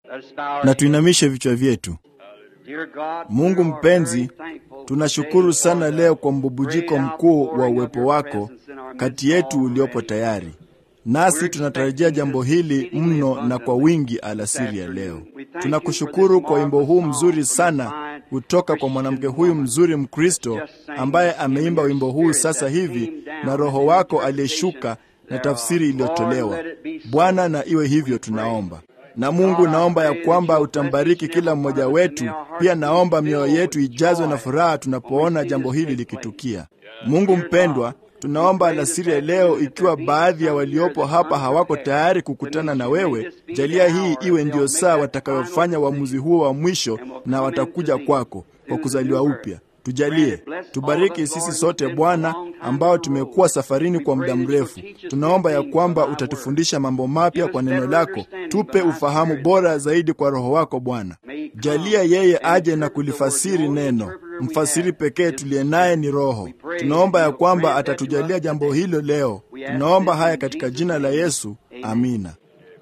na tuinamishe vichwa vyetu. Mungu mpenzi, tunashukuru sana leo kwa mbubujiko mkuu wa uwepo wako kati yetu uliopo tayari nasi tunatarajia jambo hili mno na kwa wingi alasiri ya leo. Tunakushukuru kwa wimbo huu mzuri sana kutoka kwa mwanamke huyu mzuri Mkristo ambaye ameimba wimbo huu sasa hivi, na Roho wako aliyeshuka na tafsiri iliyotolewa. Bwana, na iwe hivyo tunaomba. Na Mungu, naomba ya kwamba utambariki kila mmoja wetu. Pia naomba mioyo yetu ijazwe na furaha tunapoona jambo hili likitukia. Mungu mpendwa, tunaomba alasiri ya leo, ikiwa baadhi ya waliopo hapa hawako tayari kukutana na wewe, jalia hii iwe ndiyo saa watakayofanya uamuzi huo wa mwisho, na watakuja kwako kwa kuzaliwa upya. Tujalie, tubariki sisi sote Bwana, ambao tumekuwa safarini kwa muda mrefu. Tunaomba ya kwamba utatufundisha mambo mapya kwa neno lako. Tupe ufahamu bora zaidi kwa Roho wako Bwana. Jalia yeye aje na kulifasiri neno. Mfasiri pekee tuliye naye ni Roho. Tunaomba ya kwamba atatujalia jambo hilo leo. Tunaomba haya katika jina la Yesu, amina.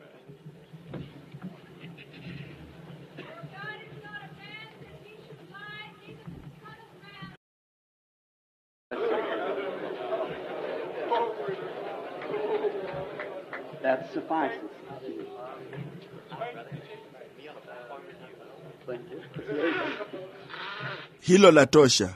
That suffices. Hilo la tosha.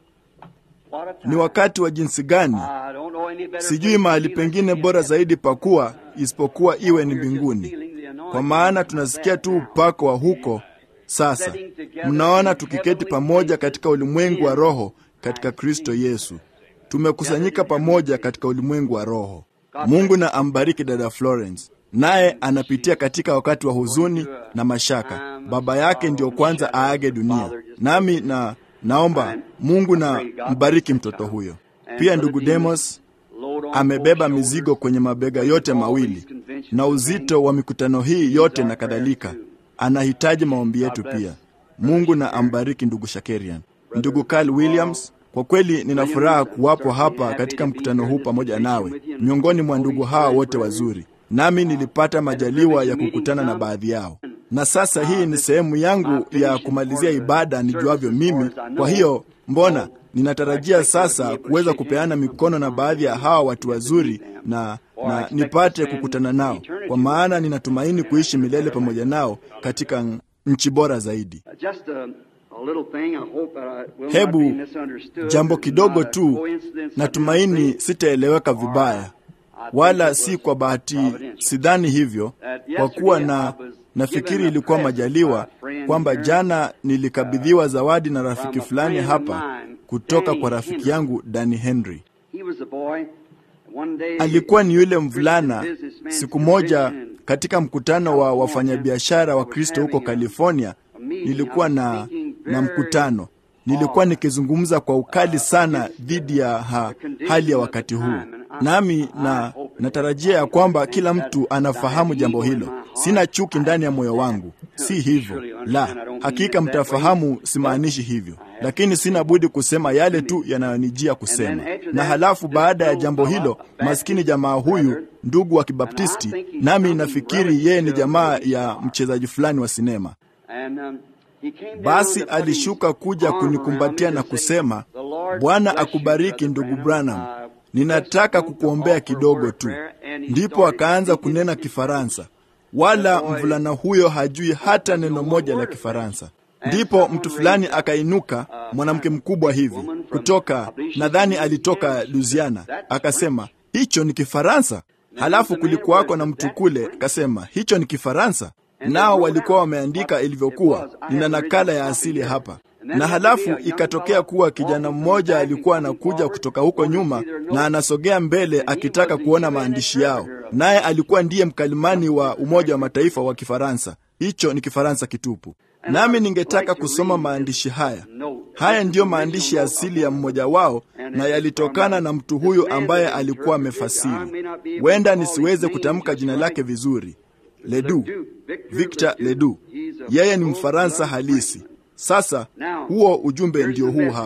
What a Ni time. wakati wa jinsi gani? I don't know any better Sijui place mahali to be pengine than bora here. zaidi pakuwa isipokuwa iwe ni We're just mbinguni, feeling the anointing kwa maana of tunasikia that tu now. upako wa huko sasa. Mnaona, tukiketi pamoja katika ulimwengu wa roho katika Kristo Yesu, tumekusanyika pamoja katika ulimwengu wa roho. Mungu na ambariki dada Florence, naye anapitia katika wakati wa huzuni na mashaka. Baba yake ndiyo kwanza aage dunia, nami na naomba Mungu na mbariki mtoto huyo. Pia ndugu Demos Load on amebeba both mizigo shoulders. kwenye mabega yote mawili na uzito wa mikutano hii yote na kadhalika. Anahitaji maombi yetu pia. Mungu na ambariki ndugu Shakerian. Ndugu Carl Williams, kwa kweli nina furaha kuwapo hapa katika mkutano huu pamoja nawe, miongoni mwa ndugu hawa wote wazuri. Nami nilipata majaliwa ya kukutana na baadhi yao, na sasa hii ni sehemu yangu ya kumalizia ibada nijuavyo mimi. Kwa hiyo mbona ninatarajia sasa kuweza kupeana mikono na baadhi ya hawa watu wazuri na, na nipate kukutana nao, kwa maana ninatumaini kuishi milele pamoja nao katika nchi bora zaidi. Just a, a little thing. I hope that I will Hebu not be misunderstood. jambo This is kidogo not a tu, coincidence. natumaini sitaeleweka vibaya, wala si kwa bahati, sidhani hivyo, kwa kuwa na nafikiri ilikuwa majaliwa kwamba jana nilikabidhiwa zawadi na rafiki fulani hapa kutoka kwa rafiki yangu Danny Henry. He was a boy. One day, Alikuwa ni yule mvulana. Siku moja katika mkutano wa wafanyabiashara wa Kristo huko California, nilikuwa na, na mkutano. Nilikuwa nikizungumza kwa ukali sana dhidi ya ha, hali ya wakati huu, nami na natarajia ya kwamba kila mtu anafahamu jambo hilo. Sina chuki ndani ya moyo wangu, si hivyo la, hakika mtafahamu, simaanishi hivyo, lakini sina budi kusema yale tu yanayonijia kusema. Na halafu baada ya jambo hilo, maskini jamaa huyu ndugu wa Kibaptisti, nami nafikiri yeye ni jamaa ya mchezaji fulani wa sinema. and, um, he came down Basi to put alishuka his kuja arm kunikumbatia around me na and say, kusema, "The Lord Bwana bless you, akubariki Brother ndugu Branham. Branham, Uh, ninataka just want to kukuombea offer a kidogo word of tu. prayer." And he Ndipo started akaanza speaking kunena in Kifaransa, wala mvulana huyo hajui hata neno moja la Kifaransa. Ndipo mtu fulani akainuka, mwanamke mkubwa hivi kutoka, nadhani alitoka Louisiana, akasema hicho ni Kifaransa. Halafu kulikuwako na mtu kule akasema hicho ni Kifaransa, nao walikuwa wameandika ilivyokuwa. Nina nakala ya asili hapa. Na halafu ikatokea kuwa kijana mmoja alikuwa anakuja kutoka huko nyuma na anasogea mbele akitaka kuona maandishi yao, naye alikuwa ndiye mkalimani wa Umoja wa Mataifa wa Kifaransa. Hicho ni Kifaransa kitupu. Nami ningetaka kusoma maandishi haya. Haya ndiyo maandishi ya asili ya mmoja wao, na yalitokana na mtu huyu ambaye alikuwa amefasiri. Huenda nisiweze kutamka jina lake vizuri. Ledoux, Victor Ledoux. Yeye ni Mfaransa halisi. Sasa huo ujumbe ndio huu hapa.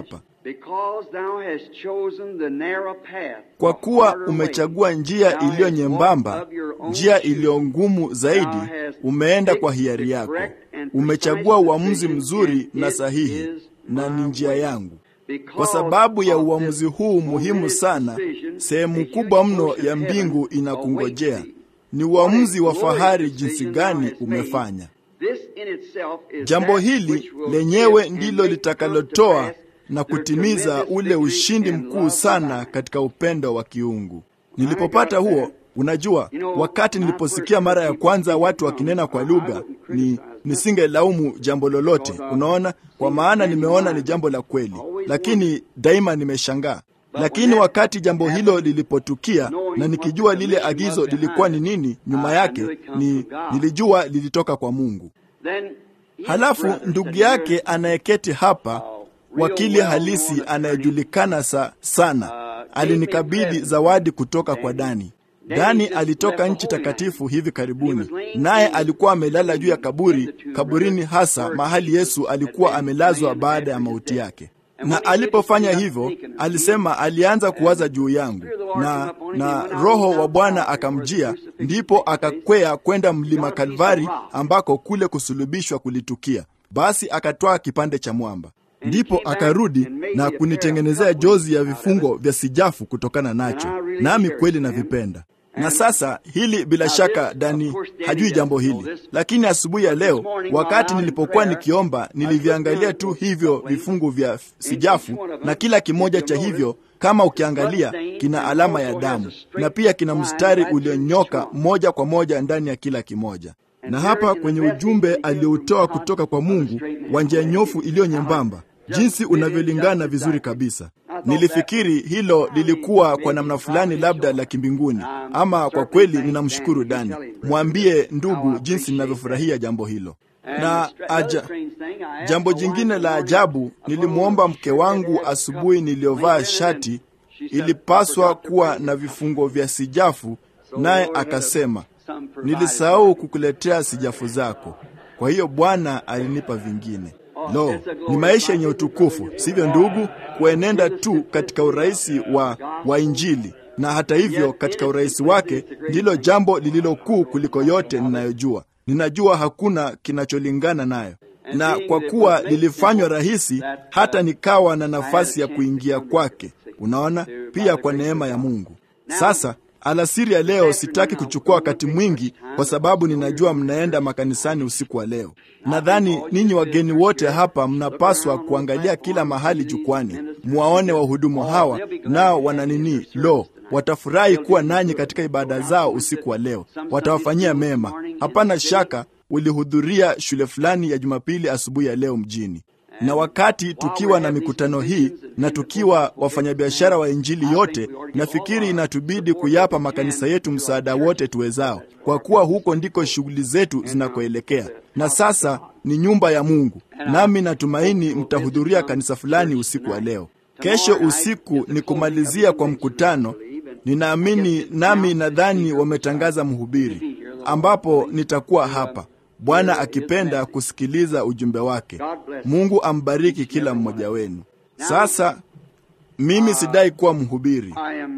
Because thou hast chosen the narrow path, kwa the kuwa harder way, umechagua njia thou iliyo hast nyembamba, walked of your own njia choosing. iliyo ngumu zaidi, Thou hast umeenda kwa picked hiari the yako. correct and Umechagua precise uamuzi decision, mzuri and na it sahihi, is na my ni njia way. yangu. Because Kwa sababu ya of uamuzi this huu muhimu momentous sana, decision, sehemu the kubwa huge mno portion ya of mbingu heaven inakungojea. awaits thee. Ni uamuzi wa What a glorious fahari jinsi decision thou gani hast made. umefanya. This in itself is Jambo that hili which will lenyewe give and ndilo make come to litakalotoa pass na their kutimiza tremendous ule victory ushindi and mkuu love sana divine. katika upendo wa kiungu. Nilipopata huo, unajua, You know, wakati my niliposikia first mara ya people kwanza speaking watu tongues, wakinena kwa I- I lugha, wouldn't ni criticize nisingelaumu jambo lolote. Unaona, kwa maana nimeona ni jambo la kweli, lakini daima nimeshangaa. Lakini wakati jambo hilo lilipotukia na nikijua lile agizo lilikuwa ni nini nyuma yake, ni nilijua lilitoka kwa Mungu. Then his Halafu brother ndugu said, yake "Here's anayeketi hapa, wakili halisi anayejulikana sa, sana, alinikabidhi zawadi kutoka kwa Dani. Dani alitoka nchi takatifu hivi karibuni, naye alikuwa amelala juu ya kaburi, kaburini hasa mahali Yesu alikuwa amelazwa baada ya mauti yake. Na alipofanya hivyo, alisema alianza kuwaza juu yangu, na na Roho wa Bwana akamjia, ndipo akakwea kwenda mlima Kalvari, ambako kule kusulubishwa kulitukia. Basi akatwaa kipande cha mwamba, ndipo akarudi na kunitengenezea jozi ya vifungo vya sijafu kutokana nacho, nami kweli navipenda. Na sasa hili bila shaka Dani hajui jambo hili, lakini asubuhi ya leo wakati nilipokuwa nikiomba, niliviangalia tu hivyo vifungu vya sijafu, na kila kimoja cha hivyo kama ukiangalia kina alama ya damu na pia kina mstari ulionyoka moja kwa moja ndani ya kila kimoja. Na hapa kwenye ujumbe alioutoa kutoka kwa Mungu wa njia nyofu iliyo nyembamba, jinsi unavyolingana vizuri kabisa. Nilifikiri hilo lilikuwa kwa namna fulani labda la kimbinguni, ama kwa kweli ninamshukuru Dani. Mwambie ndugu jinsi ninavyofurahia jambo hilo. Na aja, jambo jingine la ajabu, nilimwomba mke wangu asubuhi niliyovaa shati ilipaswa kuwa na vifungo vya sijafu, naye akasema nilisahau kukuletea sijafu zako. Kwa hiyo Bwana alinipa vingine. Lo, ni maisha yenye utukufu, sivyo ndugu? Kuenenda tu katika urahisi wa, wa Injili, na hata hivyo katika urahisi wake ndilo jambo lililokuu kuliko yote ninayojua. Ninajua hakuna kinacholingana nayo, na kwa kuwa lilifanywa rahisi, hata nikawa na nafasi ya kuingia kwake. Unaona, pia kwa neema ya Mungu. Sasa alasiri ya leo sitaki kuchukua wakati mwingi, kwa sababu ninajua mnaenda makanisani usiku wa leo. Nadhani ninyi wageni wote hapa mnapaswa kuangalia kila mahali jukwani, muwaone wahudumu hawa, nao wana nini? Lo, watafurahi kuwa nanyi katika ibada zao usiku wa leo, watawafanyia mema. Hapana shaka ulihudhuria shule fulani ya Jumapili asubuhi ya leo mjini na wakati tukiwa na mikutano hii na tukiwa wafanyabiashara wa Injili yote, nafikiri inatubidi kuyapa makanisa yetu msaada wote tuwezao, kwa kuwa huko ndiko shughuli zetu zinakoelekea. Na sasa ni nyumba ya Mungu, nami natumaini mtahudhuria kanisa fulani usiku wa leo. Kesho usiku ni kumalizia kwa mkutano, ninaamini nami nadhani wametangaza mhubiri, ambapo nitakuwa hapa Bwana akipenda kusikiliza ujumbe wake. Mungu ambariki kila mmoja wenu. Sasa mimi sidai kuwa mhubiri.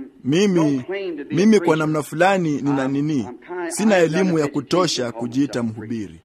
Mimi mimi kwa namna fulani nina nini, sina elimu ya kutosha kujiita mhubiri.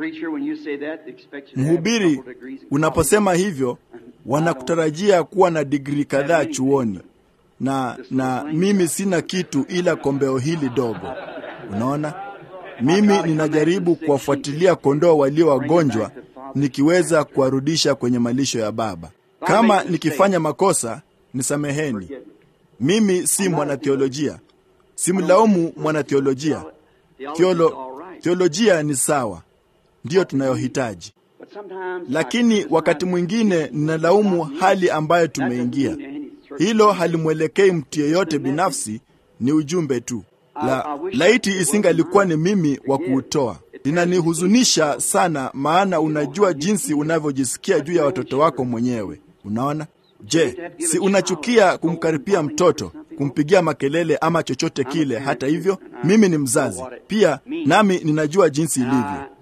Mhubiri, unaposema hivyo, wanakutarajia kuwa na digrii kadhaa chuoni, na na mimi sina kitu ila kombeo hili dogo. Unaona? Mimi ninajaribu kuwafuatilia kondoo walio wagonjwa, nikiweza kuwarudisha kwenye malisho ya Baba. Kama nikifanya makosa, nisameheni. Mimi si mwanatheolojia, simlaumu mwanatheolojia. Theolo, theolojia ni sawa, ndiyo tunayohitaji, lakini wakati mwingine ninalaumu hali ambayo tumeingia. Hilo halimwelekei mtu yeyote binafsi, ni ujumbe tu la laiti isingalikuwa ni mimi wa kuutoa. Linanihuzunisha sana, maana unajua jinsi unavyojisikia juu ya watoto wako mwenyewe. Unaona? Je, si unachukia kumkaripia mtoto, kumpigia makelele ama chochote kile? Hata hivyo, mimi ni mzazi pia, nami ninajua jinsi ilivyo.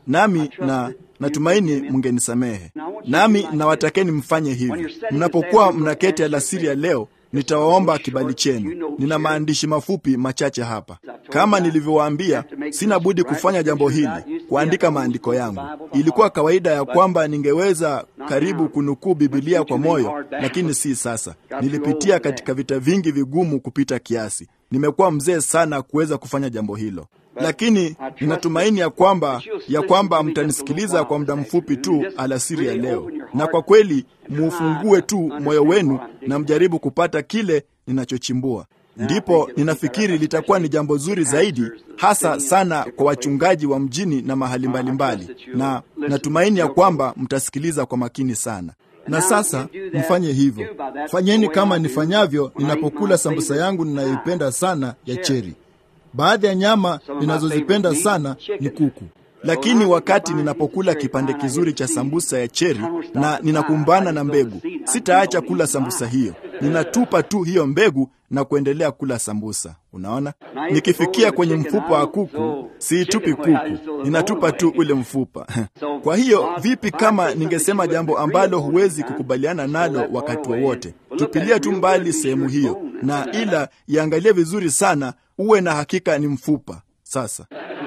nami na natumaini mngenisamehe. Nami nawatakeni mfanye hivi mnapokuwa mnaketi alasiri ya leo. Nitawaomba kibali chenu. Nina maandishi mafupi machache hapa. Kama nilivyowaambia, sina budi kufanya jambo hili, kuandika maandiko yangu. Ilikuwa kawaida ya kwamba ningeweza karibu kunukuu Bibilia kwa moyo, lakini si sasa. Nilipitia katika vita vingi vigumu kupita kiasi. Nimekuwa mzee sana kuweza kufanya jambo hilo, lakini ninatumaini ya kwamba ya kwamba mtanisikiliza kwa muda mfupi tu alasiri ya leo, na kwa kweli muufungue tu moyo wenu na mjaribu kupata kile ninachochimbua. Ndipo ninafikiri litakuwa ni jambo zuri zaidi, hasa sana kwa wachungaji wa mjini na mahali mbalimbali mbali. Na natumaini ya kwamba mtasikiliza kwa makini sana. Na sasa mfanye hivyo, fanyeni kama nifanyavyo ninapokula sambusa yangu ninayoipenda sana ya cheri. Baadhi ya nyama ninazozipenda sana ni kuku, lakini wakati ninapokula kipande kizuri cha sambusa ya cheri na ninakumbana na mbegu, sitaacha kula sambusa hiyo. Ninatupa tu hiyo mbegu na kuendelea kula sambusa. Unaona, nikifikia kwenye mfupa wa kuku siitupi kuku, ninatupa tu ule mfupa. Kwa hiyo vipi kama ningesema jambo ambalo huwezi kukubaliana nalo wakati wowote? Tupilia tu mbali sehemu hiyo, na ila iangalie vizuri sana, uwe na hakika ni mfupa. Sasa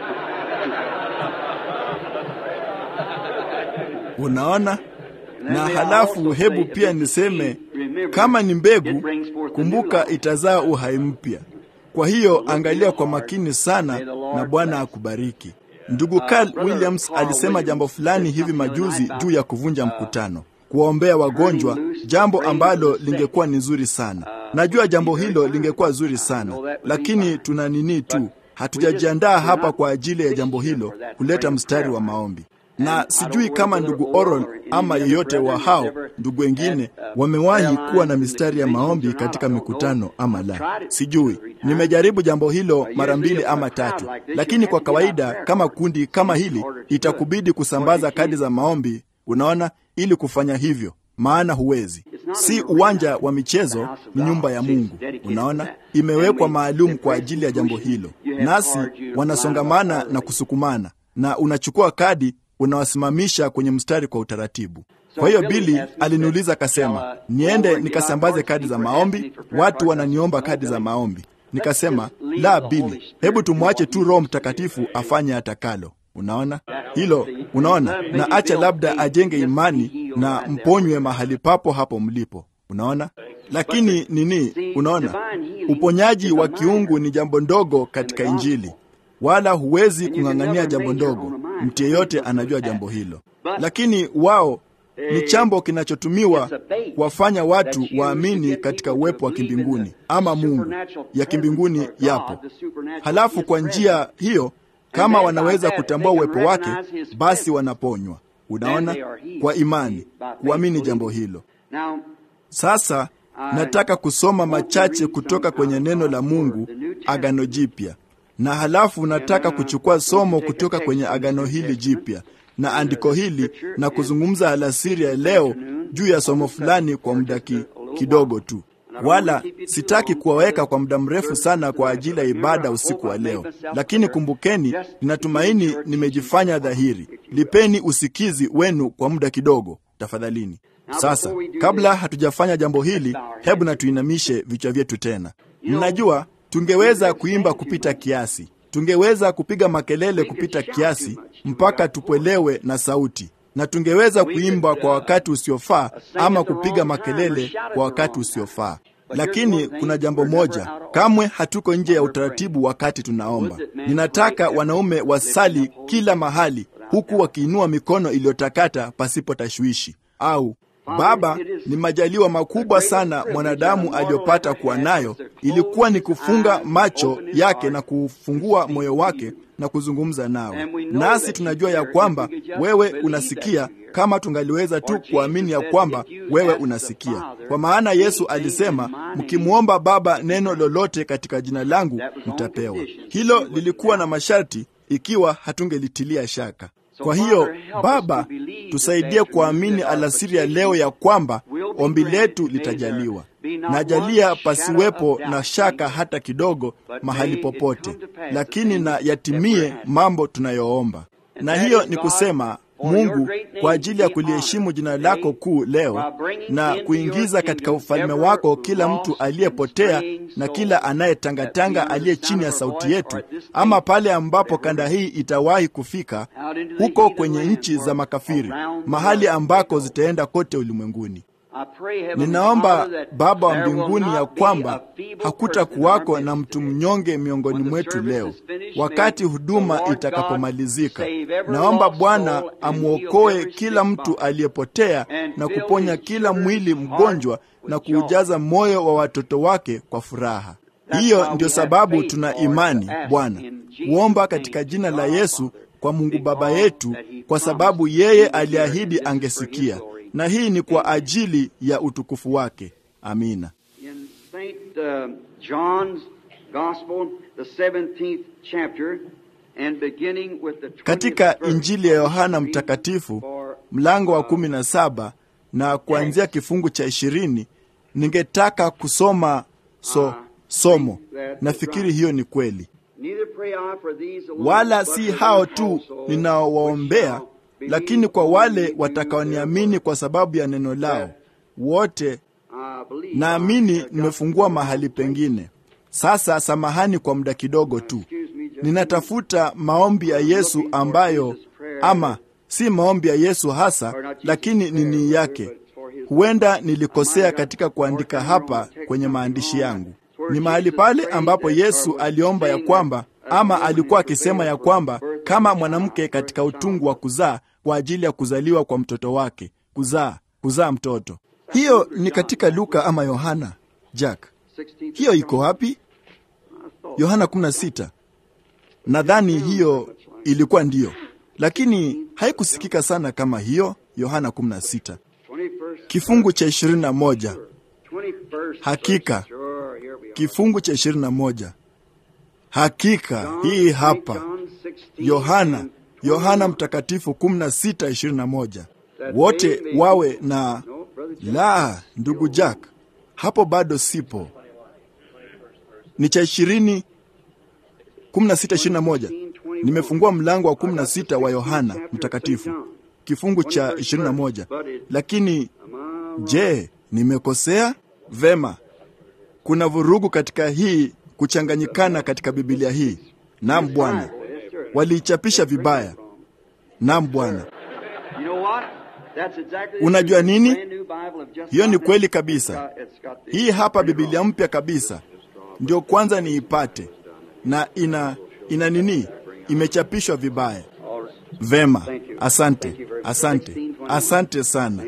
unaona na halafu, hebu pia niseme kama ni mbegu, kumbuka itazaa uhai mpya. Kwa hiyo angalia kwa makini sana, na Bwana akubariki. Ndugu Carl Williams alisema jambo fulani hivi majuzi juu ya kuvunja mkutano, kuwaombea wagonjwa, jambo ambalo lingekuwa ni zuri sana. Najua jambo hilo lingekuwa zuri sana, lakini tuna nini tu, hatujajiandaa hapa kwa ajili ya jambo hilo, kuleta mstari wa maombi na sijui kama ndugu Oral ama yeyote wa hao ndugu wengine wamewahi kuwa na mistari ya maombi katika mikutano ama la, sijui. Nimejaribu jambo hilo mara mbili ama tatu, lakini kwa kawaida kama kundi kama hili itakubidi kusambaza kadi za maombi, unaona, ili kufanya hivyo, maana huwezi. Si uwanja wa michezo, ni nyumba ya Mungu, unaona, imewekwa maalum kwa ajili ya jambo hilo, nasi wanasongamana na kusukumana, na unachukua kadi unawasimamisha kwenye mstari kwa utaratibu. Kwa hiyo Bili aliniuliza akasema, niende nikasambaze kadi za maombi, watu wananiomba kadi za maombi. Nikasema, la Bili, hebu tumwache tu Roho Mtakatifu afanye atakalo. Unaona hilo, unaona, na acha labda ajenge imani na mponywe mahali papo hapo mlipo. Unaona, lakini nini, unaona, uponyaji wa kiungu ni jambo ndogo katika Injili, wala huwezi kung'ang'ania jambo ndogo. Mtu yeyote anajua jambo hilo, lakini wao ni chambo kinachotumiwa kuwafanya watu waamini katika uwepo wa kimbinguni ama Mungu ya kimbinguni yapo. Halafu kwa njia hiyo, kama wanaweza kutambua uwepo wake, basi wanaponywa. Unaona, kwa imani, kuamini jambo hilo. Sasa nataka kusoma machache kutoka kwenye neno la Mungu, Agano Jipya na halafu nataka kuchukua somo kutoka kwenye agano hili jipya na andiko hili na kuzungumza alasiri ya leo juu ya somo fulani kwa muda kidogo tu, wala sitaki kuwaweka kwa muda mrefu sana kwa ajili ya ibada usiku wa leo. Lakini kumbukeni, ninatumaini nimejifanya dhahiri. Lipeni usikizi wenu kwa muda kidogo, tafadhalini. Sasa, kabla hatujafanya jambo hili, hebu na tuinamishe vichwa vyetu tena. Mnajua tungeweza kuimba kupita kiasi, tungeweza kupiga makelele kupita kiasi mpaka tupwelewe na sauti, na tungeweza kuimba kwa wakati usiofaa ama kupiga makelele kwa wakati usiofaa. Lakini kuna jambo moja, kamwe hatuko nje ya utaratibu wakati tunaomba. Ninataka wanaume wasali kila mahali, huku wakiinua mikono iliyotakata pasipo tashwishi au Baba, ni majaliwa makubwa sana mwanadamu aliyopata kuwa nayo. Ilikuwa ni kufunga macho yake na kufungua moyo wake na kuzungumza nawe, nasi tunajua ya kwamba wewe unasikia, kama tungaliweza tu kuamini ya kwamba wewe unasikia. Kwa maana Yesu alisema, mkimwomba Baba neno lolote katika jina langu mtapewa. Hilo lilikuwa na masharti, ikiwa hatungelitilia shaka. Kwa hiyo Baba, tusaidie kuamini alasiri ya leo ya kwamba ombi letu litajaliwa. Najalia pasiwepo na shaka hata kidogo mahali popote, lakini na yatimie mambo tunayoomba. na hiyo ni kusema Mungu kwa ajili ya kuliheshimu jina lako kuu leo na kuingiza katika ufalme wako kila mtu aliyepotea na kila anayetangatanga aliye chini ya sauti yetu, ama pale ambapo kanda hii itawahi kufika, huko kwenye nchi za makafiri, mahali ambako zitaenda kote ulimwenguni. Ninaomba Baba wa mbinguni ya kwamba hakutakuwako na mtu mnyonge miongoni mwetu leo wakati huduma itakapomalizika. Naomba Bwana amwokoe kila mtu aliyepotea na kuponya kila mwili mgonjwa na kuujaza moyo wa watoto wake kwa furaha. Hiyo ndio sababu tuna imani, Bwana, kuomba katika jina la Yesu kwa Mungu Baba yetu, kwa sababu yeye aliahidi angesikia na hii ni kwa ajili ya utukufu wake. Amina. In St. uh, John's Gospel, the 17th chapter, and beginning with the 20th Katika verse, Injili ya Yohana Mtakatifu mlango wa kumi na saba na kuanzia kifungu cha ishirini ningetaka kusoma so, somo. Nafikiri hiyo ni kweli. Neither pray I for these alone, Wala but si for hao them tu also ninaowaombea, which shall lakini kwa believe wale on me watakaoniamini kwa sababu ya neno lao wote I believe naamini I- nimefungua mahali pengine. Sasa samahani kwa muda kidogo tu, Excuse me, just- ninatafuta maombi ya Yesu ambayo, ama si maombi ya Yesu hasa, lakini ni nia yake. Huenda nilikosea katika kuandika hapa kwenye maandishi yangu. Ni mahali pale ambapo Yesu aliomba ya kwamba, ama alikuwa akisema ya kwamba kama mwanamke katika utungu wa kuzaa kwa ajili ya kuzaliwa kwa mtoto wake, kuzaa, kuzaa mtoto. Hiyo ni katika Luka ama Yohana? Jack, 16th hiyo iko wapi? Yohana 16. Nadhani hiyo ilikuwa ndiyo, lakini haikusikika sana kama hiyo. Yohana 16 21st kifungu cha 21, 21st Hakika. verse. Sure, here we are. kifungu cha 21. Hakika John, hii hapa John 16 Yohana, and Yohana 21. Mtakatifu 16:21, wote wawe na No, Brother Jack. la. Ndugu Jack, hapo bado sipo. Ni cha 20 16:21. Nimefungua mlango wa 16 wa Yohana Mtakatifu kifungu cha 21, lakini je, nimekosea? Vema, kuna vurugu katika hii kuchanganyikana katika Biblia hii. Naam Bwana, waliichapisha vibaya. Naam Bwana. You know what? That's exactly the Unajua truth. nini? Brand new Bible have just Hiyo ni got kweli it. kabisa. It's got the- Hii hapa Biblia mpya kabisa, ndio kwanza niipate, na ina ina nini, imechapishwa vibaya. All right. Vema, asante, asante, asante sana.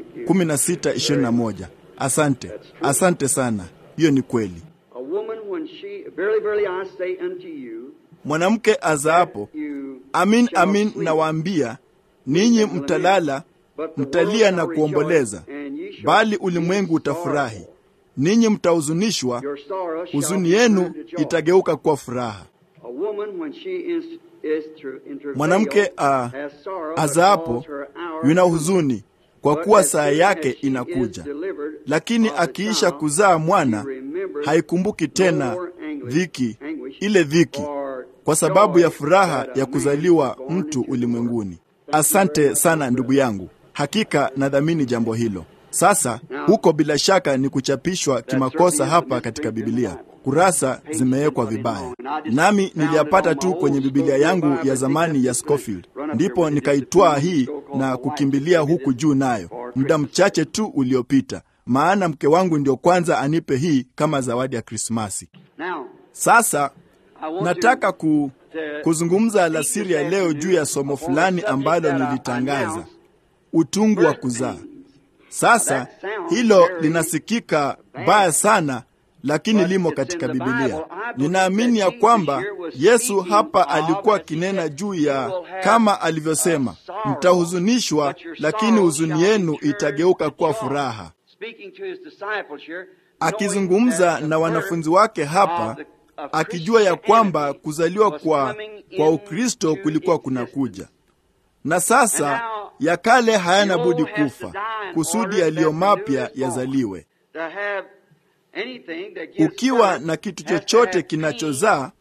16:21. Asante, asante sana. Hiyo ni kweli. A woman when she verily verily I say unto you Mwanamke azaapo, you amin shall amin sleep, nawaambia ninyi mtalala, but the mtalia world na shall kuomboleza, rejoice, and ye shall bali be ulimwengu utafurahi. sorrowful. Ninyi mtahuzunishwa, Your sorrow shall huzuni be yenu turned to joy. itageuka kuwa furaha. A woman when she is is through in travail Mwanamke a, has sorrow azaapo because her hour yuna is huzuni kwa But kuwa as saa soon yake as she inakuja, is delivered lakini of the akiisha child, kuzaa mwana she remembers haikumbuki tena no more anguish- dhiki, anguish ile dhiki, for kwa sababu joy ya furaha that a ya man kuzaliwa is born mtu into the world. ulimwenguni. Asante sana ndugu yangu, hakika nadhamini jambo hilo. Sasa huko bila shaka ni kuchapishwa kimakosa hapa katika Biblia, kurasa zimewekwa vibaya, nami niliyapata tu kwenye Biblia yangu ya zamani ya Scofield, ndipo nikaitwaa hii na kukimbilia huku juu nayo muda mchache tu uliopita, maana mke wangu ndio kwanza anipe hii kama zawadi ya Krismasi. Now, Sasa I want nataka to, ku, to kuzungumza speak alasiri this ya leo juu ya somo afternoon fulani on a subject ambalo that I nilitangaza, announced, utungu wa birth kuzaa. pains. Sasa That sounds hilo very linasikika bad. baya sana, lakini But limo it's katika in the Biblia. Bible. I believe Ninaamini ya that Jesus kwamba here was Yesu speaking hapa of, alikuwa as he akinena said, juu you ya will have kama alivyosema, a sorrow, mtahuzunishwa, but your lakini sorrow huzuni shall be yenu turned itageuka to kuwa joy. furaha. Speaking to his disciples here, Akizungumza knowing that na the wanafunzi birth wake hapa, of the- of akijua ya kwamba Christianity kuzaliwa was kwa, coming kwa into Ukristo kulikuwa existence. kunakuja na sasa And now, ya kale hayana the budi old has to kufa die in kusudi order yaliyo that the mapya new is born. yazaliwe. To have anything that gives Ukiwa birth na kitu has to chochote have kinachozaa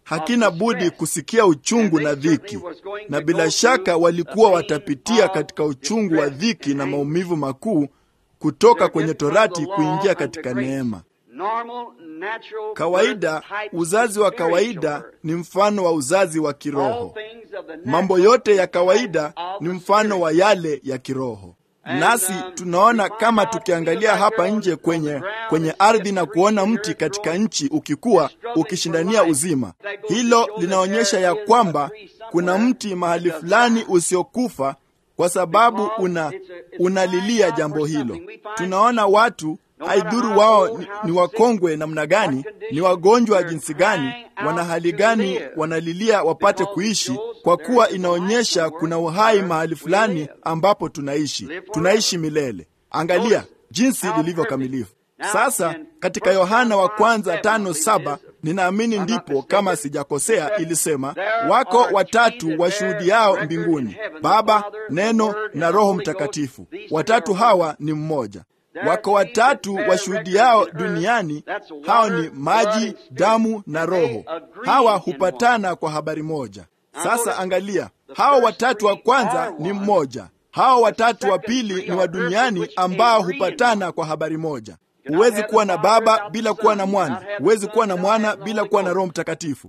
hakina budi kusikia uchungu na dhiki, na bila shaka walikuwa watapitia katika uchungu wa dhiki na maumivu makuu kutoka kwenye torati kuingia katika neema. Kawaida, uzazi wa kawaida ni mfano wa uzazi wa kiroho. Mambo yote ya kawaida ni mfano wa yale ya kiroho. Nasi tunaona kama tukiangalia hapa nje kwenye kwenye ardhi na kuona mti katika nchi ukikua ukishindania uzima, hilo linaonyesha ya kwamba kuna mti mahali fulani usiokufa kwa sababu una unalilia jambo hilo. Tunaona watu haidhuru wao ni, ni wakongwe namna gani, ni wagonjwa jinsi gani, wana hali gani, wanalilia wapate kuishi, kwa kuwa inaonyesha kuna uhai mahali fulani ambapo tunaishi, tunaishi milele. Angalia jinsi lilivyo kamilifu. Sasa katika Yohana wa kwanza tano saba ninaamini ndipo, kama sijakosea, ilisema wako watatu washuhudiao mbinguni, Baba, Neno na Roho Mtakatifu. Watatu hawa ni mmoja. Wako watatu washuhudiao duniani, hao ni maji, damu na Roho. Hawa hupatana kwa habari moja. Sasa angalia, hao watatu wa kwanza ni mmoja, hao watatu wa pili ni wa duniani ambao hupatana kwa habari moja. Huwezi kuwa na Baba bila kuwa na Mwana, huwezi kuwa na Mwana bila kuwa na Roho Mtakatifu,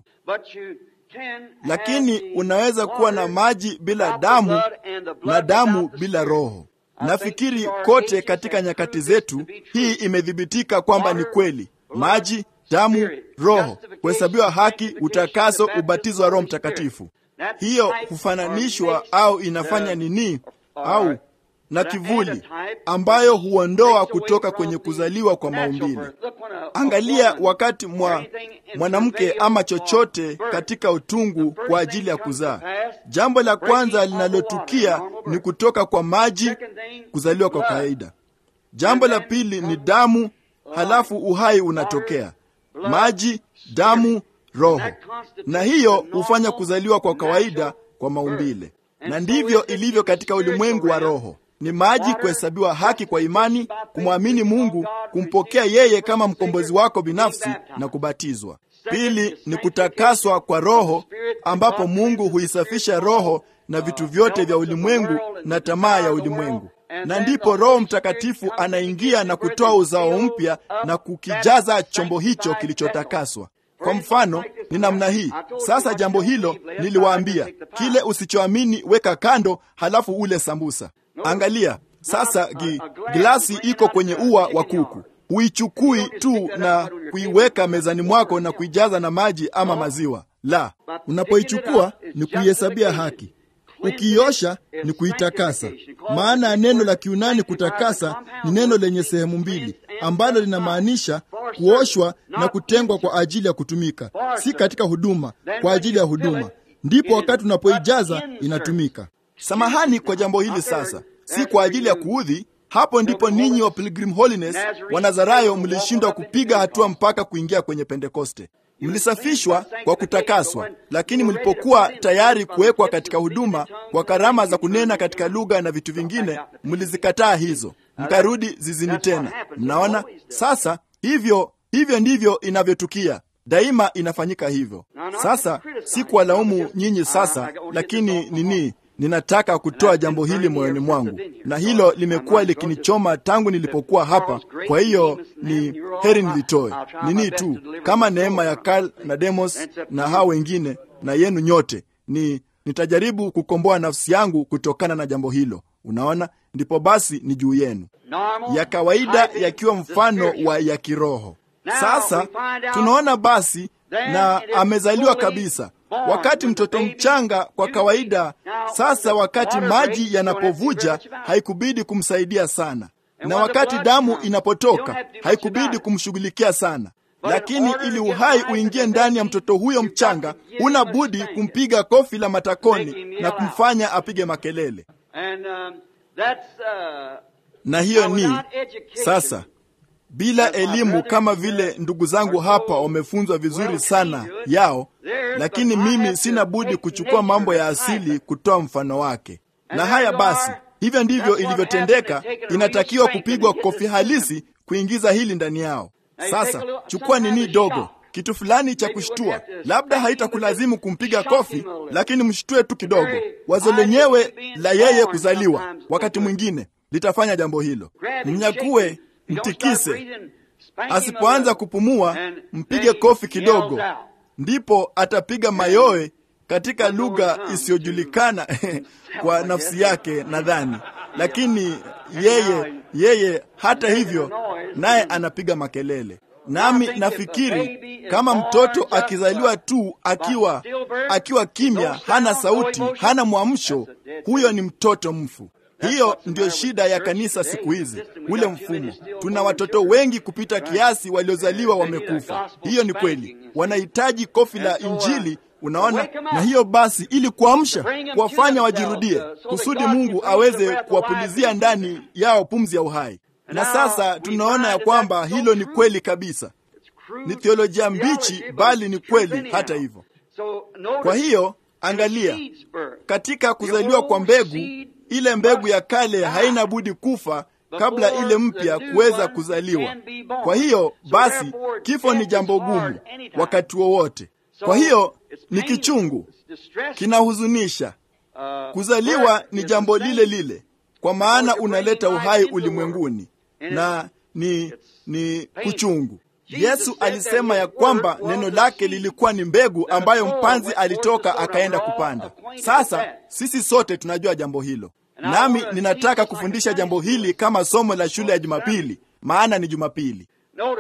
lakini unaweza kuwa na maji bila damu na damu bila Roho. Nafikiri kote katika nyakati zetu hii imethibitika kwamba ni kweli: maji, damu, Roho, kuhesabiwa haki, utakaso, ubatizo wa Roho Mtakatifu. Hiyo hufananishwa au inafanya nini au na kivuli ambayo huondoa kutoka kwenye kuzaliwa kwa maumbile. Angalia wakati mwa mwanamke ama chochote katika utungu kwa ajili ya kuzaa, jambo la kwanza linalotukia ni kutoka kwa maji, kuzaliwa kwa kawaida. Jambo la pili ni damu, halafu uhai unatokea. Maji, damu, Roho, na hiyo hufanya kuzaliwa kwa kawaida kwa maumbile, na ndivyo ilivyo katika ulimwengu wa roho ni maji, kuhesabiwa haki kwa imani, kumwamini Mungu, kumpokea yeye kama mkombozi wako binafsi na kubatizwa. Pili ni kutakaswa kwa Roho, ambapo Mungu huisafisha roho na vitu vyote vya ulimwengu na tamaa ya ulimwengu, na ndipo Roho Mtakatifu anaingia na kutoa uzao mpya na kukijaza chombo hicho kilichotakaswa. Kwa mfano ni namna hii sasa. Jambo hilo niliwaambia, kile usichoamini weka kando, halafu ule sambusa. Angalia sasa, gi, glasi iko kwenye ua wa kuku. Huichukui tu na kuiweka mezani mwako na kuijaza na maji ama maziwa. La, unapoichukua ni kuihesabia haki, ukiiosha ni kuitakasa. Maana ya neno la Kiunani kutakasa ni neno lenye sehemu mbili ambalo linamaanisha kuoshwa na kutengwa kwa ajili ya kutumika, si katika huduma, kwa ajili ya huduma. Ndipo wakati unapoijaza inatumika. Samahani kwa jambo hili sasa, si kwa ajili ya kuudhi. Hapo ndipo ninyi wa Pilgrim Holiness wa Nazarayo mlishindwa kupiga hatua mpaka kuingia kwenye Pentekoste. Mlisafishwa kwa kutakaswa, lakini mlipokuwa tayari kuwekwa katika huduma kwa karama za kunena katika lugha na vitu vingine, mlizikataa hizo, mkarudi zizini tena. Mnaona sasa, hivyo hivyo ndivyo inavyotukia daima, inafanyika hivyo. Sasa si kuwalaumu nyinyi sasa, lakini nini ninataka kutoa jambo hili moyoni mwangu, na hilo limekuwa likinichoma tangu nilipokuwa hapa. Kwa hiyo ni heri nilitoe nini tu, kama neema ya Karl na Demos na hao wengine na yenu nyote, ni nitajaribu kukomboa nafsi yangu kutokana na jambo hilo. Unaona, ndipo basi ni juu yenu, ya kawaida yakiwa mfano wa ya kiroho. Sasa tunaona basi, na amezaliwa kabisa wakati mtoto mchanga kwa kawaida. Sasa wakati maji yanapovuja haikubidi kumsaidia sana, na wakati damu inapotoka haikubidi kumshughulikia sana, lakini ili uhai uingie ndani ya mtoto huyo mchanga, una budi kumpiga kofi la matakoni na kumfanya apige makelele. Na hiyo ni sasa bila elimu kama vile ndugu zangu hapa wamefunzwa vizuri sana yao, lakini mimi sina budi kuchukua mambo ya asili kutoa mfano wake. Na haya basi, hivyo ndivyo ilivyotendeka. Inatakiwa kupigwa kofi halisi kuingiza hili ndani yao. Sasa chukua nini dogo kitu fulani cha kushtua. Labda haitakulazimu kumpiga kofi, lakini mshtue tu kidogo. Wazo lenyewe la yeye kuzaliwa wakati mwingine litafanya jambo hilo. Mnyakue, mtikise. Asipoanza kupumua, mpige kofi kidogo, ndipo atapiga mayowe katika lugha isiyojulikana kwa nafsi yake nadhani, lakini yeye yeye, hata hivyo, naye anapiga makelele. Nami nafikiri kama mtoto akizaliwa tu akiwa akiwa kimya, hana sauti, hana mwamsho, huyo ni mtoto mfu. Hiyo ndiyo shida ya kanisa siku hizi, ule mfumo. Tuna watoto wengi kupita kiasi waliozaliwa wamekufa. Hiyo ni kweli, wanahitaji kofi la Injili. Unaona, na hiyo basi, ili kuamsha, kuwafanya wajirudie, kusudi Mungu aweze kuwapulizia ndani yao pumzi ya uhai. Na sasa tunaona ya kwamba hilo ni kweli kabisa. Ni theolojia mbichi, bali ni kweli hata hivyo. Kwa hiyo angalia, katika kuzaliwa kwa mbegu, ile mbegu ya kale haina budi kufa kabla ile mpya kuweza kuzaliwa. Kwa hiyo basi, kifo ni jambo gumu wakati wowote. Kwa hiyo ni kichungu, kinahuzunisha. Kuzaliwa ni jambo lile lile, kwa maana unaleta uhai ulimwenguni na ni ni kuchungu. Yesu alisema ya kwamba neno lake lilikuwa ni mbegu ambayo mpanzi alitoka akaenda kupanda. Sasa sisi sote tunajua jambo hilo, nami ninataka kufundisha jambo hili kama somo la shule ya Jumapili, maana ni Jumapili.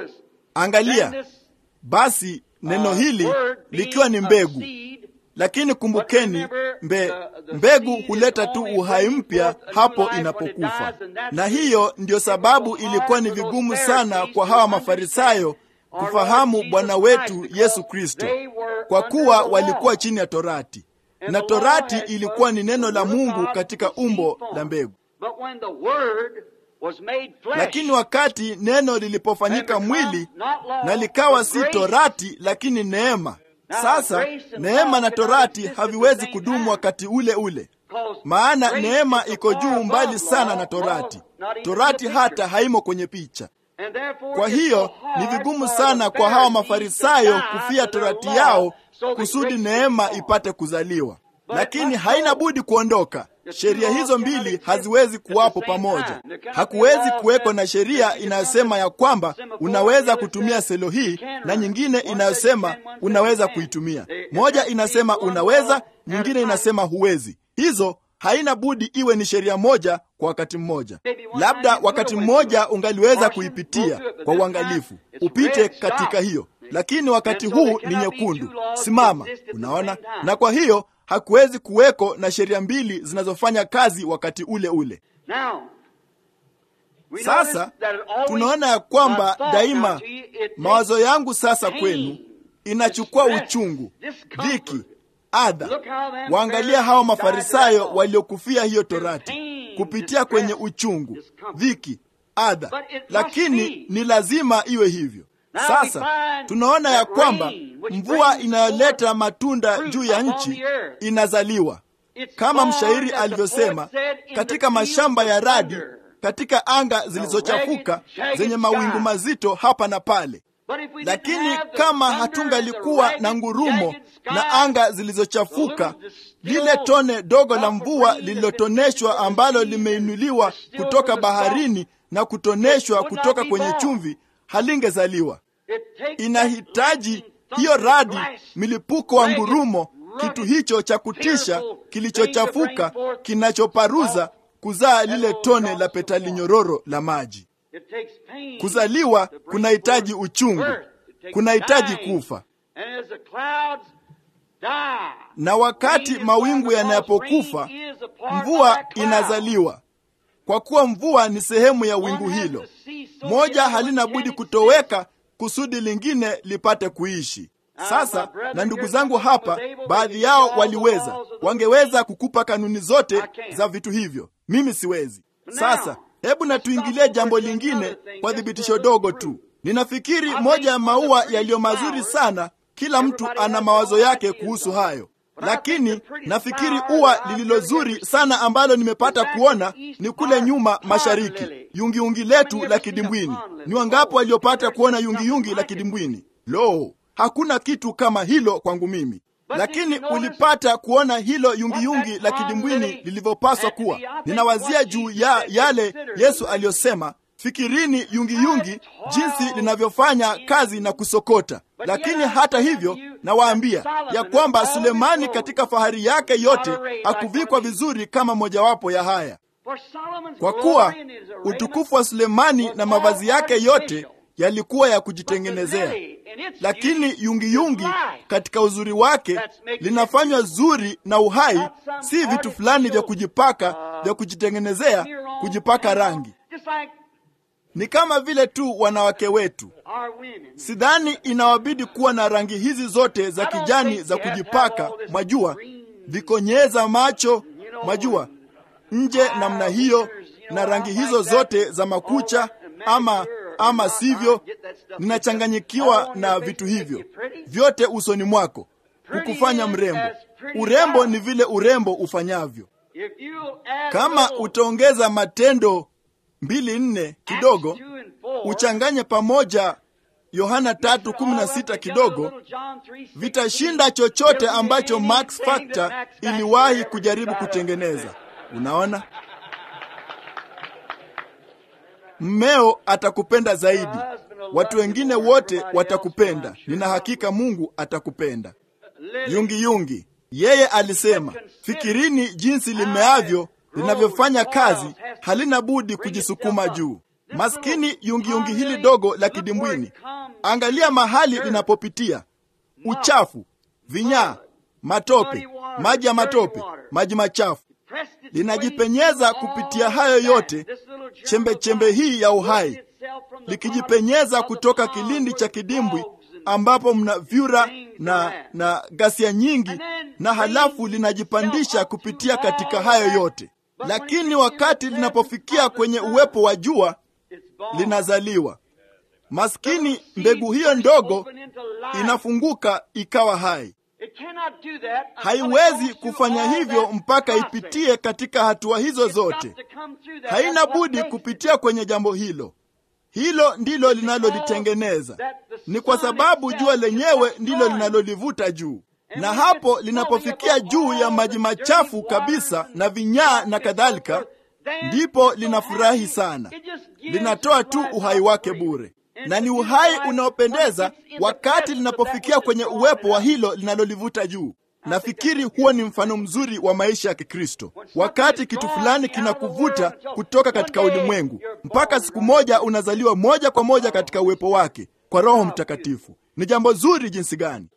Angalia basi, neno hili likiwa ni mbegu lakini kumbukeni, mbe, mbegu huleta tu uhai mpya hapo inapokufa. Na hiyo ndiyo sababu ilikuwa ni vigumu sana kwa hawa Mafarisayo kufahamu Bwana wetu Yesu Kristo, kwa kuwa walikuwa chini ya Torati, na Torati ilikuwa ni neno la Mungu katika umbo la mbegu. Lakini wakati neno lilipofanyika mwili na likawa si Torati, lakini neema sasa neema na torati haviwezi kudumu wakati ule ule, maana neema iko juu mbali sana na torati. Torati hata haimo kwenye picha. Kwa hiyo ni vigumu sana kwa hawa Mafarisayo kufia torati yao kusudi neema ipate kuzaliwa, lakini haina budi kuondoka. Sheria hizo mbili haziwezi kuwapo pamoja. Hakuwezi kuweko na sheria inayosema ya kwamba unaweza kutumia selo hii na nyingine inayosema unaweza kuitumia. Moja inasema unaweza, nyingine inasema huwezi. Hizo haina budi iwe ni sheria moja kwa wakati mmoja. Labda wakati mmoja ungaliweza kuipitia kwa uangalifu, upite katika hiyo, lakini wakati huu ni nyekundu, simama. Unaona, na kwa hiyo hakuwezi kuweko na sheria mbili zinazofanya kazi wakati ule ule. Sasa tunaona ya kwamba daima mawazo yangu sasa kwenu inachukua uchungu, dhiki, adha. Waangalia hawa Mafarisayo waliokufia hiyo torati kupitia kwenye uchungu, dhiki, adha, lakini ni lazima iwe hivyo. Sasa tunaona ya kwamba mvua inayoleta matunda juu ya nchi inazaliwa, kama mshairi alivyosema, katika mashamba ya radi, katika anga zilizochafuka zenye mawingu mazito hapa na pale. Lakini kama hatungalikuwa na ngurumo na anga zilizochafuka, lile tone dogo la mvua lililotoneshwa ambalo limeinuliwa kutoka baharini na kutoneshwa kutoka kwenye chumvi halingezaliwa. Inahitaji hiyo radi, milipuko wa ngurumo, kitu hicho cha kutisha kilichochafuka, kinachoparuza kuzaa lile tone la petali nyororo la maji. Kuzaliwa kunahitaji uchungu, kunahitaji kufa. Na wakati mawingu yanapokufa, mvua inazaliwa. Kwa kuwa mvua ni sehemu ya wingu hilo, moja halina budi kutoweka kusudi lingine lipate kuishi. Sasa na ndugu zangu hapa, baadhi yao waliweza, wangeweza kukupa kanuni zote za vitu hivyo. Mimi siwezi. Sasa hebu na tuingilie jambo lingine kwa thibitisho dogo tu. Ninafikiri moja ya maua yaliyo mazuri sana, kila mtu ana mawazo yake kuhusu hayo, lakini nafikiri ua lililo zuri sana ambalo nimepata kuona ni kule nyuma mashariki, yungiyungi letu la kidimbwini. Ni wangapi waliopata kuona yungiyungi la kidimbwini? Lo, hakuna kitu kama hilo kwangu mimi lakini ulipata kuona hilo yungiyungi la kidimbwini lilivyopaswa kuwa. Ninawazia juu ya yale Yesu aliyosema, fikirini yungiyungi jinsi linavyofanya kazi na kusokota. Lakini hata hivyo, nawaambia ya kwamba Sulemani katika fahari yake yote hakuvikwa vizuri kama mojawapo ya haya, kwa kuwa utukufu wa Sulemani na mavazi yake yote yalikuwa ya kujitengenezea, lakini yungiyungi katika uzuri wake linafanywa zuri na uhai, si vitu fulani vya kujipaka vya kujitengenezea, kujipaka rangi. Ni kama vile tu wanawake wetu, sidhani inawabidi kuwa na rangi hizi zote za kijani za kujipaka, mwajua, vikonyeza macho, mwajua, nje namna hiyo, na rangi hizo zote za makucha ama ama sivyo, ninachanganyikiwa na vitu hivyo vyote usoni mwako, kukufanya mrembo. Urembo ni vile urembo ufanyavyo. Kama utaongeza Matendo mbili nne kidogo, uchanganye pamoja Yohana tatu kumi na sita kidogo, vitashinda chochote ambacho Max Factor iliwahi kujaribu kutengeneza. Unaona? Mmeo atakupenda zaidi, watu wengine wote watakupenda. Nina hakika Mungu atakupenda. Yungi yungi, yeye alisema, fikirini jinsi limeavyo linavyofanya kazi, halina budi kujisukuma juu. Maskini yungi yungi hili dogo la kidimbwini, angalia mahali linapopitia: uchafu, vinyaa, matope, maji ya matope, maji machafu linajipenyeza kupitia hayo yote, chembe chembe hii ya uhai likijipenyeza kutoka kilindi cha kidimbwi ambapo mna vyura na na ghasia nyingi, na halafu linajipandisha kupitia katika hayo yote. Lakini wakati linapofikia kwenye uwepo wa jua, linazaliwa. Maskini, mbegu hiyo ndogo inafunguka ikawa hai. Haiwezi kufanya hivyo mpaka ipitie katika hatua hizo zote. Haina budi kupitia kwenye jambo hilo. Hilo ndilo linalolitengeneza. Ni kwa sababu jua lenyewe ndilo linalolivuta juu, na hapo linapofikia juu ya maji machafu kabisa na vinyaa na kadhalika, ndipo linafurahi sana. Linatoa tu uhai wake bure na ni uhai unaopendeza wakati linapofikia kwenye uwepo wa hilo linalolivuta juu. Nafikiri huo ni mfano mzuri wa maisha ya Kikristo. Wakati kitu fulani kinakuvuta kutoka katika ulimwengu, mpaka siku moja unazaliwa moja kwa moja katika uwepo wake kwa Roho Mtakatifu. Ni jambo zuri jinsi gani!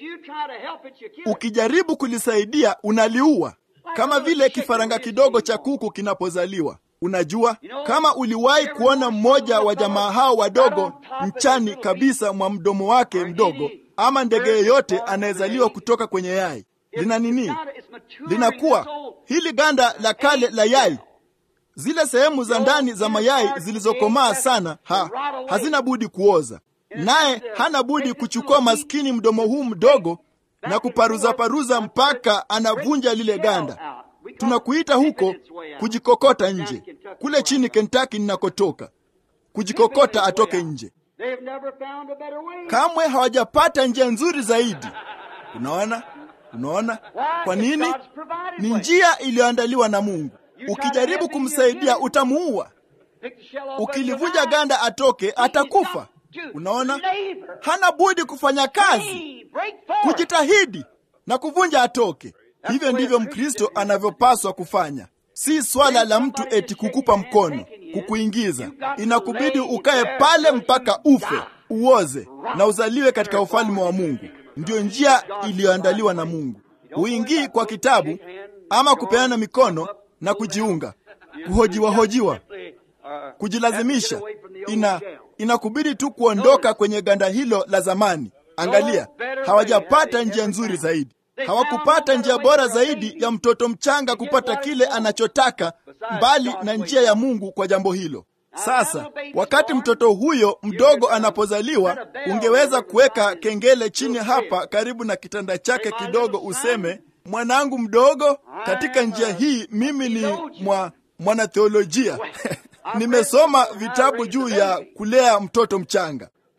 Ukijaribu kulisaidia, unaliua, kama vile kifaranga kidogo cha kuku kinapozaliwa. Unajua, kama uliwahi kuona mmoja wa jamaa hao wadogo nchani kabisa mwa mdomo wake mdogo, ama ndege yeyote anayezaliwa kutoka kwenye yai, lina nini? Linakuwa hili ganda la kale la yai, zile sehemu za ndani za mayai zilizokomaa sana ha, hazina budi kuoza, naye hana budi kuchukua maskini mdomo huu mdogo na kuparuzaparuza mpaka anavunja lile ganda. Tunakuita huko kujikokota nje. Kule chini Kentucky ninakotoka, kujikokota atoke nje. Kamwe hawajapata njia nzuri zaidi. Unaona, unaona kwa nini? Ni njia iliyoandaliwa na Mungu. Ukijaribu kumsaidia utamuua. Ukilivunja ganda atoke, atakufa. Unaona, hana budi kufanya kazi, kujitahidi na kuvunja atoke. Hivyo ndivyo Mkristo anavyopaswa kufanya. Si swala la mtu eti kukupa mkono, kukuingiza. Inakubidi ukae pale mpaka ufe, uoze na uzaliwe katika ufalme wa Mungu. Ndiyo njia iliyoandaliwa na Mungu. Uingii kwa kitabu ama kupeana mikono na kujiunga, kuhojiwahojiwa, kujilazimisha. Ina inakubidi tu kuondoka kwenye ganda hilo la zamani. Angalia, hawajapata njia nzuri zaidi hawakupata njia bora zaidi ya mtoto mchanga kupata kile anachotaka mbali na njia ya Mungu kwa jambo hilo. Sasa wakati mtoto huyo mdogo anapozaliwa, ungeweza kuweka kengele chini hapa karibu na kitanda chake kidogo, useme, mwanangu mdogo, katika njia hii mimi ni mwa mwanatheolojia nimesoma vitabu juu ya kulea mtoto mchanga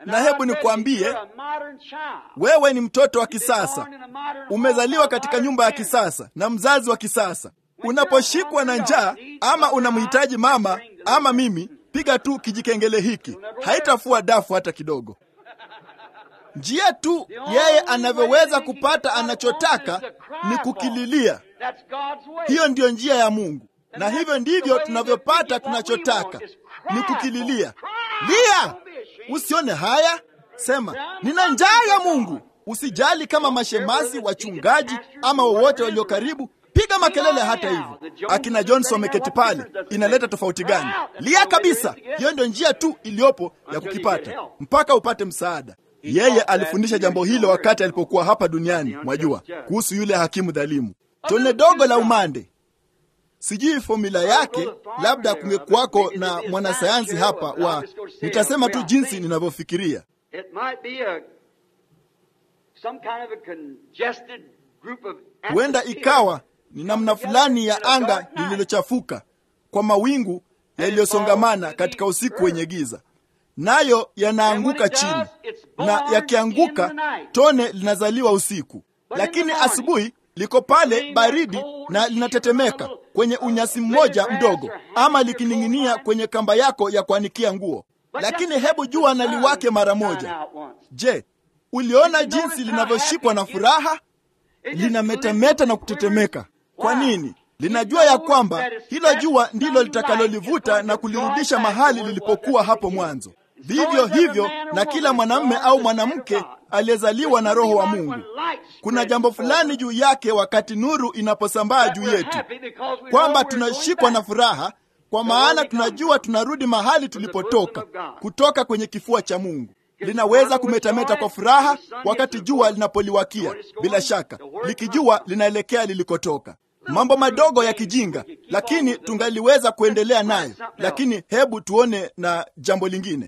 Na hebu nikwambie, wewe ni mtoto wa kisasa, umezaliwa katika nyumba ya kisasa na mzazi wa kisasa. Unaposhikwa na njaa ama unamhitaji mama ama mimi, piga tu kijikengele hiki, haitafua dafu hata kidogo. Njia tu yeye anavyoweza kupata anachotaka ni kukililia. Hiyo ndiyo njia ya Mungu, na hivyo ndivyo tunavyopata tunachotaka ni kukililia. Lia, usione haya, sema nina njaa ya Mungu. Usijali kama mashemasi, wachungaji ama wowote walio karibu, piga makelele. Hata hivyo, akina Jones wameketi pale, inaleta tofauti gani? Lia kabisa. Hiyo ndio njia tu iliyopo ya kukipata mpaka upate msaada. Yeye alifundisha jambo hilo wakati alipokuwa hapa duniani, mwajua, kuhusu yule hakimu dhalimu. Tone dogo la umande, sijui fomula yake, labda kungekuwako na mwanasayansi hapa wa, nitasema tu jinsi ninavyofikiria. Huenda ikawa ni namna fulani ya anga lililochafuka kwa mawingu yaliyosongamana katika usiku wenye giza nayo yanaanguka chini, na yakianguka tone linazaliwa usiku, lakini asubuhi liko pale baridi na linatetemeka kwenye unyasi mmoja mdogo, ama likining'inia kwenye kamba yako ya kuanikia nguo. Lakini hebu jua na liwake mara moja. Je, uliona jinsi linavyoshikwa na furaha? Linametameta na kutetemeka. Kwa nini? Linajua ya kwamba hilo jua ndilo litakalolivuta na kulirudisha mahali lilipokuwa hapo mwanzo. Vivyo hivyo na kila mwanamume au mwanamke aliyezaliwa na Roho wa Mungu, kuna jambo fulani juu yake wakati nuru inaposambaa juu yetu, kwamba tunashikwa na furaha, kwa maana tunajua tunarudi mahali tulipotoka, kutoka kwenye kifua cha Mungu. Linaweza kumetameta kwa furaha wakati jua linapoliwakia, bila shaka likijua linaelekea lilikotoka mambo madogo ya kijinga, lakini tungaliweza kuendelea nayo. Lakini hebu tuone na jambo lingine.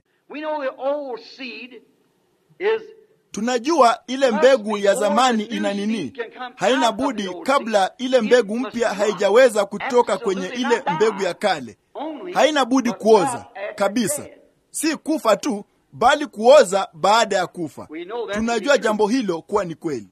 Tunajua ile mbegu ya zamani ina nini, haina budi kabla ile mbegu mpya haijaweza kutoka kwenye ile mbegu ya kale, haina budi kuoza kabisa, si kufa tu, bali kuoza baada ya kufa. Tunajua jambo hilo kuwa ni kweli.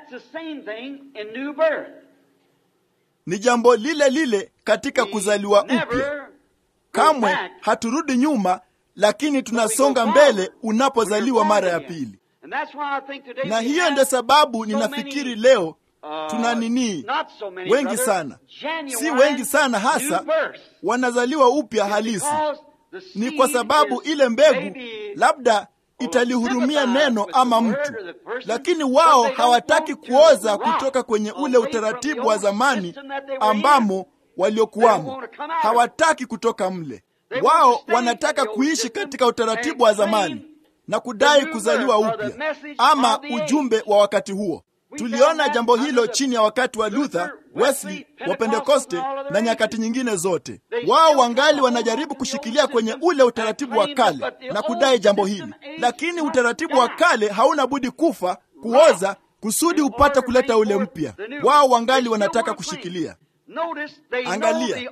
Ni jambo lile lile katika kuzaliwa upya. Kamwe haturudi nyuma, lakini tunasonga mbele unapozaliwa mara ya pili. Na hiyo ndio sababu ninafikiri leo tuna nini, wengi sana, si wengi sana hasa, wanazaliwa upya halisi. Ni kwa sababu ile mbegu labda italihurumia neno ama mtu, lakini wao hawataki kuoza kutoka kwenye ule utaratibu wa zamani ambamo waliokuwamo. Hawataki kutoka mle. Wao wanataka kuishi katika utaratibu wa zamani na kudai kuzaliwa upya ama ujumbe wa wakati huo. Tuliona jambo hilo chini ya wakati wa Luther, Wesley, wa Pentekoste na nyakati nyingine zote. Wao wangali wanajaribu kushikilia kwenye ule utaratibu wa kale na kudai jambo hili, lakini utaratibu wa kale hauna budi kufa, kuoza, kusudi upate kuleta ule mpya. Wao wangali wanataka kushikilia. Angalia,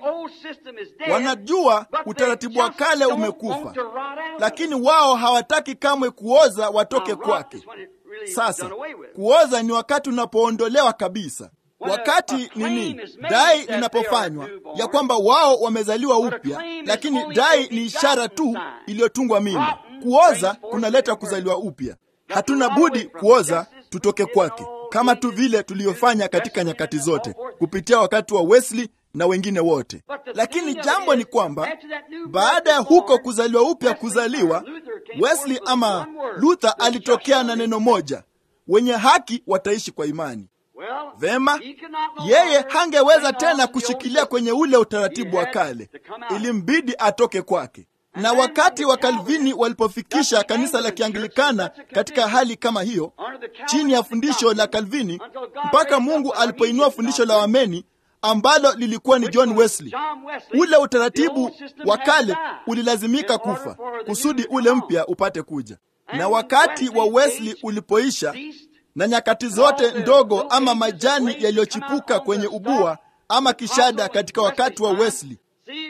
wanajua utaratibu wa kale umekufa, lakini wao hawataki kamwe kuoza watoke kwake. Sasa kuoza ni wakati unapoondolewa kabisa. Wakati nini, dai linapofanywa ya kwamba wao wamezaliwa upya, lakini dai ni ishara tu iliyotungwa mimba. Kuoza kunaleta kuzaliwa upya. Hatuna budi kuoza tutoke kwake, kama tu vile tuliyofanya katika nyakati zote kupitia wakati wa Wesley na wengine wote. Lakini jambo ni kwamba baada ya huko kuzaliwa upya kuzaliwa, Wesley ama Luther alitokea na neno moja, wenye haki wataishi kwa imani. Vema, yeye hangeweza tena kushikilia kwenye ule utaratibu wa kale, ilimbidi atoke kwake. Na wakati wa Kalvini walipofikisha kanisa la Kianglikana katika hali kama hiyo, chini ya fundisho la Kalvini, mpaka Mungu alipoinua fundisho la Wameni ambalo lilikuwa ni John Wesley, ule utaratibu wa kale ulilazimika kufa kusudi ule mpya upate kuja. Na wakati wa Wesley ulipoisha na nyakati zote ndogo ama majani yaliyochipuka kwenye ubua ama kishada katika wakati wa Wesley.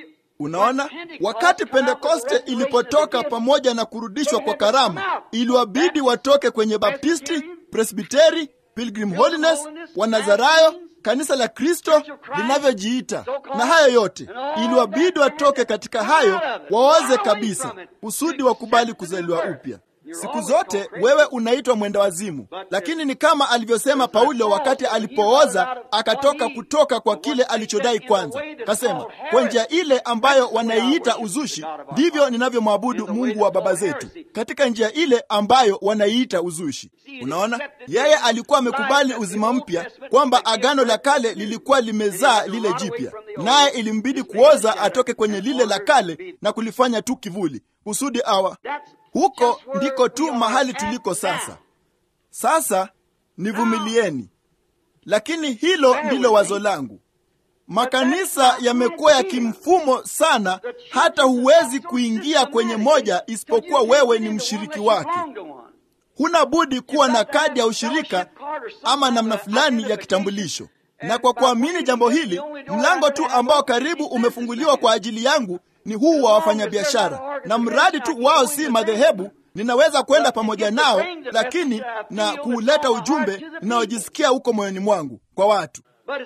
Unaona, wakati Pentekoste ilipotoka pamoja na kurudishwa kwa karama, iliwabidi watoke kwenye Baptisti, Presbiteri, Pilgrim Holiness, Wanazarayo, kanisa la Kristo linavyojiita na hayo yote, iliwabidi watoke katika hayo, waoze kabisa, kusudi wakubali kuzaliwa upya. Siku zote wewe unaitwa mwenda wazimu, lakini ni kama alivyosema Paulo wakati alipooza akatoka kutoka kwa kile alichodai kwanza. Kasema, kwa njia ile ambayo wanaiita uzushi, ndivyo ninavyomwabudu Mungu wa baba zetu, katika njia ile ambayo wanaiita uzushi. Unaona, yeye alikuwa amekubali uzima mpya, kwamba agano la kale lilikuwa limezaa lile jipya, naye ilimbidi kuoza atoke kwenye lile la kale na kulifanya tu kivuli kusudi awa huko ndiko tu mahali tuliko sasa. Sasa nivumilieni, lakini hilo ndilo wazo langu. Makanisa yamekuwa ya kimfumo sana, hata huwezi kuingia kwenye moja isipokuwa wewe ni mshiriki wake. Huna budi kuwa na kadi ya ushirika ama namna fulani ya kitambulisho. Na kwa kuamini jambo hili, mlango tu ambao karibu umefunguliwa kwa ajili yangu ni huu wa wafanyabiashara, na mradi tu wao si madhehebu, ninaweza kwenda pamoja nao, lakini na kuuleta ujumbe ninaojisikia huko moyoni mwangu kwa watu.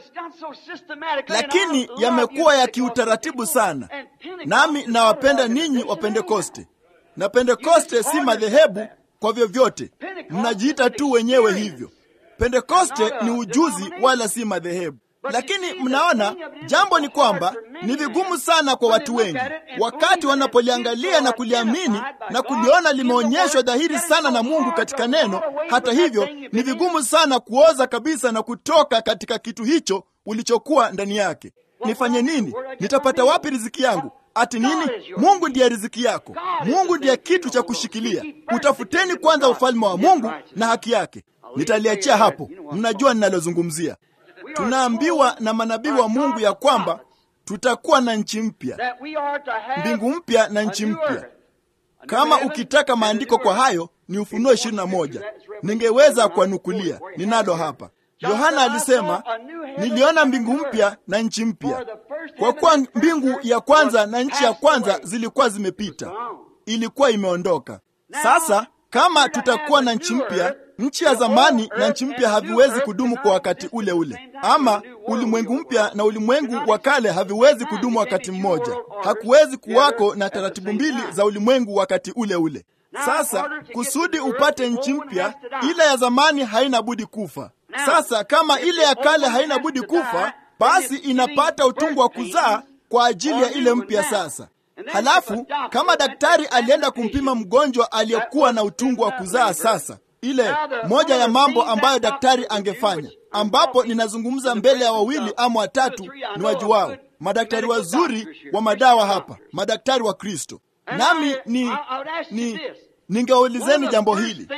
Lakini yamekuwa ya kiutaratibu sana, nami nawapenda ninyi wa Pentekoste, na Pentekoste si madhehebu kwa vyovyote, mnajiita tu wenyewe hivyo. Pentekoste ni ujuzi, wala si madhehebu. Lakini mnaona, jambo ni kwamba ni vigumu sana kwa watu wengi, wakati wanapoliangalia na kuliamini na kuliona limeonyeshwa dhahiri sana na Mungu katika neno. Hata hivyo, ni vigumu sana kuoza kabisa na kutoka katika kitu hicho ulichokuwa ndani yake. Nifanye nini? Nitapata wapi riziki yangu? Ati nini? Mungu ndiye riziki yako. Mungu ndiye kitu cha kushikilia. Utafuteni kwanza ufalme wa Mungu na haki yake. Nitaliachia hapo, mnajua ninalozungumzia. Tunaambiwa na manabii wa Mungu ya kwamba tutakuwa na nchi mpya, mbingu mpya na nchi mpya. Kama ukitaka maandiko kwa hayo ni Ufunuo ishirini na moja. Ningeweza kuwanukulia, ninalo hapa. Yohana alisema, niliona mbingu mpya na nchi mpya, kwa kuwa mbingu ya kwanza na nchi ya kwanza zilikuwa zimepita, ilikuwa imeondoka. Sasa kama tutakuwa na nchi mpya nchi ya zamani na nchi mpya haviwezi kudumu kwa wakati ule ule, ama ulimwengu mpya na ulimwengu wa kale haviwezi kudumu wakati mmoja. Hakuwezi kuwako na taratibu mbili za ulimwengu wakati ule ule. Sasa kusudi upate nchi mpya, ile ya zamani haina budi kufa. Sasa kama ile ya kale haina budi kufa, basi inapata utungu wa kuzaa kwa ajili ya ile mpya sasa. Halafu kama daktari alienda kumpima mgonjwa aliyekuwa na utungu wa kuzaa sasa ile moja ya mambo ambayo daktari angefanya, ambapo ninazungumza mbele ya wawili ama watatu ni wajuwao, madaktari wazuri wa madawa hapa, madaktari wa Kristo. Nami ni, ni ningeulizeni jambo hili.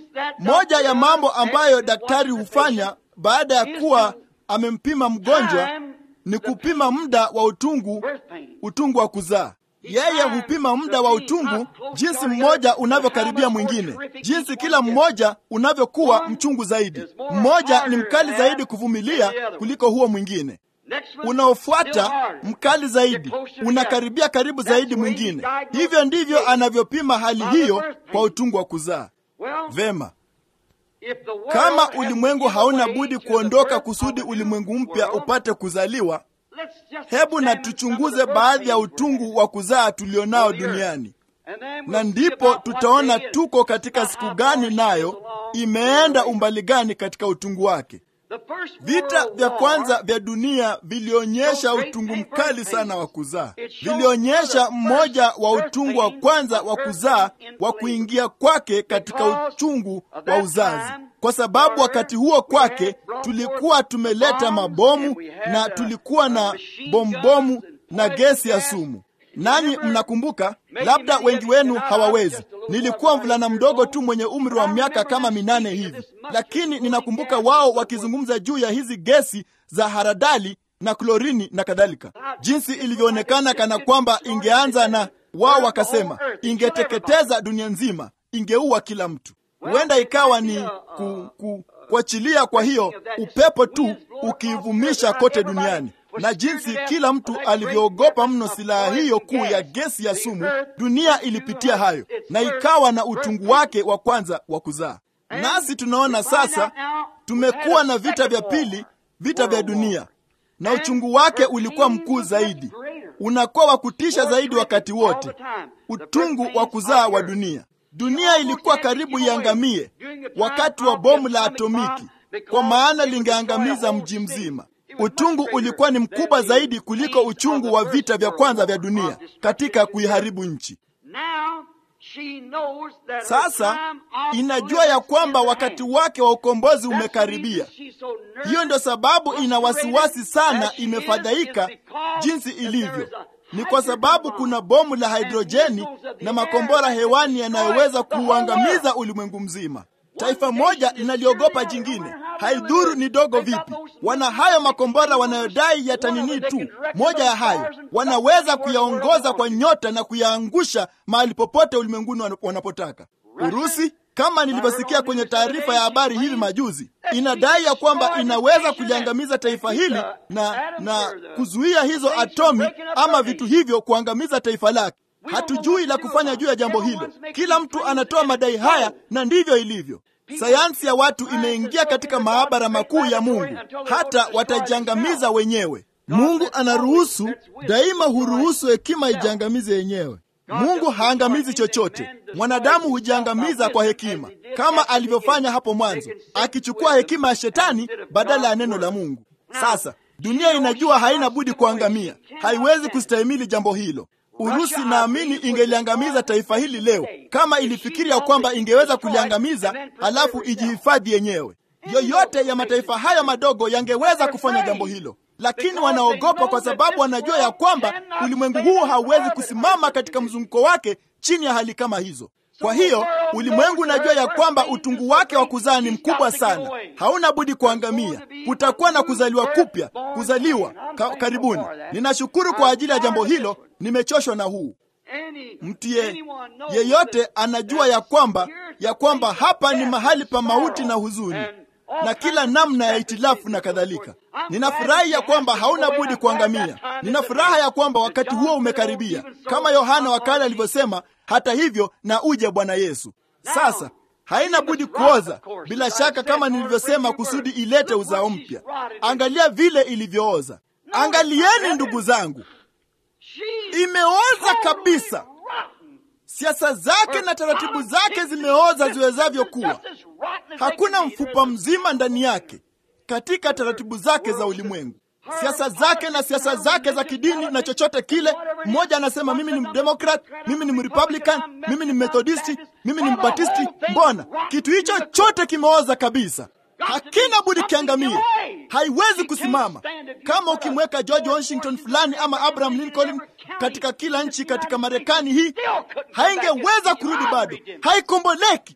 Moja ya mambo ambayo daktari hufanya baada ya kuwa amempima mgonjwa ni kupima muda wa utungu, utungu wa kuzaa. Yeye hupima muda wa utungu, jinsi mmoja unavyokaribia mwingine, jinsi kila mmoja unavyokuwa mchungu zaidi. Mmoja ni mkali zaidi kuvumilia kuliko huo mwingine. Unaofuata mkali zaidi, unakaribia karibu zaidi mwingine. Hivyo ndivyo anavyopima hali hiyo kwa utungu wa kuzaa. Vema, kama ulimwengu hauna budi kuondoka kusudi ulimwengu mpya upate kuzaliwa, hebu na tuchunguze baadhi ya utungu wa kuzaa tulionao duniani, na ndipo tutaona tuko katika siku gani, nayo imeenda umbali gani katika utungu wake. Vita vya kwanza vya dunia vilionyesha utungu mkali sana wa kuzaa. Vilionyesha mmoja wa utungu wa kwanza wa kuzaa wa kuingia kwake katika uchungu wa uzazi, kwa sababu wakati huo kwake tulikuwa tumeleta mabomu na tulikuwa na bombomu na gesi ya sumu. Nanyi mnakumbuka, labda wengi wenu hawawezi. Nilikuwa mvulana mdogo tu mwenye umri wa miaka kama minane hivi, lakini ninakumbuka wao wakizungumza juu ya hizi gesi za haradali na klorini na kadhalika, jinsi ilivyoonekana kana kwamba ingeanza na wao wakasema ingeteketeza dunia nzima, ingeua kila mtu. Huenda ikawa ni ku, ku, kuachilia kwa hiyo upepo tu ukiivumisha kote duniani. na jinsi kila mtu alivyoogopa mno silaha hiyo kuu ya gesi ya sumu. Dunia ilipitia hayo na ikawa na utungu wake wa kwanza wa kuzaa. Nasi tunaona sasa tumekuwa na vita vya pili, vita vya dunia, na uchungu wake ulikuwa mkuu zaidi, unakuwa wa kutisha zaidi wakati wote, utungu wa kuzaa wa dunia. Dunia ilikuwa karibu iangamie wakati wa bomu la atomiki, kwa maana lingeangamiza mji mzima. Utungu ulikuwa ni mkubwa zaidi kuliko uchungu wa vita vya kwanza vya dunia katika kuiharibu nchi. Sasa inajua ya kwamba wakati wake wa ukombozi umekaribia. Hiyo ndio sababu ina wasiwasi sana, imefadhaika jinsi ilivyo. Ni kwa sababu kuna bomu la hidrojeni na makombora hewani yanayoweza kuuangamiza ulimwengu mzima. Taifa moja linaliogopa jingine, haidhuru ni dogo vipi. Wana hayo makombora wanayodai yatanini tu. Moja ya hayo wanaweza kuyaongoza kwa nyota na kuyaangusha mahali popote ulimwenguni wanapotaka. Urusi, kama nilivyosikia kwenye taarifa ya habari hivi majuzi, inadai ya kwamba inaweza kuliangamiza taifa hili na na kuzuia hizo atomi ama vitu hivyo kuangamiza taifa lake. Hatujui la kufanya juu ya jambo hilo. Kila mtu anatoa madai haya, na ndivyo ilivyo. Sayansi ya watu imeingia katika maabara makuu ya Mungu, hata watajiangamiza wenyewe. Mungu anaruhusu daima, huruhusu hekima ijiangamize yenyewe. Mungu haangamizi chochote. Mwanadamu hujiangamiza kwa hekima, kama alivyofanya hapo mwanzo, akichukua hekima ya shetani badala ya neno la Mungu. Sasa dunia inajua haina budi kuangamia, haiwezi kustahimili jambo hilo. Urusi naamini ingeliangamiza taifa hili leo kama ilifikiria kwamba ingeweza kuliangamiza halafu ijihifadhi yenyewe. Yoyote ya mataifa haya madogo yangeweza kufanya jambo hilo, lakini wanaogopa kwa sababu wanajua ya kwamba ulimwengu huu hauwezi kusimama katika mzunguko wake chini ya hali kama hizo. Kwa hiyo ulimwengu unajua ya kwamba utungu wake wa kuzaa ni mkubwa sana, hauna budi kuangamia. Kutakuwa na kuzaliwa kupya, kuzaliwa ka, karibuni. Ninashukuru kwa ajili ya jambo hilo. Nimechoshwa na huu mtie. Yeyote anajua ya kwamba ya kwamba hapa ni mahali pa mauti na huzuni na kila namna ya itilafu na kadhalika. Ninafurahi ya kwamba hauna budi kuangamia. Nina furaha ya kwamba wakati huo umekaribia, kama Yohana wakale alivyosema, hata hivyo na uje Bwana Yesu. Sasa haina budi kuoza, bila shaka, kama nilivyosema, kusudi ilete uzao mpya. Angalia vile ilivyooza. Angalieni ndugu zangu, imeoza kabisa. Siasa zake na taratibu zake zimeoza ziwezavyo kuwa. Hakuna mfupa mzima ndani yake katika taratibu zake za ulimwengu, siasa zake na siasa zake za kidini na chochote kile. Mmoja anasema mimi ni mdemokrat, mimi ni mrepublican, mimi ni methodisti, mimi ni mbatisti. Mbona kitu hicho chote kimeoza kabisa, hakina budi kiangamie, haiwezi kusimama. Kama ukimweka George Washington fulani ama Abraham Lincoln katika kila nchi katika Marekani hii, haingeweza kurudi, bado haikomboleki.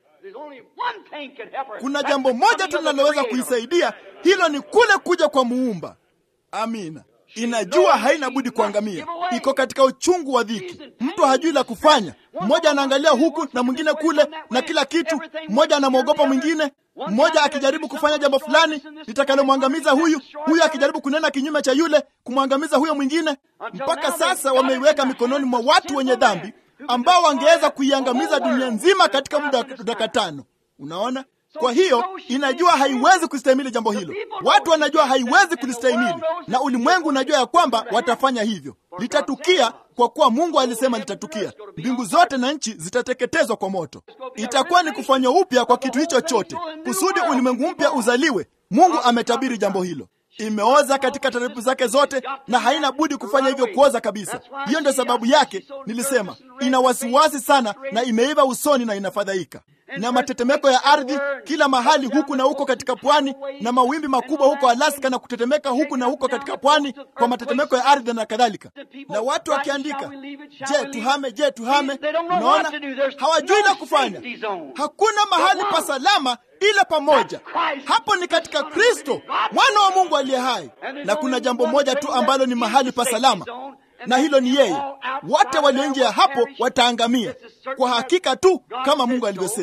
Kuna jambo moja tu linaloweza kuisaidia, hilo ni kule kuja kwa Muumba. Amina. Inajua haina budi kuangamia, iko katika uchungu wa dhiki. Mtu hajui la kufanya, mmoja anaangalia huku na mwingine kule na kila kitu, mmoja anamwogopa mwingine, mmoja akijaribu kufanya jambo fulani litakalomwangamiza huyu, huyu akijaribu kunena kinyume cha yule, kumwangamiza huyo mwingine. Mpaka sasa wameiweka mikononi mwa watu wenye dhambi ambao wangeweza kuiangamiza dunia nzima katika muda wa dakika tano. Unaona? Kwa hiyo inajua haiwezi kustahimili jambo hilo. Watu wanajua haiwezi kulistahimili, na ulimwengu unajua ya kwamba watafanya hivyo. Litatukia kwa kuwa Mungu alisema litatukia. Mbingu zote na nchi zitateketezwa kwa moto. Itakuwa ni kufanywa upya kwa kitu hicho chote, kusudi ulimwengu mpya uzaliwe. Mungu ametabiri jambo hilo. Imeoza katika taratibu zake zote na haina budi kufanya hivyo, kuoza kabisa. Hiyo ndio sababu yake nilisema ina wasiwasi sana na imeiva usoni na inafadhaika na matetemeko ya ardhi kila mahali huku na huko katika pwani, na mawimbi makubwa huko Alaska na kutetemeka huku na huko katika pwani kwa matetemeko ya ardhi na kadhalika. Na watu wakiandika, je, tuhame? Je, tuhame? Unaona, hawajui la kufanya. Hakuna mahali pa salama ila pamoja, hapo ni katika Kristo mwana wa Mungu aliye hai. Na kuna jambo moja tu ambalo ni mahali pa salama na hilo ni yeye. Wote walio nje ya hapo wataangamia kwa hakika tu, kama Mungu alivyosema.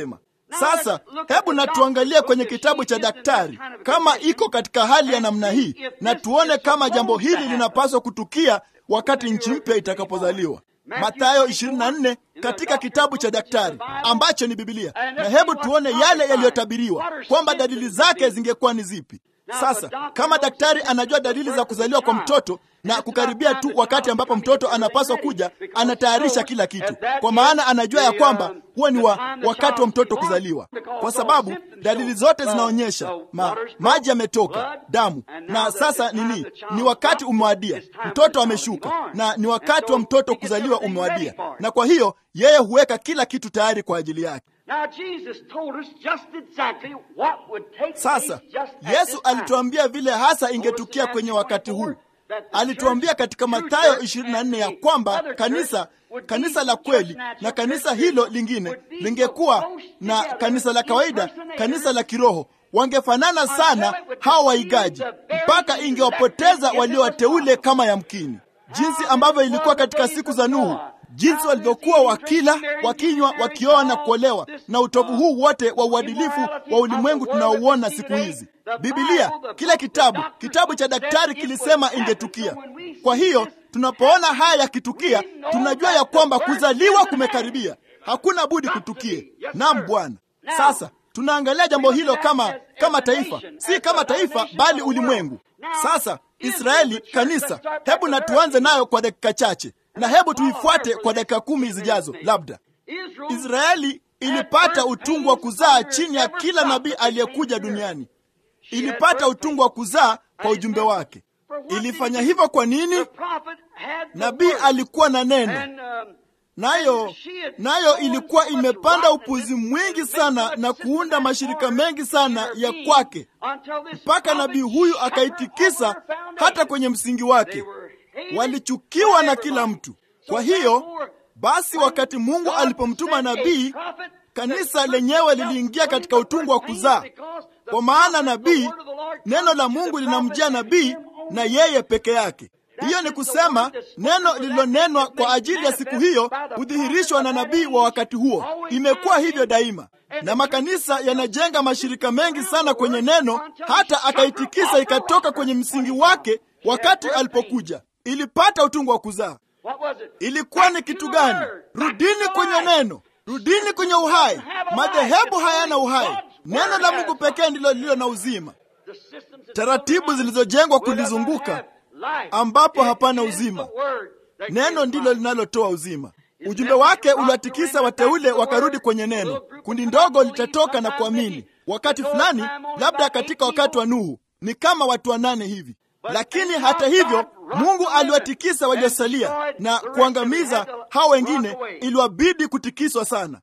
Sasa hebu na tuangalie kwenye kitabu cha daktari kama iko katika hali ya namna hii, na tuone kama jambo hili linapaswa kutukia wakati nchi mpya itakapozaliwa. Mathayo 24 katika kitabu cha daktari ambacho ni Biblia, na hebu tuone yale yaliyotabiriwa kwamba dalili zake zingekuwa ni zipi. Sasa kama daktari anajua dalili za kuzaliwa kwa mtoto na kukaribia tu wakati ambapo mtoto anapaswa kuja, anatayarisha kila kitu, kwa maana anajua ya kwamba huo ni wa wakati wa mtoto kuzaliwa, kwa sababu dalili zote zinaonyesha ma, maji yametoka, damu, na sasa nini, ni wakati umewadia, mtoto ameshuka, na ni wakati wa mtoto kuzaliwa umewadia, na kwa hiyo yeye huweka kila kitu tayari kwa ajili yake. Sasa Yesu alituambia vile hasa ingetukia kwenye wakati huu. Alituambia katika Mathayo 24 ya kwamba kanisa kanisa la kweli na kanisa hilo lingine lingekuwa na kanisa la kawaida, kanisa la kiroho, wangefanana sana hawa waigaji, mpaka ingewapoteza walio wateule kama yamkini, jinsi ambavyo ilikuwa katika siku za Nuhu jinsi walivyokuwa wakila, wakinywa, wakioa na kuolewa, na utovu huu wote wa uadilifu wa ulimwengu tunaouona siku hizi. Biblia, kila kitabu, kitabu cha daktari kilisema ingetukia. Kwa hiyo tunapoona haya yakitukia, tunajua ya kwamba kuzaliwa kumekaribia, hakuna budi kutukie. Naam Bwana. Sasa tunaangalia jambo hilo kama kama taifa, si kama taifa, bali ulimwengu. Sasa Israeli, kanisa, hebu na tuanze nayo kwa dakika chache na hebu tuifuate kwa dakika kumi zijazo. Labda Israeli ilipata utungu wa kuzaa chini ya kila nabii aliyekuja duniani. Ilipata utungu wa kuzaa kwa ujumbe wake. Ilifanya hivyo kwa nini? Nabii alikuwa na neno, nayo nayo ilikuwa imepanda upuzi mwingi sana na kuunda mashirika mengi sana ya kwake, mpaka nabii huyu akaitikisa hata kwenye msingi wake. Walichukiwa na kila mtu. Kwa hiyo basi, wakati Mungu alipomtuma nabii, kanisa lenyewe liliingia katika utungu wa kuzaa, kwa maana nabii, neno la Mungu linamjia nabii na yeye peke yake. Hiyo ni kusema neno lililonenwa kwa ajili ya siku hiyo hudhihirishwa na nabii wa wakati huo. Imekuwa hivyo daima, na makanisa yanajenga mashirika mengi sana kwenye neno, hata akaitikisa ikatoka kwenye msingi wake wakati alipokuja ilipata utungu wa kuzaa. Ilikuwa ni kitu gani? Rudini kwenye neno, rudini kwenye uhai. Madhehebu hayana uhai, neno la Mungu pekee ndilo lililo na uzima. Taratibu zilizojengwa kulizunguka, ambapo hapana uzima, neno ndilo linalotoa uzima. Ujumbe wake uliwatikisa wateule, wakarudi kwenye neno. Kundi ndogo litatoka na kuamini wakati fulani, labda katika wakati wa Nuhu, ni kama watu wanane hivi lakini hata hivyo Mungu aliwatikisa waliosalia na kuangamiza hao wengine. Iliwabidi kutikiswa sana.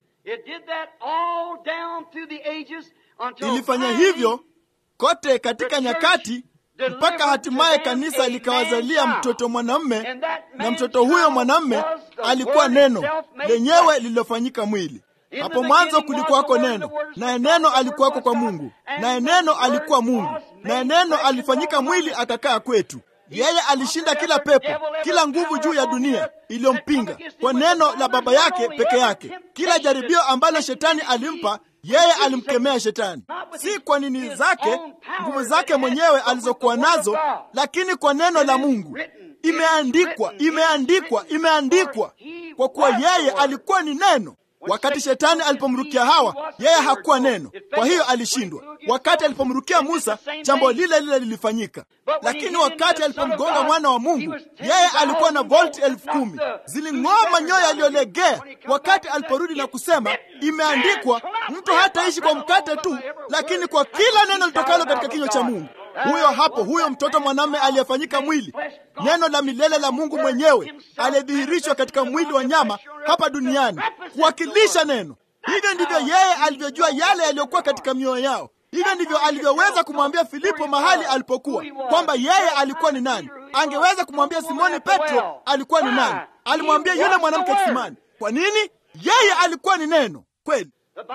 Ilifanya hivyo kote katika nyakati, mpaka hatimaye kanisa likawazalia mtoto mwanamme, na mtoto huyo mwanamme alikuwa neno lenyewe lililofanyika mwili. Hapo mwanzo kulikuwako neno, naye neno alikuwako kwa Mungu, naye neno alikuwa Mungu, naye neno alifanyika mwili akakaa kwetu. Yeye alishinda kila pepo, kila nguvu juu ya dunia iliyompinga kwa neno la Baba yake peke yake. Kila jaribio ambalo shetani alimpa yeye alimkemea shetani, si kwa nini zake, nguvu zake mwenyewe alizokuwa nazo, lakini kwa neno la Mungu. Imeandikwa, imeandikwa, imeandikwa, kwa kuwa yeye alikuwa ni neno. Wakati shetani alipomrukia Hawa, yeye hakuwa neno, kwa hiyo alishindwa. Wakati alipomrukia Musa, jambo lile lile lilifanyika. Lakini wakati alipomgonga mwana wa Mungu, yeye alikuwa na volti elfu kumi ziling'oa manyoya yaliyolegea. Wakati aliporudi na kusema imeandikwa, mtu hataishi kwa mkate tu, lakini kwa kila neno litokalo katika kinywa cha Mungu. Huyo hapo, huyo mtoto mwanamume aliyefanyika mwili, neno la milele la Mungu mwenyewe aliyedhihirishwa katika mwili wa nyama hapa duniani kuwakilisha neno. Hivyo ndivyo yeye alivyojua yale yaliyokuwa katika mioyo yao. Hivyo ndivyo alivyoweza kumwambia Filipo mahali alipokuwa kwamba yeye alikuwa ni nani. Angeweza kumwambia Simoni Petro alikuwa ni nani. Alimwambia yule mwanamke kisimani. Kwa nini? Yeye alikuwa ni neno kweli.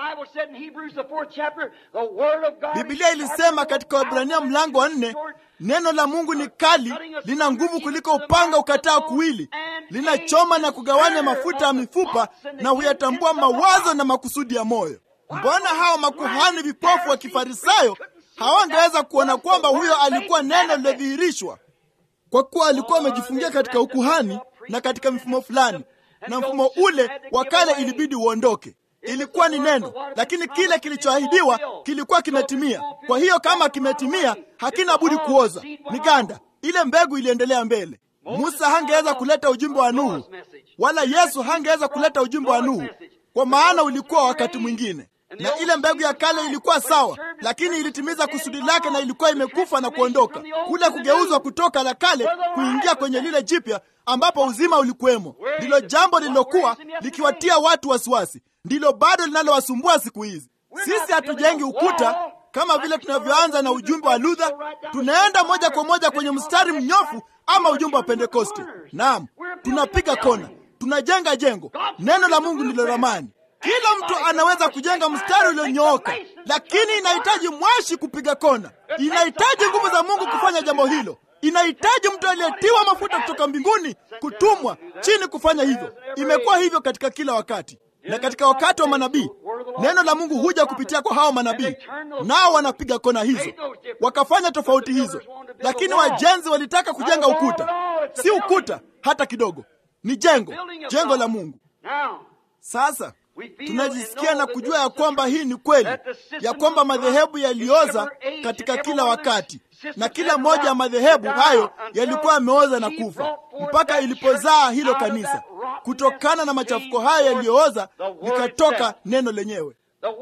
Biblia ilisema katika Waebrania mlango wa nne, neno la Mungu ni kali, lina nguvu kuliko upanga ukatao kuwili, linachoma na kugawanya mafuta ya mifupa na huyatambua mawazo na makusudi ya moyo. mbona hao makuhani vipofu wa kifarisayo hawangeweza kuona kwamba huyo alikuwa neno lilodhihirishwa kwa kuwa alikuwa amejifungia katika ukuhani na katika mfumo fulani na mfumo ule wa kale ilibidi uondoke ilikuwa ni neno lakini kile kilichoahidiwa kilikuwa kimetimia kwa hiyo kama kimetimia hakina budi kuoza ni ganda ile mbegu iliendelea mbele musa hangeweza kuleta ujumbe wa nuhu wala yesu hangeweza kuleta ujumbe wa nuhu kwa maana ulikuwa wakati mwingine na ile mbegu ya kale ilikuwa sawa lakini ilitimiza kusudi lake na ilikuwa imekufa na kuondoka kule kugeuzwa kutoka la kale kuingia kwenye lile jipya ambapo uzima ulikuwemo ndilo jambo lililokuwa likiwatia watu wasiwasi ndilo bado linalowasumbua siku hizi sisi hatujengi ukuta kama vile tunavyoanza na ujumbe wa luther tunaenda moja kwa moja kwenye mstari mnyofu ama ujumbe wa pentekoste naam tunapiga kona tunajenga jengo neno la mungu ndilo ramani kila mtu anaweza kujenga mstari ulionyooka lakini inahitaji mwashi kupiga kona inahitaji nguvu za mungu kufanya jambo hilo inahitaji mtu aliyetiwa mafuta kutoka mbinguni kutumwa chini kufanya hivyo imekuwa hivyo katika kila wakati na katika wakati wa manabii neno la mungu huja kupitia kwa hao manabii nao wanapiga kona hizo wakafanya tofauti hizo lakini wajenzi walitaka kujenga ukuta si ukuta hata kidogo ni jengo jengo la mungu sasa tunajisikia na kujua ya kwamba hii ni kweli ya kwamba madhehebu yalioza katika kila wakati na kila moja ya madhehebu hayo yalikuwa yameoza na kufa mpaka ilipozaa hilo kanisa kutokana na machafuko hayo yaliyooza likatoka neno lenyewe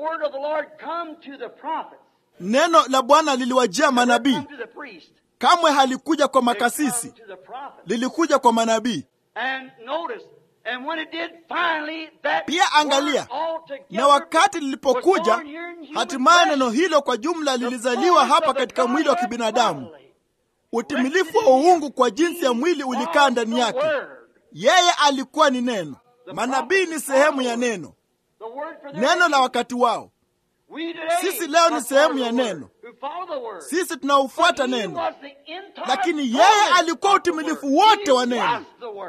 neno la bwana liliwajia manabii kamwe halikuja kwa makasisi lilikuja kwa manabii pia angalia na wakati lilipokuja hatimaye neno hilo kwa jumla lilizaliwa hapa katika mwili wa kibinadamu utimilifu wa uungu kwa jinsi ya mwili ulikaa ndani yake yeye alikuwa ni neno manabii ni sehemu ya neno neno la wakati wao sisi leo ni sehemu ya neno sisi tunaofuata neno lakini yeye alikuwa utimilifu wote wa neno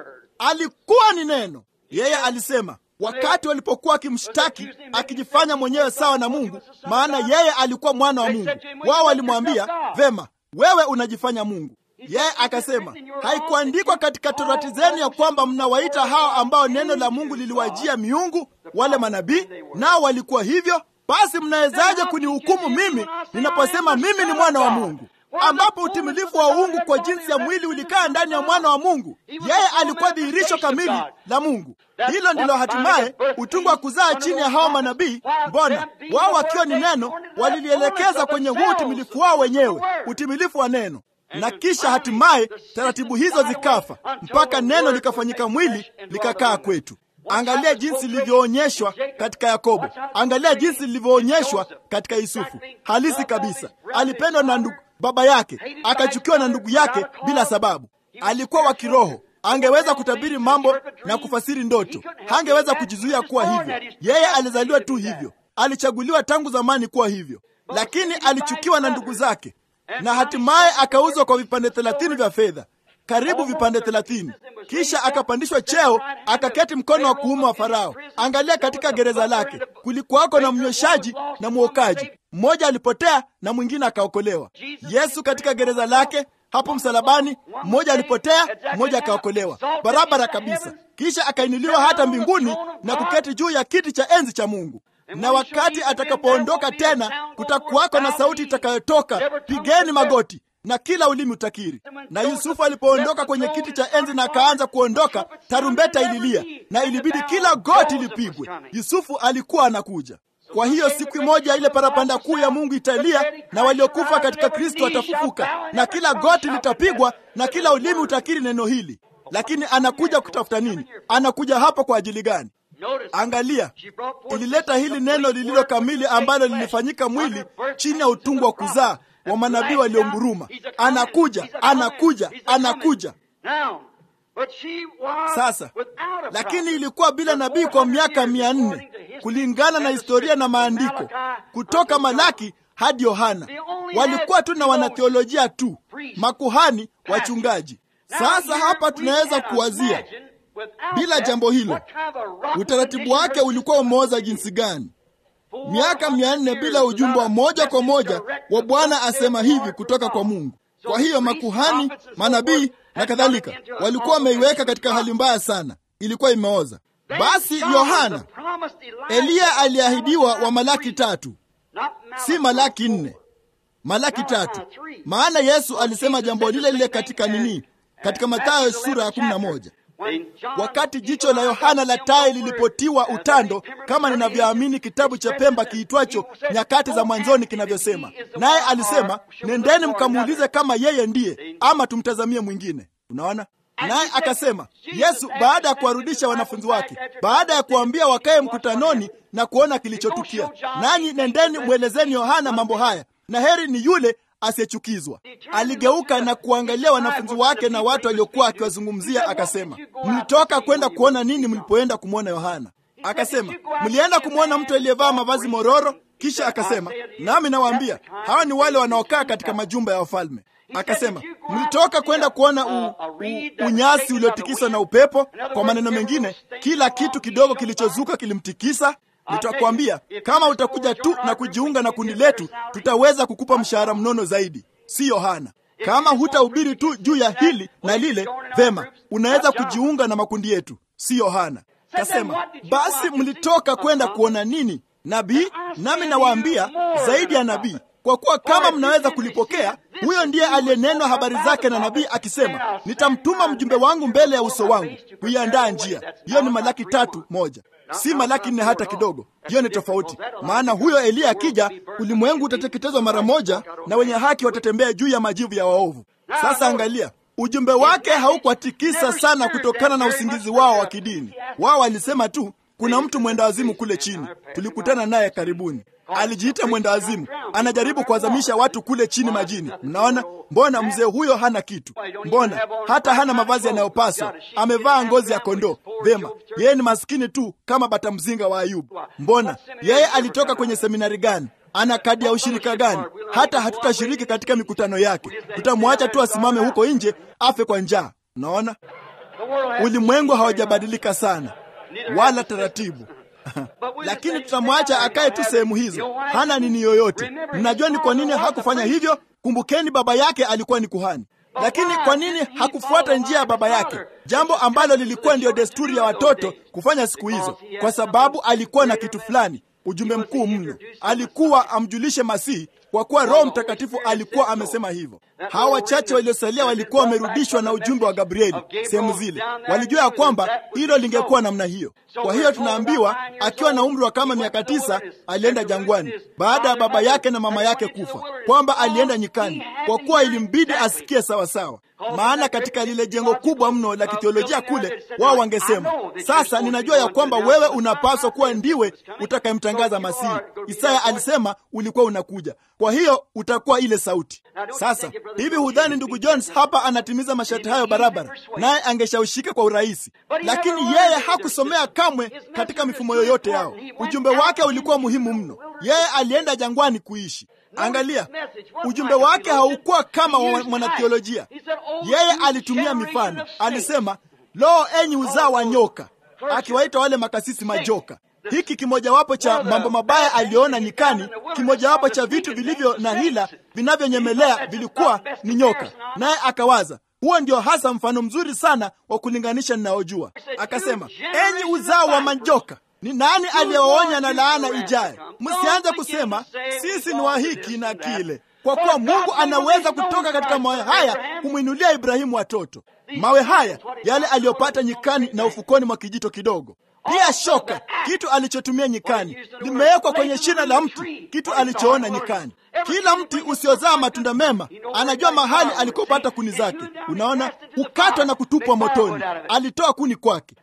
alikuwa ni neno yeye alisema wakati walipokuwa akimshtaki akijifanya mwenyewe sawa na mungu maana yeye alikuwa mwana wa mungu wao walimwambia vema wewe unajifanya mungu yeye akasema haikuandikwa katika torati zenu ya kwamba mnawaita hao ambao neno la mungu liliwajia miungu wale manabii nao walikuwa hivyo basi mnawezaje kunihukumu mimi ninaposema mimi ni mwana wa mungu ambapo utimilifu wa uungu kwa jinsi ya mwili ulikaa ndani ya mwana wa mungu yeye alikuwa dhihirisho kamili la mungu hilo ndilo hatimaye utungu wa kuzaa chini ya hao manabii mbona wao wakiwa ni neno walilielekeza kwenye huu utimilifu wao wenyewe utimilifu wa neno na kisha hatimaye taratibu hizo zikafa mpaka neno likafanyika mwili likakaa kwetu angalia jinsi lilivyoonyeshwa katika yakobo angalia jinsi lilivyoonyeshwa katika yusufu halisi kabisa alipendwa na ndugu baba yake akachukiwa na ndugu yake bila sababu alikuwa wa kiroho angeweza kutabiri mambo na kufasiri ndoto hangeweza kujizuia kuwa hivyo yeye alizaliwa tu hivyo alichaguliwa tangu zamani kuwa hivyo lakini alichukiwa na ndugu zake na hatimaye akauzwa kwa vipande thelathini vya fedha karibu vipande thelathini kisha akapandishwa cheo akaketi mkono wa kuume wa farao angalia katika gereza lake kulikuwako na mnyweshaji na mwokaji mmoja alipotea na mwingine akaokolewa yesu katika gereza lake hapo msalabani mmoja alipotea mmoja akaokolewa barabara kabisa kisha akainuliwa hata mbinguni na kuketi juu ya kiti cha enzi cha mungu na wakati atakapoondoka tena kutakuwako na sauti itakayotoka pigeni magoti na kila ulimi utakiri na yusufu alipoondoka kwenye kiti cha enzi na akaanza kuondoka tarumbeta ililia na ilibidi kila goti lipigwe yusufu alikuwa anakuja kwa hiyo siku moja ile parapanda kuu ya mungu italia na waliokufa katika kristo watafufuka na kila goti litapigwa na kila ulimi utakiri neno hili lakini anakuja kutafuta nini anakuja hapa kwa ajili gani angalia ilileta hili neno lililo kamili ambalo lilifanyika mwili chini ya utungu wa kuzaa wa manabii walionguruma anakuja anakuja anakuja sasa lakini ilikuwa bila nabii kwa miaka mia nne kulingana na historia na maandiko kutoka malaki hadi yohana walikuwa tu na wanatheolojia tu makuhani wachungaji sasa hapa tunaweza kuwazia bila jambo hilo utaratibu wake ulikuwa umeoza jinsi gani miaka mia nne bila ujumbe wa moja kwa moja wa Bwana asema hivi kutoka kwa Mungu. Kwa hiyo makuhani, manabii na kadhalika walikuwa wameiweka katika hali mbaya sana, ilikuwa imeoza. Basi Yohana, Eliya aliahidiwa wa Malaki tatu, si Malaki nne, Malaki tatu. Maana Yesu alisema jambo lile lile katika nini, katika Mathayo sura ya kumi na moja wakati jicho la Yohana la tai lilipotiwa utando, kama ninavyoamini kitabu cha Pemba kiitwacho Nyakati za Mwanzoni kinavyosema. Naye alisema, nendeni mkamuulize kama yeye ndiye ama tumtazamie mwingine. Unaona, naye akasema Yesu, baada ya kuwarudisha wanafunzi wake, baada ya kuambia wakae mkutanoni na kuona kilichotukia, nanyi nendeni mwelezeni Yohana mambo haya, na heri ni yule asiyechukizwa. Aligeuka na kuangalia wanafunzi wake na watu waliokuwa akiwazungumzia, akasema, mlitoka kwenda kuona nini mlipoenda kumwona Yohana? Akasema, mlienda kumwona mtu aliyevaa mavazi mororo. Kisha akasema, nami nawaambia hawa ni wale wanaokaa katika majumba ya wafalme. Akasema, mlitoka kwenda kuona u, u, unyasi uliotikiswa na upepo. Kwa maneno mengine, kila kitu kidogo kilichozuka kilimtikisa. Nitakwambia, kama utakuja tu na kujiunga na kundi letu, tutaweza kukupa mshahara mnono zaidi, si Yohana. Kama hutahubiri tu juu ya hili na lile, vema, unaweza kujiunga na makundi yetu, si Yohana. Kasema, basi mlitoka kwenda kuona nini? Nabii? Nami nawaambia zaidi ya nabii, kwa kuwa kama mnaweza kulipokea, huyo ndiye aliyenenwa habari zake na nabii akisema, nitamtuma mjumbe wangu mbele ya uso wangu kuiandaa njia. Hiyo ni Malaki tatu moja si Malaki nne hata kidogo. Hiyo ni tofauti, maana huyo Eliya akija, ulimwengu utateketezwa mara moja na wenye haki watatembea juu ya majivu ya waovu. Sasa angalia, ujumbe wake haukuwatikisa sana kutokana na usingizi wao wa kidini. Wao walisema tu kuna mtu mwenda wazimu kule chini, tulikutana naye karibuni. Alijiita mwenda wazimu, anajaribu kuwazamisha watu kule chini majini. Mnaona, mbona mzee huyo hana kitu? Mbona hata hana mavazi yanayopaswa? Amevaa ngozi ya kondoo. Vema, yeye ni maskini tu kama bata mzinga wa Ayubu. Mbona yeye alitoka kwenye seminari gani? Ana kadi ya ushirika gani? Hata hatutashiriki katika mikutano yake, tutamwacha tu asimame huko nje afe kwa njaa. Unaona, ulimwengu hawajabadilika sana wala taratibu lakini tutamwacha akae tu sehemu hizo, hana nini yoyote. Mnajua ni kwa nini hakufanya hivyo? Kumbukeni, baba yake alikuwa ni kuhani. Lakini kwa nini hakufuata njia ya baba yake, jambo ambalo lilikuwa ndiyo desturi ya watoto kufanya siku hizo? Kwa sababu alikuwa na kitu fulani, ujumbe mkuu mno. Alikuwa amjulishe Masihi, kwa kuwa Roho Mtakatifu alikuwa amesema hivyo. Hawa wachache waliosalia walikuwa wamerudishwa na ujumbe wa Gabrieli sehemu zile, walijua ya kwamba hilo lingekuwa namna hiyo. Kwa hiyo tunaambiwa akiwa na umri wa kama miaka tisa alienda jangwani baada ya baba yake na mama yake kufa, kwamba alienda nyikani kwa kuwa ilimbidi asikie sawasawa. Maana katika lile jengo kubwa mno la kithiolojia kule, wao wangesema sasa, ninajua ya kwamba wewe unapaswa kuwa ndiwe utakayemtangaza Masihi. Isaya alisema ulikuwa unakuja, kwa hiyo utakuwa ile sauti. Sasa hivi hudhani ndugu Jones hapa anatimiza masharti hayo barabara, naye angeshawishika kwa urahisi, lakini yeye hakusomea kamwe katika mifumo yoyote yao. Ujumbe wake ulikuwa muhimu mno. Yeye alienda jangwani kuishi. Angalia, ujumbe wake haukuwa kama wa mwanathiolojia. Yeye alitumia mifano. Alisema, lo, enyi uzao wa nyoka, akiwaita wale makasisi majoka. Hiki kimojawapo cha mambo mabaya aliyoona nyikani, kimojawapo cha vitu vilivyo na hila vinavyonyemelea vilikuwa ni nyoka, naye akawaza huo ndio hasa mfano mzuri sana wa kulinganisha ninaojua. Akasema, enyi uzao wa majoka, ni nani aliyewaonya na laana ijaye? Msianze kusema sisi ni wa hiki na kile, kwa kuwa Mungu anaweza kutoka katika mawe haya kumwinulia Ibrahimu watoto. Mawe haya yale aliyopata nyikani na ufukoni mwa kijito kidogo. Pia shoka, kitu alichotumia nyikani, limewekwa kwenye shina la mti, kitu alichoona nyikani. Kila mti usiozaa matunda mema anajua mahali alikopata kuni zake. Unaona, hukatwa na kutupwa motoni. Alitoa kuni kwake.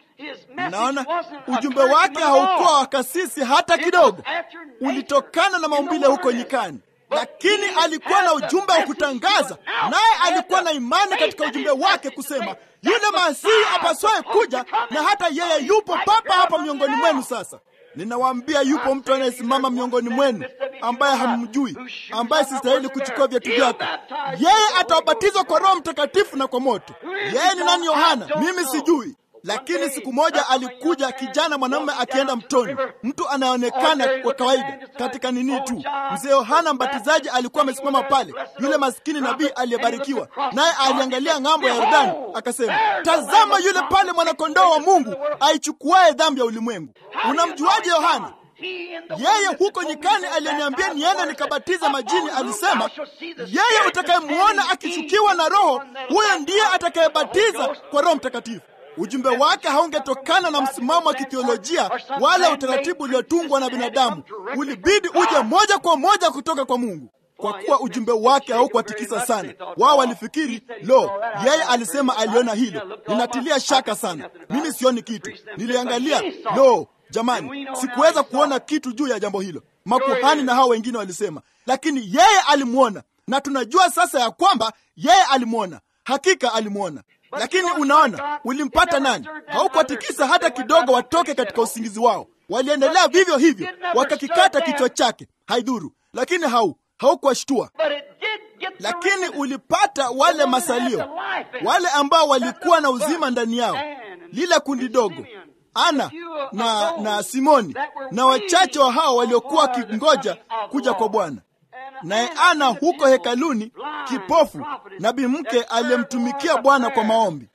Unaona, ujumbe wake haukuwa wa kasisi hata kidogo, ulitokana na maumbile huko nyikani, lakini alikuwa na ujumbe wa kutangaza, naye alikuwa na imani katika ujumbe wake kusema yule Masihi apaswaye kuja, na hata yeye yupo papa hapa miongoni mwenu. Sasa ninawaambia, yupo mtu anayesimama miongoni mwenu ambaye hammjui, ambaye sistahili kuchukua viatu vyake. Yeye atawabatizwa kwa Roho Mtakatifu na kwa moto. Yeye ni nani? Yohana? Mimi sijui, Lakini siku moja alikuja kijana mwanamume akienda mtoni, mtu anayeonekana kwa kawaida katika nini tu. Mzee Yohana Mbatizaji alikuwa amesimama pale, yule maskini nabii aliyebarikiwa, naye aliangalia ng'ambo ya Yordani akasema, tazama yule pale mwanakondoo wa Mungu aichukuaye dhambi ya ulimwengu. Unamjuaje Yohana? Yeye huko nyikani aliyeniambia niende nikabatize majini, alisema yeye utakayemwona akishukiwa na Roho, huyo ndiye atakayebatiza kwa Roho Mtakatifu. Ujumbe wake haungetokana na msimamo wa kithiolojia wala utaratibu uliotungwa na binadamu. Ulibidi uje moja kwa moja kutoka kwa Mungu, kwa kuwa ujumbe wake haukuwatikisa sana. Wao walifikiri lo, yeye alisema aliona hilo. Ninatilia shaka sana, mimi sioni kitu. Niliangalia, lo Jamani, sikuweza kuona kitu juu ya jambo hilo. Makuhani na hao wengine walisema, lakini yeye alimwona, na tunajua sasa ya kwamba yeye alimwona, hakika alimwona. Lakini unaona, ulimpata nani? Haukuwatikisa hata kidogo watoke katika usingizi wao. Waliendelea vivyo hivyo, wakakikata kichwa chake, haidhuru. Lakini hau haukuwashtua, lakini ulipata wale masalio, wale ambao walikuwa na uzima ndani yao, lile kundi dogo Ana na na Simoni na wachache wa hao waliokuwa wakingoja kuja kwa Bwana. Naye Ana huko hekaluni, kipofu, nabii mke aliyemtumikia Bwana kwa maombi.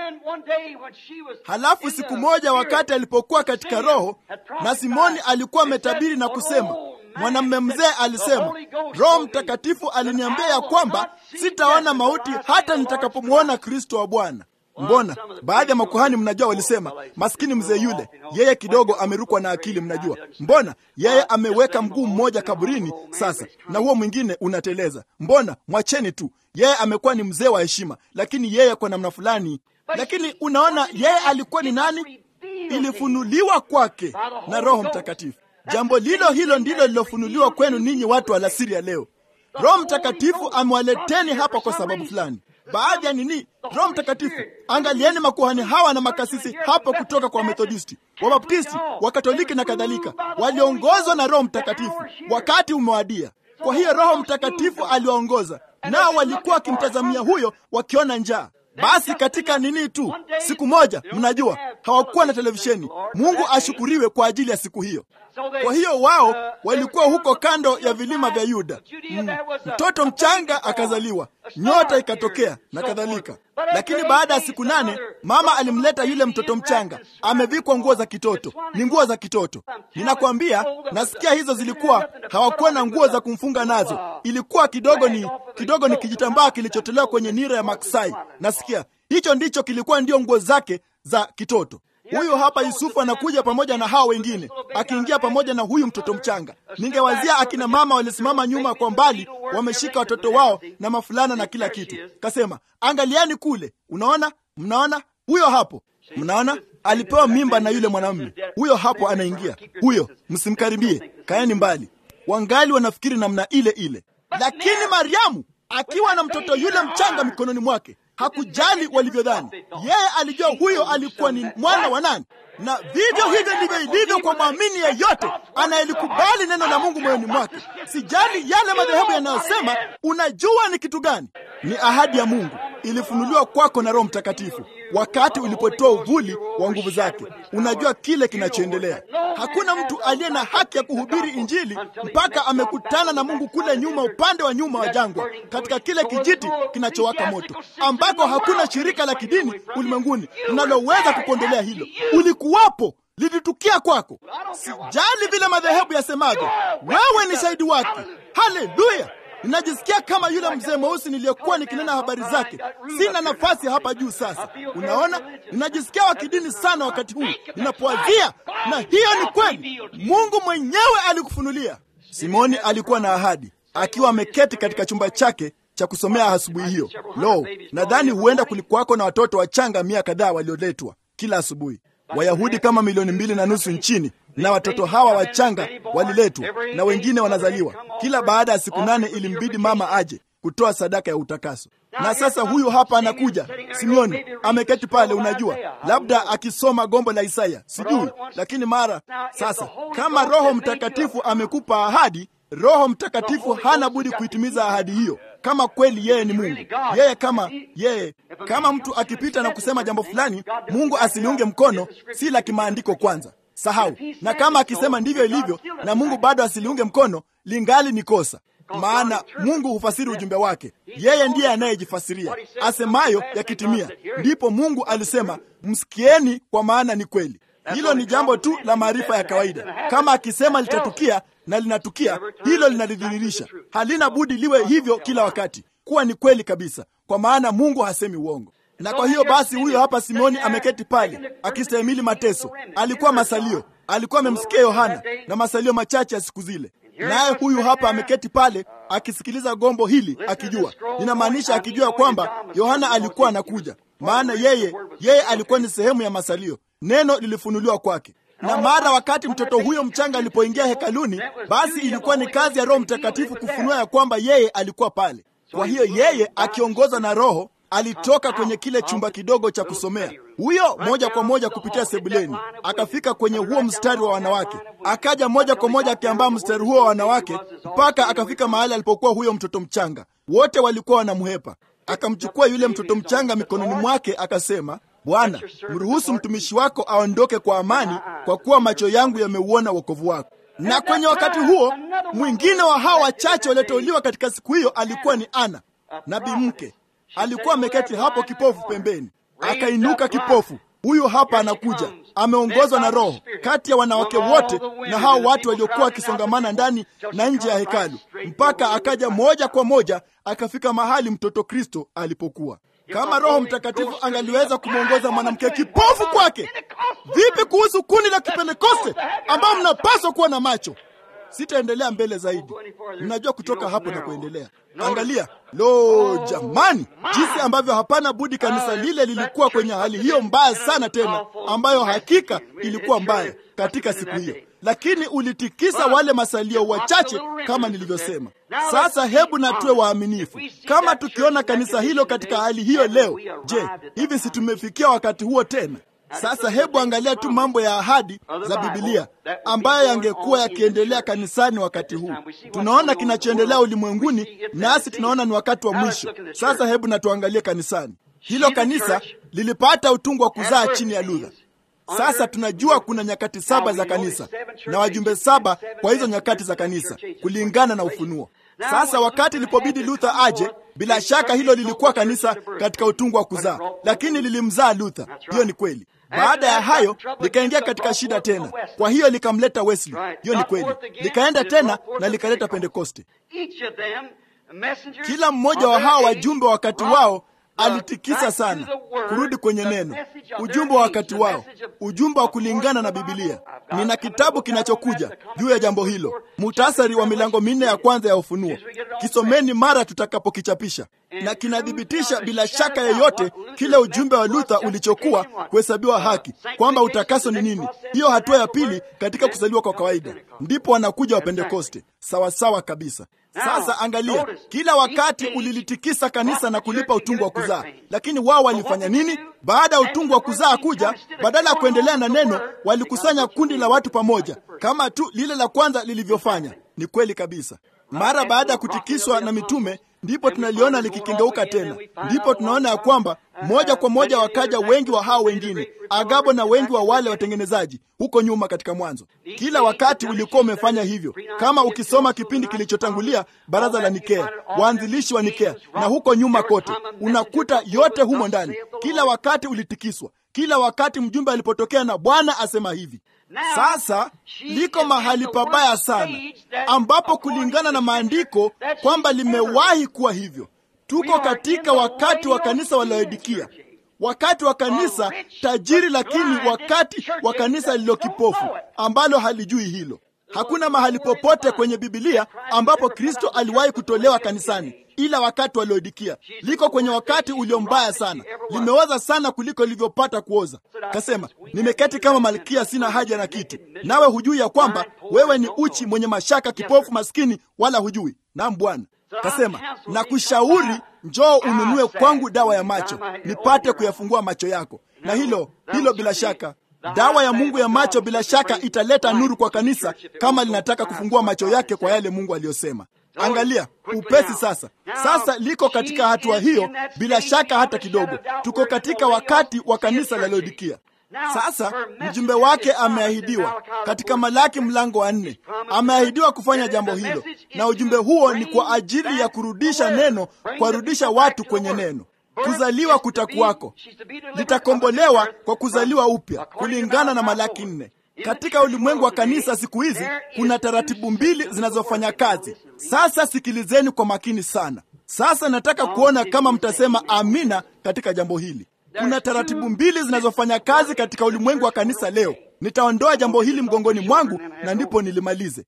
Halafu siku moja, wakati alipokuwa katika Roho, na Simoni alikuwa ametabiri na kusema, mwanamume mzee alisema, Roho Mtakatifu aliniambia ya kwamba sitaona mauti hata nitakapomwona Kristo wa Bwana. Mbona baadhi ya makuhani mnajua, walisema maskini mzee yule, yeye kidogo amerukwa na akili. Mnajua mbona yeye ameweka mguu mmoja kaburini sasa na huo mwingine unateleza. Mbona mwacheni tu, yeye amekuwa ni mzee wa heshima, lakini yeye kwa namna fulani. Lakini unaona yeye alikuwa ni nani? Ilifunuliwa kwake na Roho Mtakatifu. Jambo lilo hilo ndilo lilofunuliwa kwenu ninyi watu wa alasiri ya leo. Roho Mtakatifu amewaleteni hapa kwa sababu fulani. Baadhi ya nini? Roho Mtakatifu. Angalieni makuhani hawa na makasisi hapo kutoka kwa Methodisti, Wabaptisti, Wakatoliki na kadhalika, waliongozwa na Roho Mtakatifu. Wakati umewadia. Kwa hiyo Roho Mtakatifu aliwaongoza, nao walikuwa wakimtazamia huyo, wakiona njaa. Basi katika nini tu, siku moja, mnajua hawakuwa na televisheni. Mungu ashukuriwe kwa ajili ya siku hiyo. Kwa hiyo wao walikuwa huko kando ya vilima vya Yuda. Mm, mtoto mchanga akazaliwa, nyota ikatokea na kadhalika. Lakini baada ya siku nane mama alimleta yule mtoto mchanga, amevikwa nguo za kitoto. Ni nguo za kitoto, ninakwambia. Nasikia hizo zilikuwa, hawakuwa na nguo za kumfunga nazo, ilikuwa kidogo ni kidogo ni kijitambaa kilichotolewa kwenye nira ya maksai. Nasikia hicho ndicho kilikuwa ndio nguo zake za kitoto. Huyu hapa Yusufu anakuja pamoja na hao wengine, akiingia pamoja na huyu mtoto mchanga. Ningewazia akina mama walisimama nyuma kwa mbali, wameshika watoto wao na mafulana na kila kitu. Kasema, angalieni kule, unaona, mnaona huyo hapo, mnaona alipewa mimba na yule mwanamume huyo hapo, anaingia huyo, msimkaribie, kaeni mbali. Wangali wanafikiri namna ile ile, lakini Mariamu akiwa na mtoto yule mchanga mikononi mwake hakujali walivyodhani. Yeye alijua huyo alikuwa ni mwana wa nani, na vivyo hivyo ndivyo ilivyo kwa mwamini yeyote anayelikubali neno la Mungu moyoni mwake. Sijali yale madhehebu yanayosema. Unajua ni kitu gani? Ni ahadi ya Mungu, ilifunuliwa kwako na Roho Mtakatifu wakati ulipotoa uvuli wa nguvu zake. Unajua kile kinachoendelea. Hakuna mtu aliye na haki ya kuhubiri Injili mpaka amekutana na Mungu kule nyuma, upande wa nyuma wa jangwa, katika kile kijiti kinachowaka moto, ambako hakuna shirika la kidini ulimwenguni linaloweza kupondolea hilo. Ulikuwapo, lilitukia kwako. Sijali vile madhehebu yasemavyo, wewe ni shahidi wake. Haleluya! Ninajisikia kama yule mzee mweusi niliyekuwa nikinena habari zake. Sina nafasi hapa juu sasa. Unaona, ninajisikia wa kidini sana wakati huu ninapowazia, na hiyo ni kweli. Mungu mwenyewe alikufunulia. Simoni alikuwa na ahadi, akiwa ameketi katika chumba chake cha kusomea asubuhi hiyo. Lo, nadhani huenda kulikuwako na watoto wachanga mia kadhaa walioletwa kila asubuhi, Wayahudi kama milioni mbili na nusu nchini na watoto hawa wachanga waliletwa na wengine wanazaliwa kila baada ya siku nane. Ilimbidi mama aje kutoa sadaka ya utakaso. Na sasa huyu hapa anakuja, Simeoni ameketi pale, unajua, labda akisoma gombo la Isaya, sijui. Lakini mara sasa, kama Roho Mtakatifu amekupa ahadi, Roho Mtakatifu hana budi kuitimiza ahadi hiyo. kama kweli yeye ni Mungu. Yeye kama yeye, kama mtu akipita na kusema jambo fulani, Mungu asiliunge mkono, si la kimaandiko kwanza, sahau. Na kama akisema ndivyo ilivyo na Mungu bado asiliunge mkono, lingali ni kosa maana Mungu hufasiri ujumbe wake. Yeye ndiye anayejifasiria. Asemayo yakitimia, ndipo Mungu alisema, msikieni, kwa maana ni kweli. Hilo ni jambo tu la maarifa ya kawaida. Kama akisema litatukia na linatukia, hilo linalidhihirisha. Halina budi liwe hivyo kila wakati, kuwa ni kweli kabisa, kwa maana Mungu hasemi uongo. Na kwa hiyo basi, huyo hapa Simoni ameketi pale akistahimili mateso. Alikuwa masalio, alikuwa amemsikia Yohana na masalio machache ya siku zile naye huyu hapa ameketi pale akisikiliza gombo hili, akijua, linamaanisha akijua kwamba Yohana alikuwa anakuja, maana yeye yeye alikuwa ni sehemu ya masalio. Neno lilifunuliwa kwake, na mara wakati mtoto huyo mchanga alipoingia hekaluni, basi ilikuwa ni kazi ya Roho Mtakatifu kufunua ya kwamba yeye alikuwa pale. Kwa hiyo yeye akiongozwa na Roho alitoka kwenye kile chumba kidogo cha kusomea, huyo moja kwa moja kupitia sebuleni, akafika kwenye huo mstari wa wanawake, akaja moja kwa moja akiambaa mstari huo wa wanawake mpaka akafika mahali alipokuwa huyo mtoto mchanga. Wote walikuwa wanamhepa. Akamchukua yule mtoto mchanga mikononi mwake, akasema, Bwana, mruhusu mtumishi wako aondoke kwa amani, kwa kuwa macho yangu yameuona wokovu wako. Na kwenye wakati huo mwingine wa hao wachache walioteuliwa katika siku hiyo alikuwa ni Ana, nabii mke alikuwa ameketi hapo kipofu pembeni, akainuka kipofu. Huyu hapa anakuja, ameongozwa na Roho, kati ya wanawake wote na hao watu waliokuwa wakisongamana ndani na nje ya hekalu, mpaka akaja moja kwa moja akafika mahali mtoto Kristo alipokuwa. Kama Roho Mtakatifu angaliweza kumwongoza mwanamke kipofu kwake, vipi kuhusu kundi la Kipentekoste ambao mnapaswa kuwa na macho? Sitaendelea mbele zaidi, mnajua kutoka hapo na kuendelea. Angalia, lo jamani, jinsi ambavyo hapana budi kanisa lile lilikuwa kwenye hali hiyo mbaya sana, tena ambayo hakika ilikuwa mbaya katika siku hiyo, lakini ulitikisa wale masalio wachache, kama nilivyosema. Sasa hebu na tuwe waaminifu. Kama tukiona kanisa hilo katika hali hiyo leo, je, hivi si tumefikia wakati huo tena? Sasa hebu angalia tu mambo ya ahadi za Bibilia ambayo yangekuwa yakiendelea kanisani wakati huu. Tunaona kinachoendelea ulimwenguni, nasi tunaona ni wakati wa mwisho. Sasa hebu na tuangalie kanisani. Hilo kanisa lilipata utungu wa kuzaa chini ya Luther. Sasa tunajua kuna nyakati saba za kanisa na wajumbe saba kwa hizo nyakati za kanisa kulingana na Ufunuo. Sasa wakati ilipobidi Luther aje, bila shaka hilo lilikuwa kanisa katika utungu wa kuzaa, lakini lilimzaa Luther. Hiyo ni kweli. Baada ya hayo likaingia katika shida tena, kwa hiyo likamleta Wesley. Hiyo ni kweli. Likaenda tena na likaleta Pentekoste. Kila mmoja wa hawa wajumbe wa wakati wao alitikisa sana kurudi kwenye neno, ujumbe wa wakati wao, ujumbe wa kulingana na Bibilia. Nina kitabu kinachokuja juu ya jambo hilo, muhtasari wa milango minne ya kwanza ya Ufunuo. Kisomeni mara tutakapokichapisha, na kinathibitisha bila shaka yoyote kile ujumbe wa Luther ulichokuwa kuhesabiwa haki, kwamba utakaso ni nini. Hiyo hatua ya pili katika kuzaliwa kwa kawaida, ndipo wanakuja wa Pentekoste. Sawasawa kabisa. Sasa angalia, kila wakati ulilitikisa kanisa na kulipa utungu wa kuzaa, lakini wao walifanya nini? Baada ya utungu wa kuzaa kuja, badala ya kuendelea na neno, walikusanya kundi la watu pamoja, kama tu lile la kwanza lilivyofanya. Ni kweli kabisa. Mara baada ya kutikiswa na mitume, ndipo tunaliona likikengeuka tena. Ndipo tunaona ya kwamba moja kwa moja wakaja wengi wa hao wengine, Agabo na wengi wa wale watengenezaji huko nyuma katika Mwanzo. Kila wakati ulikuwa umefanya hivyo. Kama ukisoma kipindi kilichotangulia, baraza la Nikea, waanzilishi wa Nikea na huko nyuma kote, unakuta yote humo ndani. Kila wakati ulitikiswa, kila wakati mjumbe alipotokea na Bwana asema hivi. Sasa liko mahali pabaya sana, ambapo kulingana na maandiko kwamba limewahi kuwa hivyo. Tuko katika wakati wa kanisa wa Laodikia, wakati wa kanisa tajiri, lakini wakati wa kanisa lililo kipofu ambalo halijui hilo. Hakuna mahali popote kwenye Bibilia ambapo Kristo aliwahi kutolewa kanisani ila wakati wa Laodikia. Liko kwenye wakati ulio mbaya sana, limeoza sana kuliko lilivyopata kuoza. Kasema, nimeketi kama malkia, sina haja na kiti, nawe hujui ya kwamba wewe ni uchi, mwenye mashaka, kipofu, maskini, wala hujui. Naam Bwana. Kasema, na kushauri njoo ununue kwangu dawa ya macho, nipate kuyafungua macho yako. Na hilo hilo bila shaka dawa ya Mungu ya macho bila shaka italeta nuru kwa kanisa kama linataka kufungua macho yake kwa yale Mungu aliyosema. Angalia upesi sasa. Sasa liko katika hatua hiyo, bila shaka hata kidogo. Tuko katika wakati wa kanisa la Laodikia. Sasa mjumbe wake ameahidiwa katika Malaki mlango wa nne, ameahidiwa kufanya jambo hilo, na ujumbe huo ni kwa ajili ya kurudisha neno, kuwarudisha watu kwenye neno. Kuzaliwa kutakuwako, litakombolewa kwa kuzaliwa upya, kulingana na Malaki nne. Katika ulimwengu wa kanisa siku hizi kuna taratibu mbili zinazofanya kazi. Sasa sikilizeni kwa makini sana. Sasa nataka kuona kama mtasema amina katika jambo hili. Kuna taratibu mbili zinazofanya kazi katika ulimwengu wa kanisa leo. Nitaondoa jambo hili mgongoni mwangu na ndipo nilimalize.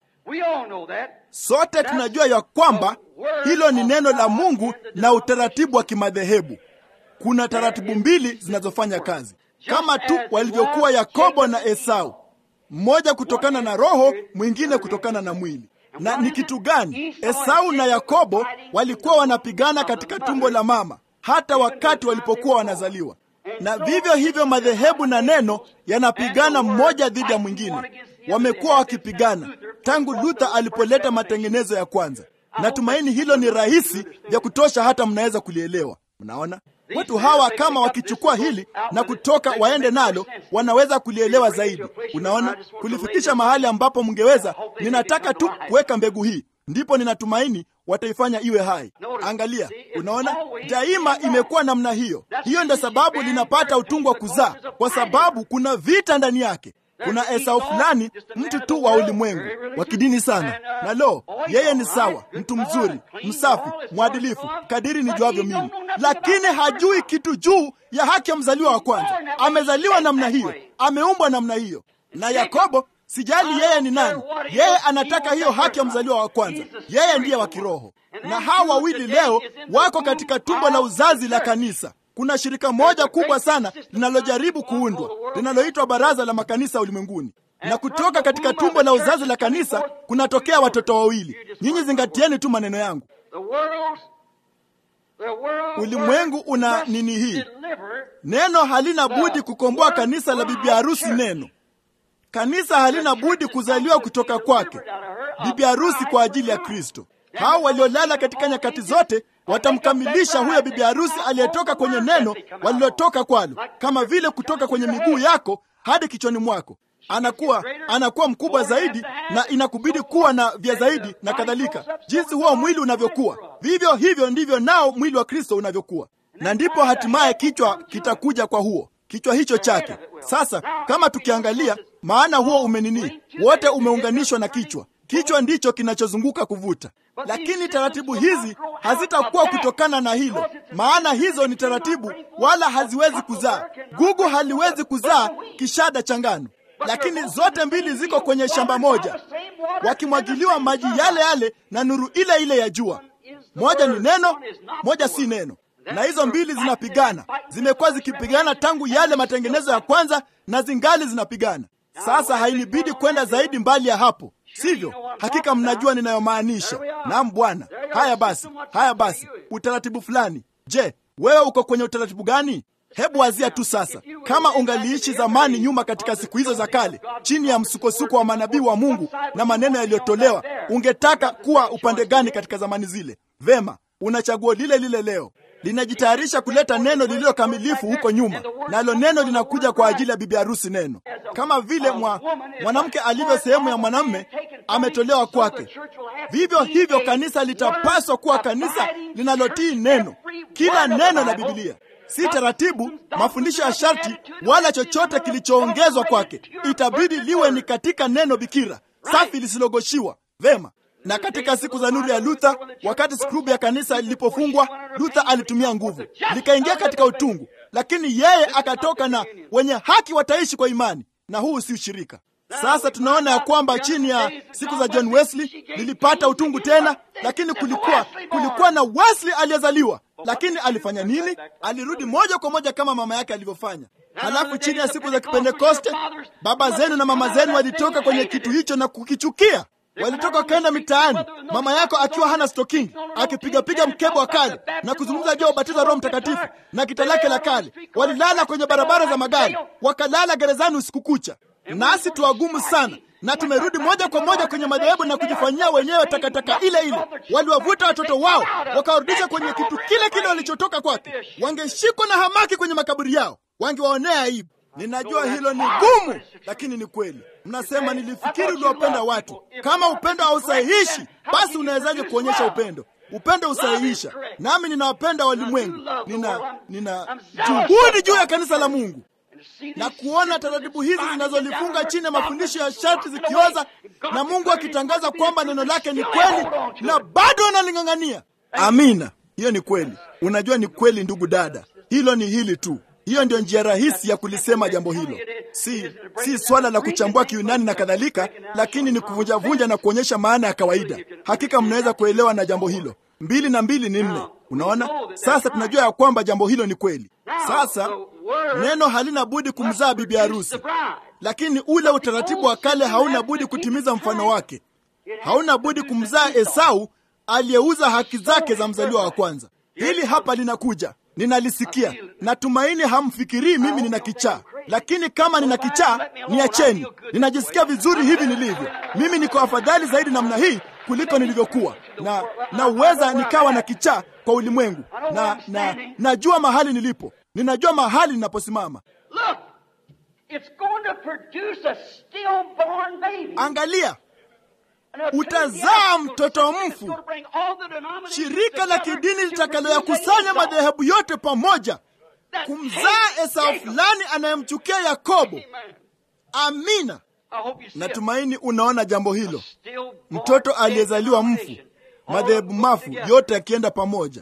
Sote tunajua ya kwamba hilo ni neno la Mungu na utaratibu wa kimadhehebu. Kuna taratibu mbili zinazofanya kazi kama tu walivyokuwa Yakobo na Esau, mmoja kutokana na roho, mwingine kutokana na mwili. Na ni kitu gani? Esau na Yakobo walikuwa wanapigana katika tumbo la mama hata wakati walipokuwa wanazaliwa, na vivyo hivyo madhehebu na neno yanapigana mmoja dhidi ya mwingine. Wamekuwa wakipigana tangu Luther alipoleta matengenezo ya kwanza. Natumaini hilo ni rahisi vya kutosha, hata mnaweza kulielewa. Mnaona, watu hawa kama wakichukua hili na kutoka waende nalo, wanaweza kulielewa zaidi. Unaona, kulifikisha mahali ambapo mngeweza. Ninataka tu kuweka mbegu hii, ndipo ninatumaini wataifanya iwe hai. Angalia, unaona, daima imekuwa namna hiyo. Hiyo ndio sababu linapata utungu wa kuzaa, kwa sababu kuna vita ndani yake. Kuna Esau fulani, mtu tu wa ulimwengu wa kidini sana, na lo, yeye ni sawa, mtu mzuri, msafi, mwadilifu, kadiri nijuavyo mimi, lakini hajui kitu juu ya haki ya mzaliwa wa kwanza. Amezaliwa namna hiyo, ameumbwa namna hiyo. Na Yakobo, sijali yeye ni nani, yeye anataka hiyo haki ya mzaliwa wa kwanza. Yeye ndiye wa kiroho, na hawa wawili leo wako katika tumbo la uzazi la kanisa. Kuna shirika moja kubwa sana linalojaribu kuundwa linaloitwa Baraza la Makanisa Ulimwenguni, na kutoka katika tumbo la uzazi la kanisa kunatokea watoto wawili. Nyinyi zingatieni tu maneno yangu. Ulimwengu una nini hii? Neno halina budi kukomboa kanisa la bibi harusi. Neno kanisa halina budi kuzaliwa kutoka kwake bibi harusi kwa ajili ya Kristo. Hao waliolala katika nyakati zote watamkamilisha huyo bibi harusi aliyetoka kwenye neno walilotoka kwalo, kama vile kutoka kwenye miguu yako hadi kichwani mwako. Anakuwa anakuwa mkubwa zaidi, na inakubidi kuwa na vya zaidi na kadhalika. Jinsi huo mwili unavyokuwa, vivyo hivyo ndivyo nao mwili wa Kristo unavyokuwa, na ndipo hatimaye kichwa kitakuja kwa huo kichwa hicho chake. Sasa kama tukiangalia, maana huo umenini, wote umeunganishwa na kichwa. Kichwa ndicho kinachozunguka kuvuta, lakini taratibu hizi hazitakuwa kutokana na hilo, maana hizo ni taratibu, wala haziwezi kuzaa. Gugu haliwezi kuzaa kishada cha ngano, lakini zote mbili ziko kwenye shamba moja, wakimwagiliwa maji yale yale na nuru ile ile ya jua. Moja ni neno, moja si neno, na hizo mbili zinapigana. Zimekuwa zikipigana tangu yale matengenezo ya kwanza, na zingali zinapigana. Sasa hainibidi kwenda zaidi mbali ya hapo sivyo? Hakika mnajua ninayomaanisha. Naam Bwana. Haya basi, haya basi, utaratibu fulani. Je, wewe uko kwenye utaratibu gani? Hebu wazia tu sasa, kama ungaliishi zamani nyuma, katika siku hizo za kale, chini ya msukosuko wa manabii wa Mungu na maneno yaliyotolewa, ungetaka kuwa upande gani katika zamani zile? Vema, una chaguo lile lile leo linajitayarisha kuleta neno lililo kamilifu huko nyuma, nalo neno linakuja kwa ajili ya bibi harusi. Neno kama vile mwa, mwanamke alivyo sehemu ya mwanamume ametolewa kwake, vivyo hivyo kanisa litapaswa kuwa kanisa linalotii neno, kila neno la Biblia, si taratibu, mafundisho ya sharti, wala chochote kilichoongezwa kwake. Itabidi liwe ni katika neno bikira safi lisilogoshiwa. Vema na katika siku za nuru ya Luther, wakati skrubu ya kanisa lilipofungwa, Luther alitumia nguvu, likaingia katika utungu, lakini yeye akatoka na wenye haki wataishi kwa imani, na huu si ushirika. Sasa tunaona ya kwamba chini ya siku za John Wesley lilipata utungu tena, lakini kulikuwa kulikuwa na Wesley aliyezaliwa, lakini alifanya nini? Alirudi moja kwa moja kama mama yake alivyofanya. Halafu chini ya siku za Kipentekoste, baba zenu na mama zenu walitoka kwenye kitu hicho na kukichukia walitoka wakaenda mitaani, mama yako akiwa hana stoking, akipigapiga mkebe wa kale na kuzungumza juu ya ubatizo wa Roho Mtakatifu na kita lake la kale. Walilala kwenye barabara za magari, wakalala gerezani usiku kucha. nasi tuwagumu sana na tumerudi moja kwa moja kwenye madhehebu na kujifanyia wenyewe takataka ile ile. Waliwavuta watoto wao wakawarudisha kwenye kitu kile kile walichotoka kwake. Wangeshikwa na hamaki kwenye makaburi yao, wangewaonea aibu. Ninajua hilo ni gumu, lakini ni kweli. Mnasema nilifikiri uliwapenda watu. Kama upendo hausahihishi, basi unawezaje kuonyesha upendo? Upendo husahihisha. Nami ninawapenda walimwengu, nina nina juhudi juu ya kanisa la Mungu na kuona taratibu hizi zinazolifunga chini ya mafundisho ya sharti zikioza, na Mungu akitangaza kwamba neno lake ni kweli, na bado wanaling'ang'ania. Amina, hiyo ni kweli. Unajua ni kweli, ndugu dada, hilo ni hili tu. Hiyo ndio njia rahisi ya kulisema jambo hilo. Si si swala la kuchambua Kiyunani na kadhalika, lakini ni kuvunjavunja na kuonyesha maana ya kawaida. Hakika mnaweza kuelewa na jambo hilo. Mbili na mbili ni nne. Unaona, sasa tunajua ya kwamba jambo hilo ni kweli. Sasa neno halina budi kumzaa bibi harusi, lakini ule utaratibu wa kale hauna budi kutimiza mfano wake. Hauna budi kumzaa Esau aliyeuza haki zake za mzaliwa wa kwanza. Hili hapa linakuja, ninalisikia. Natumaini hamfikirii mimi nina kichaa, lakini kama nina kichaa, niacheni. Ninajisikia vizuri hivi nilivyo. Mimi niko afadhali zaidi namna hii kuliko nilivyokuwa, na naweza nikawa na kichaa kwa ulimwengu, na na najua mahali nilipo, ninajua mahali ninaposimama. Angalia, utazaa mtoto mfu, shirika la kidini litakaloyakusanya madhehebu yote pamoja kumzaa Esau fulani anayemchukia Yakobo. Amina. Natumaini unaona jambo hilo, mtoto aliyezaliwa mfu, madhehebu mafu yote yakienda pamoja.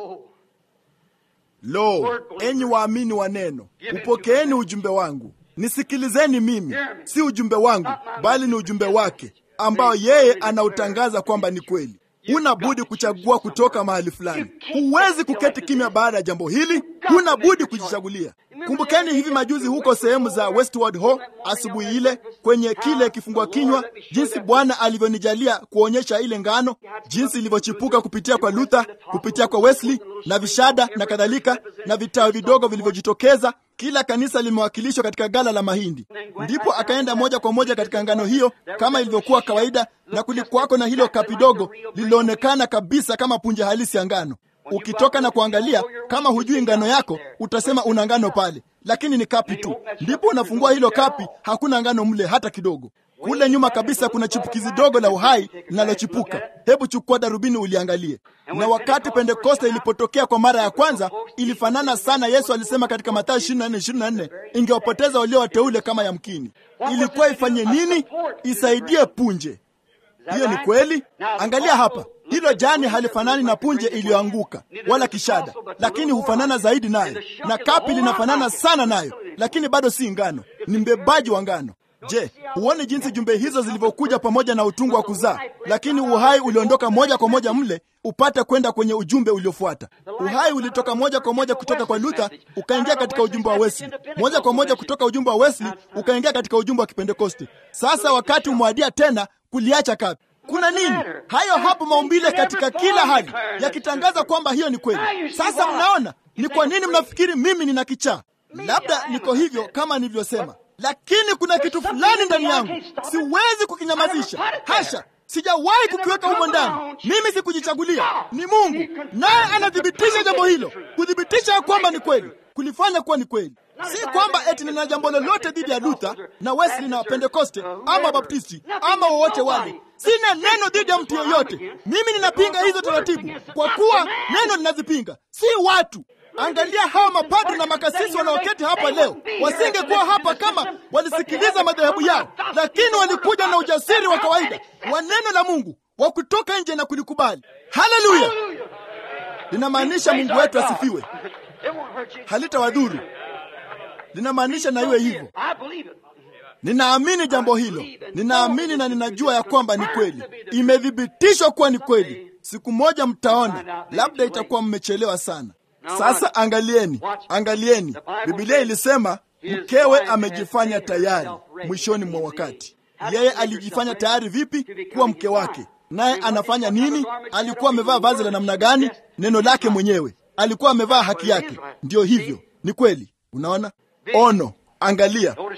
Lo, enyi waamini wa neno, upokeeni ujumbe wangu, nisikilizeni mimi, si ujumbe wangu, bali ni ujumbe wake ambao yeye anautangaza kwamba ni kweli. Huna budi kuchagua kutoka mahali fulani. Huwezi kuketi kimya baada ya jambo hili, huna budi kujichagulia. Kumbukeni hivi majuzi huko sehemu za Westward Ho, asubuhi ile kwenye kile kifungua kinywa, jinsi Bwana alivyonijalia kuonyesha ile ngano, jinsi ilivyochipuka kupitia kwa Luther, kupitia kwa Wesley na vishada na kadhalika, na vitawi vidogo vilivyojitokeza. Kila kanisa limewakilishwa katika gala la mahindi. Ndipo akaenda moja kwa moja katika ngano hiyo kama ilivyokuwa kawaida, na kulikuwako na hilo kapi dogo lililoonekana kabisa kama punje halisi ya ngano. Ukitoka na kuangalia, kama hujui ngano yako, utasema una ngano pale, lakini ni kapi tu. Ndipo unafungua hilo kapi, hakuna ngano mle hata kidogo. Kule nyuma kabisa kuna chipukizi dogo la uhai linalochipuka. Hebu chukua darubini uliangalie. Na wakati Pentekoste ilipotokea kwa mara ya kwanza, ilifanana sana. Yesu alisema katika Mathayo 24:24, ingewapoteza walio wateule kama yamkini. Ilikuwa ifanye nini? Isaidie punje. Hiyo ni kweli. Angalia hapa, hilo jani halifanani na punje iliyoanguka wala kishada, lakini hufanana zaidi nayo, na kapi linafanana sana nayo, lakini bado si ngano, ni mbebaji wa ngano. Je, huoni jinsi jumbe hizo zilivyokuja pamoja na utungu wa kuzaa, lakini uhai uliondoka moja kwa moja mle upate kwenda kwenye ujumbe uliofuata. Uhai ulitoka moja kwa moja kutoka kwa Luther ukaingia katika ujumbe wa Wesley, moja kwa moja kutoka ujumbe wa Wesley ukaingia katika ujumbe wa Kipentekoste. Sasa wakati umewadia tena kuliacha kapi. Kuna nini? Hayo hapo maumbile katika kila hali yakitangaza kwamba hiyo ni kweli. Sasa mnaona ni kwa nini mnafikiri mimi nina kichaa? Labda niko hivyo kama nilivyosema, lakini kuna kitu fulani ndani yangu siwezi kukinyamazisha. Hasha, sijawahi kukiweka humo ndani. Mimi sikujichagulia, ni Mungu naye anathibitisha jambo hilo, kuthibitisha ya kwamba ni kweli, kulifanya kuwa ni kweli. Si kwamba eti nina jambo lolote dhidi ya Luther na Wesley na Pentekoste ama Baptisti ama wowote wale. Sina neno dhidi ya mtu yoyote. Mimi ninapinga hizo taratibu kwa kuwa neno linazipinga, si watu. Angalia hawa mapadri na makasisi wanaoketi hapa leo, wasingekuwa hapa kama walisikiliza madhehebu yao, lakini walikuja na ujasiri wa kawaida wa neno la Mungu wa kutoka nje na kulikubali. Haleluya! Linamaanisha Mungu wetu asifiwe, halitawadhuru linamaanisha na iwe hivyo. Ninaamini jambo hilo, ninaamini na ninajua ya kwamba ni kweli, imethibitishwa kuwa ni kweli. Siku moja mtaona, labda itakuwa mmechelewa sana. Sasa angalieni, angalieni, Biblia ilisema mkewe amejifanya tayari mwishoni mwa wakati. Yeye alijifanya tayari vipi kuwa mke wake? Naye anafanya nini? Alikuwa amevaa vazi la namna gani? Neno lake mwenyewe. Alikuwa amevaa haki yake. Ndiyo hivyo, ni kweli. Unaona ono, angalia,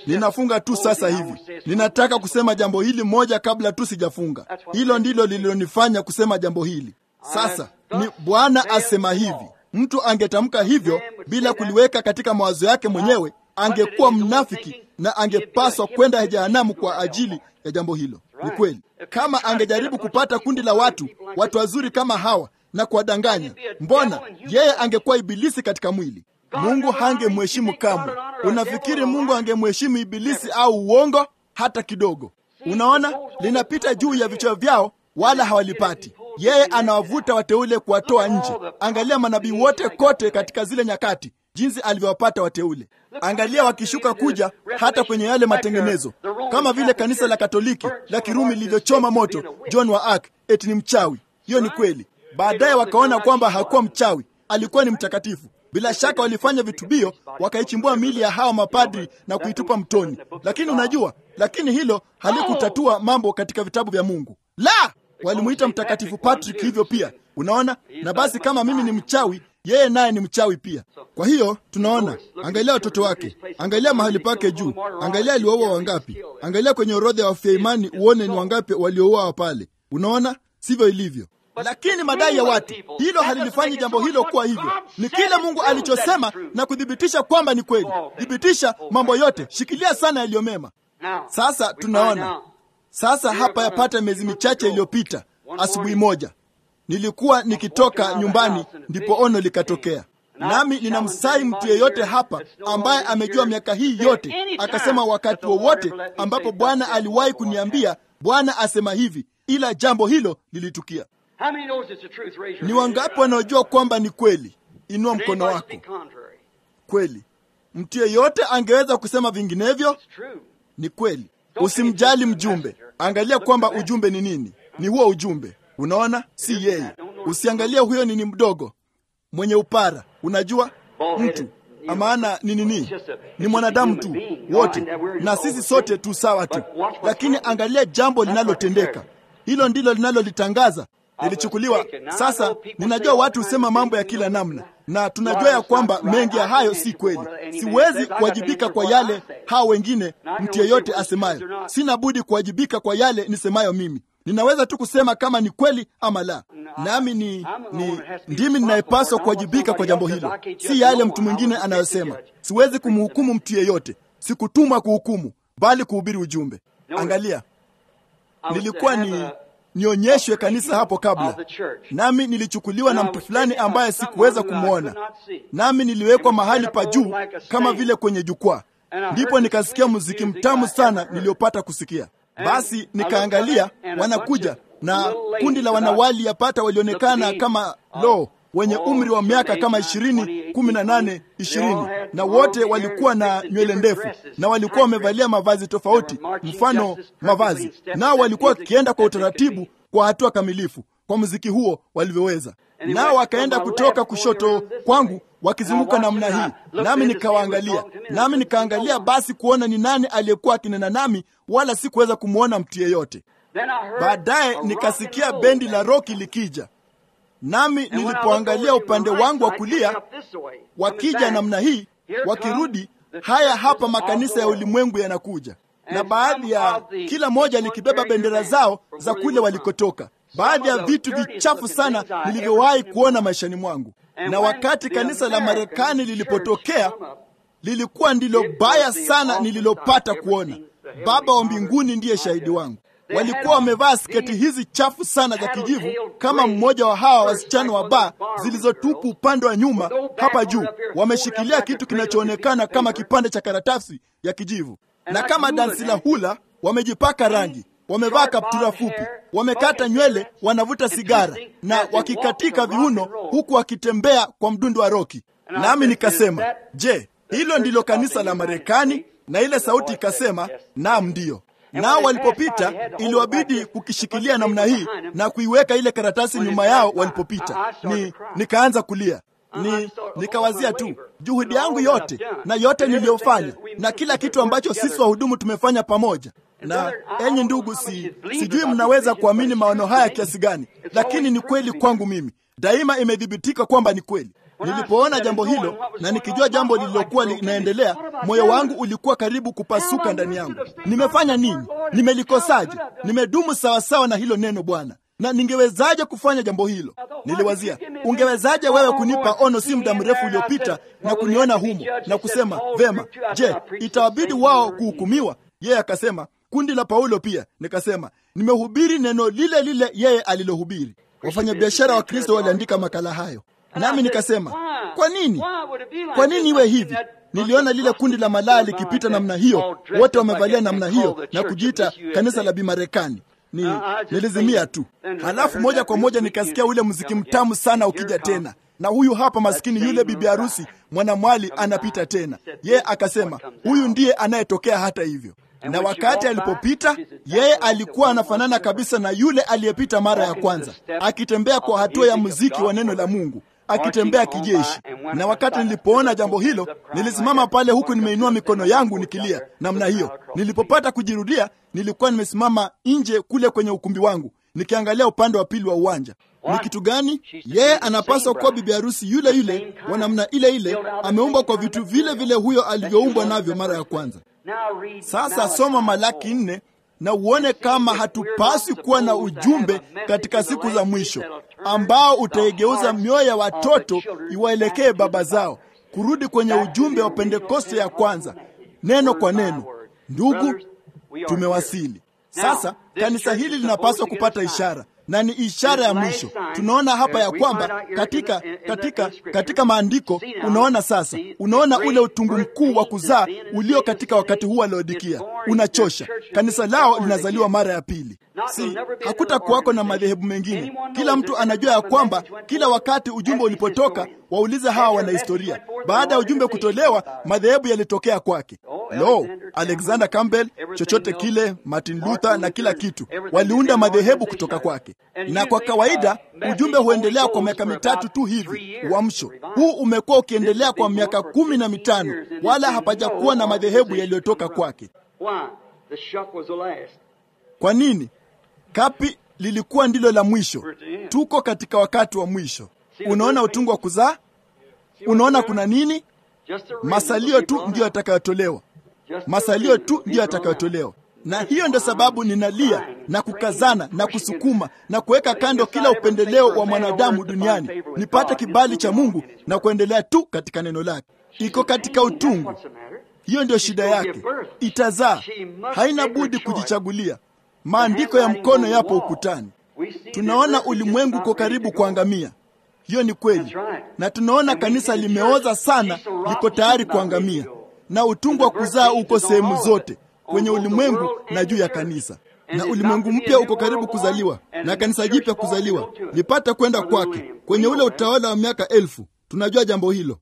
Ninafunga tu sasa hivi. Ninataka kusema jambo hili moja kabla tu sijafunga. Hilo ndilo lililonifanya kusema jambo hili. Sasa ni Bwana asema hivi. Mtu angetamka hivyo bila kuliweka katika mawazo yake mwenyewe, angekuwa mnafiki na angepaswa kwenda jehanamu kwa ajili ya jambo hilo. Ni kweli. Kama angejaribu kupata kundi la watu, watu wazuri kama hawa na kuwadanganya, mbona yeye angekuwa ibilisi katika mwili. Mungu hangemheshimu kamwe. Unafikiri Mungu angemheshimu ibilisi au uongo? Hata kidogo. Unaona, linapita juu ya vichwa vyao wala hawalipati. Yeye anawavuta wateule kuwatoa nje. Angalia manabii wote kote katika zile nyakati, jinsi alivyowapata wateule. Angalia wakishuka kuja hata kwenye yale matengenezo, kama vile kanisa la Katoliki la Kirumi lilivyochoma moto John wa Arc eti ni mchawi. Hiyo ni kweli. Baadaye wakaona kwamba hakuwa mchawi, alikuwa ni mtakatifu. Bila shaka walifanya vitubio, wakaichimbua mili ya hawa mapadri na kuitupa mtoni. Lakini unajua, lakini hilo halikutatua mambo katika vitabu vya Mungu. La, walimuita mtakatifu Patrick hivyo pia. Unaona, na basi kama mimi ni mchawi, yeye naye ni mchawi pia. Kwa hiyo tunaona, angalia watoto wake, angalia mahali pake juu, angalia aliwaua wangapi, angalia kwenye orodha ya wafia imani uone ni wangapi waliouawa pale. Unaona, sivyo ilivyo. Lakini madai ya watu, hilo halilifanyi jambo hilo kuwa hivyo. Ni kile Mungu alichosema na kuthibitisha kwamba ni kweli. Thibitisha mambo yote, shikilia sana yaliyo mema. Sasa tunaona sasa hapa, yapata miezi michache iliyopita, asubuhi moja nilikuwa nikitoka nyumbani, ndipo ono likatokea. Nami ninamsai mtu yeyote hapa ambaye amejua miaka hii yote, akasema wakati wowote ambapo Bwana aliwahi kuniambia, Bwana asema hivi, ila jambo hilo lilitukia. Ni wangapi wanaojua kwamba ni kweli? Inua mkono wako. Kweli, mtu yeyote angeweza kusema vinginevyo? Ni kweli. Usimjali mjumbe, angalia kwamba ujumbe ni nini. Ni huo ujumbe, unaona, si yeye. Usiangalie huyo nini mdogo mwenye upara, unajua mtu maana ni nini? Ni mwanadamu tu wote, na sisi sote tu sawa tu, lakini angalia jambo linalotendeka. Hilo ndilo linalolitangaza lilichukuliwa. Sasa ninajua watu husema mambo ya kila namna, na tunajua ya kwamba mengi ya hayo si kweli. Siwezi kuwajibika kwa yale hao wengine, mtu yeyote asemayo. Sina budi kuwajibika kwa yale nisemayo mimi. Ninaweza tu kusema kama ni kweli ama la, nami ni, ni ndimi ninayepaswa kuwajibika kwa jambo hilo, si yale mtu mwingine anayosema. Siwezi kumhukumu mtu yeyote, sikutumwa kuhukumu, bali kuhubiri ujumbe. Angalia, nilikuwa ni nionyeshwe kanisa hapo kabla, nami nilichukuliwa na mtu fulani ambaye sikuweza kumwona, nami niliwekwa mahali pa juu kama vile kwenye jukwaa. Ndipo nikasikia muziki mtamu sana niliopata kusikia. Basi nikaangalia, wanakuja na kundi la wanawali yapata walionekana kama lo wenye umri wa miaka kama ishirini, kumi na nane, ishirini, na wote walikuwa na nywele ndefu na walikuwa wamevalia mavazi tofauti, mfano mavazi, nao walikuwa wakienda kwa utaratibu, kwa hatua kamilifu, kwa muziki huo walivyoweza. Nao wakaenda kutoka kushoto kwangu wakizunguka namna hii, nami nikawaangalia, nami nikaangalia basi kuona ni nani aliyekuwa akinena nami, wala sikuweza kumwona mtu yeyote. Baadaye nikasikia bendi la roki likija nami nilipoangalia upande wangu wa kulia, wakija namna hii, wakirudi, haya hapa makanisa ya ulimwengu yanakuja, na baadhi ya kila moja likibeba bendera zao za kule walikotoka, baadhi ya vitu vichafu sana nilivyowahi kuona maishani mwangu. Na wakati kanisa la Marekani lilipotokea, lilikuwa ndilo baya sana nililopata kuona. Baba wa mbinguni ndiye shahidi wangu. Walikuwa wamevaa sketi hizi chafu sana za kijivu, kama mmoja wa hawa wasichana wa baa zilizotupu upande wa nyuma hapa juu. Wameshikilia kitu kinachoonekana kama kipande cha karatasi ya kijivu, na kama dansi la hula wamejipaka rangi, wamevaa kaptura fupi, wamekata nywele, wanavuta sigara na wakikatika viuno, huku wakitembea kwa mdundo wa roki. Nami nikasema, je, hilo ndilo kanisa la Marekani? Na ile sauti ikasema, naam, ndiyo nao walipopita iliwabidi kukishikilia namna hii na kuiweka ile karatasi nyuma yao walipopita. Ni nikaanza kulia, ni nikawazia tu juhudi yangu yote na yote niliyofanya na kila kitu ambacho sisi wahudumu tumefanya pamoja. Na enyi ndugu, si sijui mnaweza kuamini maono haya kiasi gani, lakini ni kweli kwangu mimi. Daima imethibitika kwamba ni kweli. Nilipoona jambo hilo na nikijua jambo lililokuwa linaendelea, moyo wangu ulikuwa karibu kupasuka ndani yangu. Nimefanya nini? Nimelikosaje? Nimedumu sawasawa na hilo neno Bwana, na ningewezaje kufanya jambo hilo? Niliwazia, ungewezaje wewe kunipa ono si muda mrefu uliopita na kuniona humo na kusema vema, je, itawabidi wao kuhukumiwa? Yeye akasema kundi la Paulo pia. Nikasema nimehubiri neno lile lile yeye alilohubiri. Wafanyabiashara wa Kristo waliandika makala hayo, nami nikasema kwa nini, kwa nini iwe hivi? Niliona lile kundi la malaya likipita namna hiyo, wote wamevalia namna hiyo na kujiita kanisa la Bimarekani. Ni nilizimia tu, halafu moja kwa moja nikasikia ule mziki mtamu sana ukija tena, na huyu hapa maskini yule bibi harusi mwanamwali anapita tena. Yeye akasema huyu ndiye anayetokea hata hivyo na wakati alipopita yeye alikuwa anafanana kabisa na yule aliyepita mara ya kwanza, akitembea kwa hatua ya muziki wa neno la Mungu, akitembea kijeshi. Na wakati nilipoona jambo hilo, nilisimama pale huku nimeinua mikono yangu nikilia namna hiyo. Nilipopata kujirudia, nilikuwa nimesimama nje kule kwenye ukumbi wangu nikiangalia upande wa pili wa uwanja. Ni kitu gani? Yeye anapaswa kuwa bibi harusi yule yule wa namna ile ile, ameumbwa kwa vitu vile vile huyo alivyoumbwa navyo mara ya kwanza. Sasa soma Malaki nne na uone kama hatupaswi kuwa na ujumbe katika siku za mwisho ambao utaigeuza mioyo ya watoto iwaelekee baba zao, kurudi kwenye ujumbe wa Pentekoste ya kwanza, neno kwa neno. Ndugu, tumewasili sasa. Kanisa hili linapaswa kupata ishara na ni ishara ya mwisho. Tunaona hapa ya kwamba katika katika katika maandiko, unaona sasa, unaona ule utungu mkuu wa kuzaa ulio katika wakati huu wa Laodikia unachosha. Kanisa lao linazaliwa mara ya pili, si hakutakuwako na madhehebu mengine. Kila mtu anajua ya kwamba kila wakati ujumbe ulipotoka, waulize hawa wanahistoria, baada ya ujumbe kutolewa, madhehebu yalitokea kwake. Lo, Alexander Campbell, chochote kile, Martin Luther na kila kitu, waliunda madhehebu kutoka kwake na kwa kawaida ujumbe huendelea kwa miaka mitatu tu hivi. Uamsho huu umekuwa ukiendelea kwa miaka kumi na mitano, wala hapajakuwa na madhehebu yaliyotoka kwake. Kwa nini? Kapi lilikuwa ndilo la mwisho. Tuko katika wakati wa mwisho. Unaona utungu wa kuzaa, unaona kuna nini? Masalio tu ndiyo yatakayotolewa, masalio tu ndiyo yatakayotolewa na hiyo ndio sababu ninalia na kukazana na kusukuma na kuweka kando kila upendeleo wa mwanadamu duniani, nipate kibali cha Mungu na kuendelea tu katika neno lake. Iko katika utungu, hiyo ndio shida yake. Itazaa, haina budi kujichagulia. Maandiko ya mkono yapo ukutani. Tunaona ulimwengu uko karibu kuangamia. Hiyo ni kweli, na tunaona kanisa limeoza sana, liko tayari kuangamia, na utungu wa kuzaa uko sehemu zote kwenye ulimwengu na juu ya kanisa, na ulimwengu mpya uko karibu kuzaliwa na kanisa jipya kuzaliwa, lipata kwenda kwake kwenye ule utawala wa miaka elfu. Tunajua jambo hilo.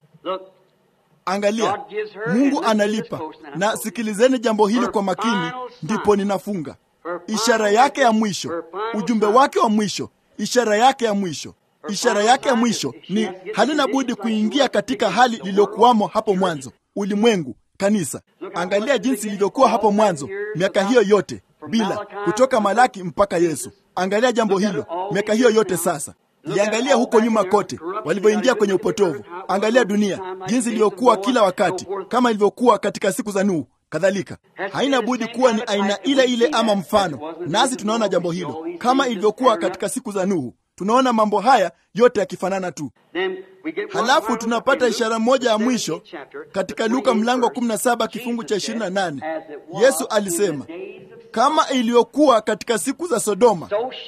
Angalia, Mungu analipa. Na sikilizeni jambo hili kwa makini, ndipo ninafunga. Ishara yake ya mwisho, ujumbe wake wa mwisho, ishara yake ya mwisho, ishara yake ya mwisho ni halina budi kuingia katika hali lililokuwamo hapo mwanzo, ulimwengu kanisa. Angalia jinsi ilivyokuwa hapo mwanzo, miaka hiyo yote bila kutoka Malaki mpaka Yesu. Angalia jambo hilo, miaka hiyo yote sasa. Liangalia huko nyuma kote walivyoingia kwenye upotovu. Angalia dunia jinsi ilivyokuwa kila wakati, kama ilivyokuwa katika siku za Nuhu kadhalika. Haina budi kuwa ni aina ile ile ama mfano, nasi tunaona jambo hilo kama ilivyokuwa katika siku za Nuhu. Tunaona mambo haya yote yakifanana tu. Halafu tunapata ishara moja ya mwisho katika Luka mlango wa 17 kifungu cha 28. Yesu alisema, kama iliyokuwa katika siku za Sodoma,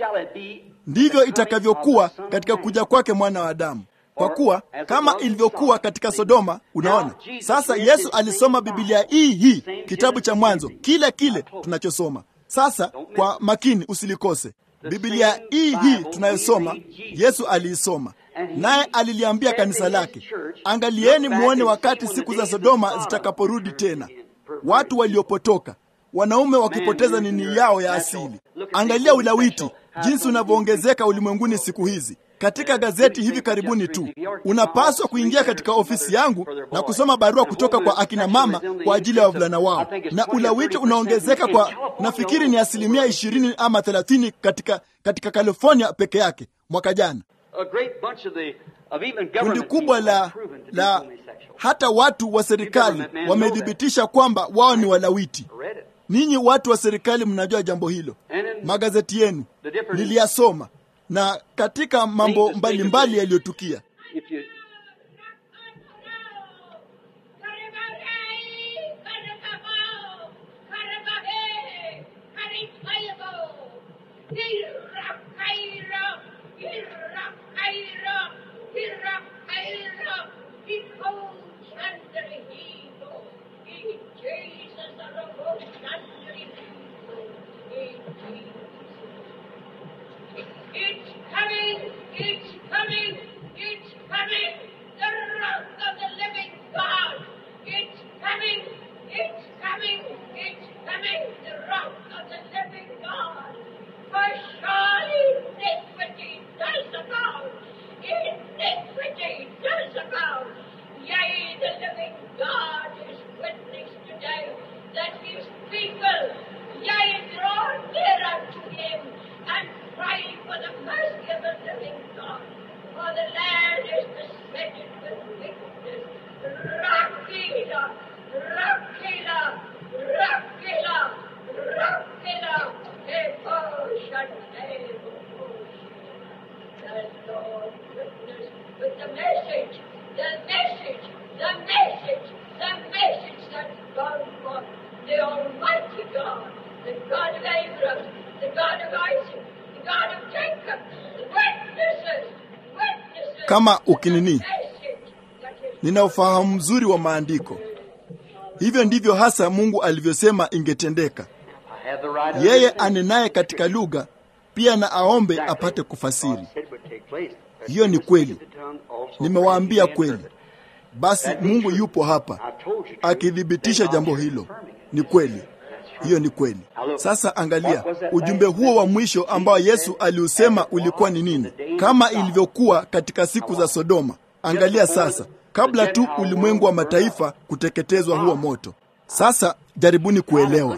ndivyo itakavyokuwa katika kuja kwake mwana wa Adamu. Kwa kuwa kama ilivyokuwa katika Sodoma. Unaona sasa, Yesu alisoma Biblia hii hii, kitabu cha Mwanzo kile kile tunachosoma sasa. Kwa makini usilikose. Biblia hii hii tunayosoma Yesu aliisoma, naye aliliambia kanisa lake, angalieni muone wakati siku za Sodoma zitakaporudi tena, watu waliopotoka, wanaume wakipoteza nini yao ya asili. Angalia ulawiti jinsi unavyoongezeka ulimwenguni siku hizi. Katika gazeti hivi karibuni tu, unapaswa kuingia katika ofisi yangu na kusoma barua kutoka kwa akina mama kwa ajili ya wavulana wao, na ulawiti unaongezeka kwa, nafikiri ni asilimia ishirini ama thelathini katika, katika California peke yake mwaka jana. kundi kubwa la, la hata watu wa serikali wamethibitisha kwamba wao ni walawiti. Ninyi watu wa serikali mnajua jambo hilo, magazeti yenu niliyasoma, na katika mambo mbalimbali yaliyotukia It's coming! It's coming! It's coming! The wrath of the living God! It's coming! It's coming! It's coming! The wrath of the living God! For surely iniquity does abound! Iniquity does abound! Yea, the living God is witness today that his people, yea, draw nearer to him and cry for the mercy of the living God. For the land is besetted with wickedness. Rakila, Rakila, Rakila, Rakila, The Lord witness with the message, the message, the message, the message that God brought. The Almighty God, the God of Abraham, the God of Isaac, the God of Jacob, the witnesses, witnesses. Kama ukinini, the message that is nina ufahamu mzuri wa maandiko. Hivyo ndivyo hasa Mungu alivyosema ingetendeka. I have the right of Yeye understanding. anenaye katika lugha pia na aombe apate kufasiri. God said would take place. Hiyo ni kweli. The tongue also Nimewaambia prays kweli. and Basi Mungu yupo hapa I've told you. akithibitisha jambo hilo. Ni kweli, hiyo ni kweli. Sasa angalia ujumbe huo wa mwisho ambao Yesu aliusema ulikuwa ni nini, kama ilivyokuwa katika siku za Sodoma. Angalia sasa, kabla tu ulimwengu wa mataifa kuteketezwa huo moto. Sasa jaribuni kuelewa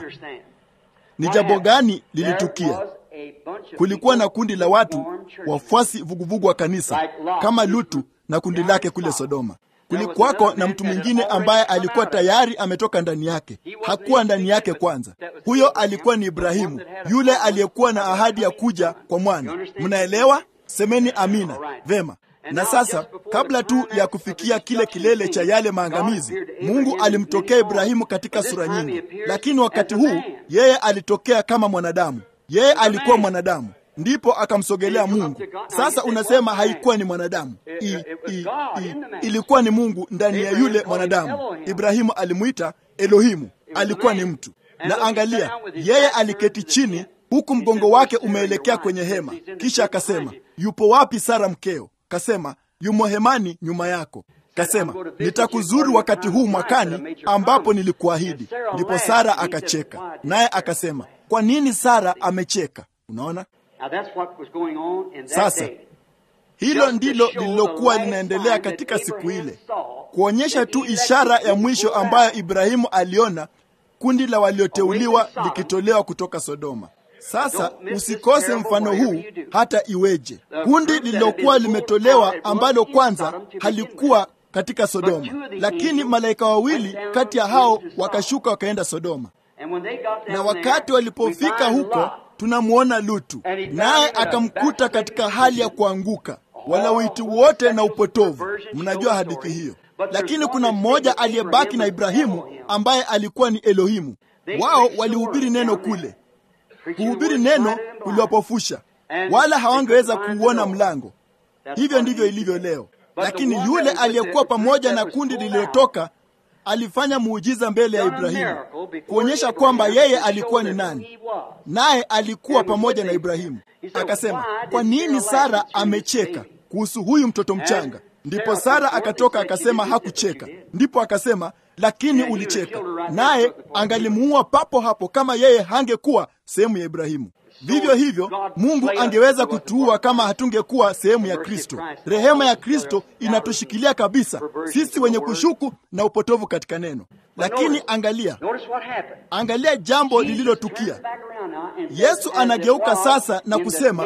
ni jambo gani lilitukia. Kulikuwa na kundi la watu wafuasi vuguvugu wa kanisa kama Lutu na kundi lake kule Sodoma. Kulikuwako na mtu mwingine ambaye alikuwa tayari ametoka ndani yake. Hakuwa ndani yake kwanza. Huyo alikuwa ni Ibrahimu, yule aliyekuwa na ahadi ya kuja kwa mwana. Mnaelewa? Semeni amina. Vema. Na sasa kabla tu ya kufikia kile kilele cha yale maangamizi, Mungu alimtokea Ibrahimu katika sura nyingi, lakini wakati huu yeye alitokea kama mwanadamu. Yeye alikuwa mwanadamu, ndipo akamsogelea Mungu. Sasa unasema haikuwa ni mwanadamu I, i, i, ilikuwa ni Mungu ndani ya yule mwanadamu. Ibrahimu alimwita Elohimu, alikuwa ni mtu. Na angalia, yeye aliketi chini huku mgongo wake umeelekea kwenye hema, kisha akasema, yupo wapi Sara mkeo? Kasema, yumo hemani nyuma yako. Kasema, nitakuzuru wakati huu mwakani ambapo nilikuahidi. Ndipo Sara akacheka, naye akasema, kwa nini Sara amecheka? Unaona, Now that's what was going on in that Sasa, day. hilo ndilo lililokuwa linaendelea katika siku ile, kuonyesha tu ishara ya mwisho ambayo Ibrahimu aliona kundi la walioteuliwa likitolewa kutoka Sodoma. Sasa usikose mfano huu hata iweje. Kundi lililokuwa limetolewa ambalo kwanza halikuwa katika Sodoma, lakini malaika wawili kati ya hao wakashuka wakaenda Sodoma, And when they got na down wakati there, walipofika we find huko Lot. tunamwona Lutu, naye akamkuta katika hali ya kuanguka, walawiti wote na upotovu. Mnajua hadithi hiyo, lakini kuna mmoja aliyebaki na Ibrahimu ambaye alikuwa ni Elohimu. Wao walihubiri neno kule, kuhubiri neno kuliwapofusha, wala hawangeweza kuuona mlango. Hivyo ndivyo ilivyo leo. Lakini yule aliyekuwa pamoja na kundi lililotoka alifanya muujiza mbele ya Ibrahimu kuonyesha kwamba yeye alikuwa ni nani, naye alikuwa pamoja na Ibrahimu. Akasema, kwa nini Sara amecheka kuhusu huyu mtoto mchanga? Ndipo Sara akatoka akasema hakucheka. Ndipo akasema, lakini ulicheka. Naye angalimuua papo hapo kama yeye hangekuwa sehemu ya Ibrahimu. Vivyo hivyo Mungu angeweza kutuua kama hatungekuwa sehemu ya Kristo. Rehema ya Kristo inatushikilia kabisa sisi wenye kushuku na upotovu katika neno. Lakini angalia, Notice what happened. angalia jambo lililotukia. Back around now and Yesu as it anageuka was sasa na in the kusema days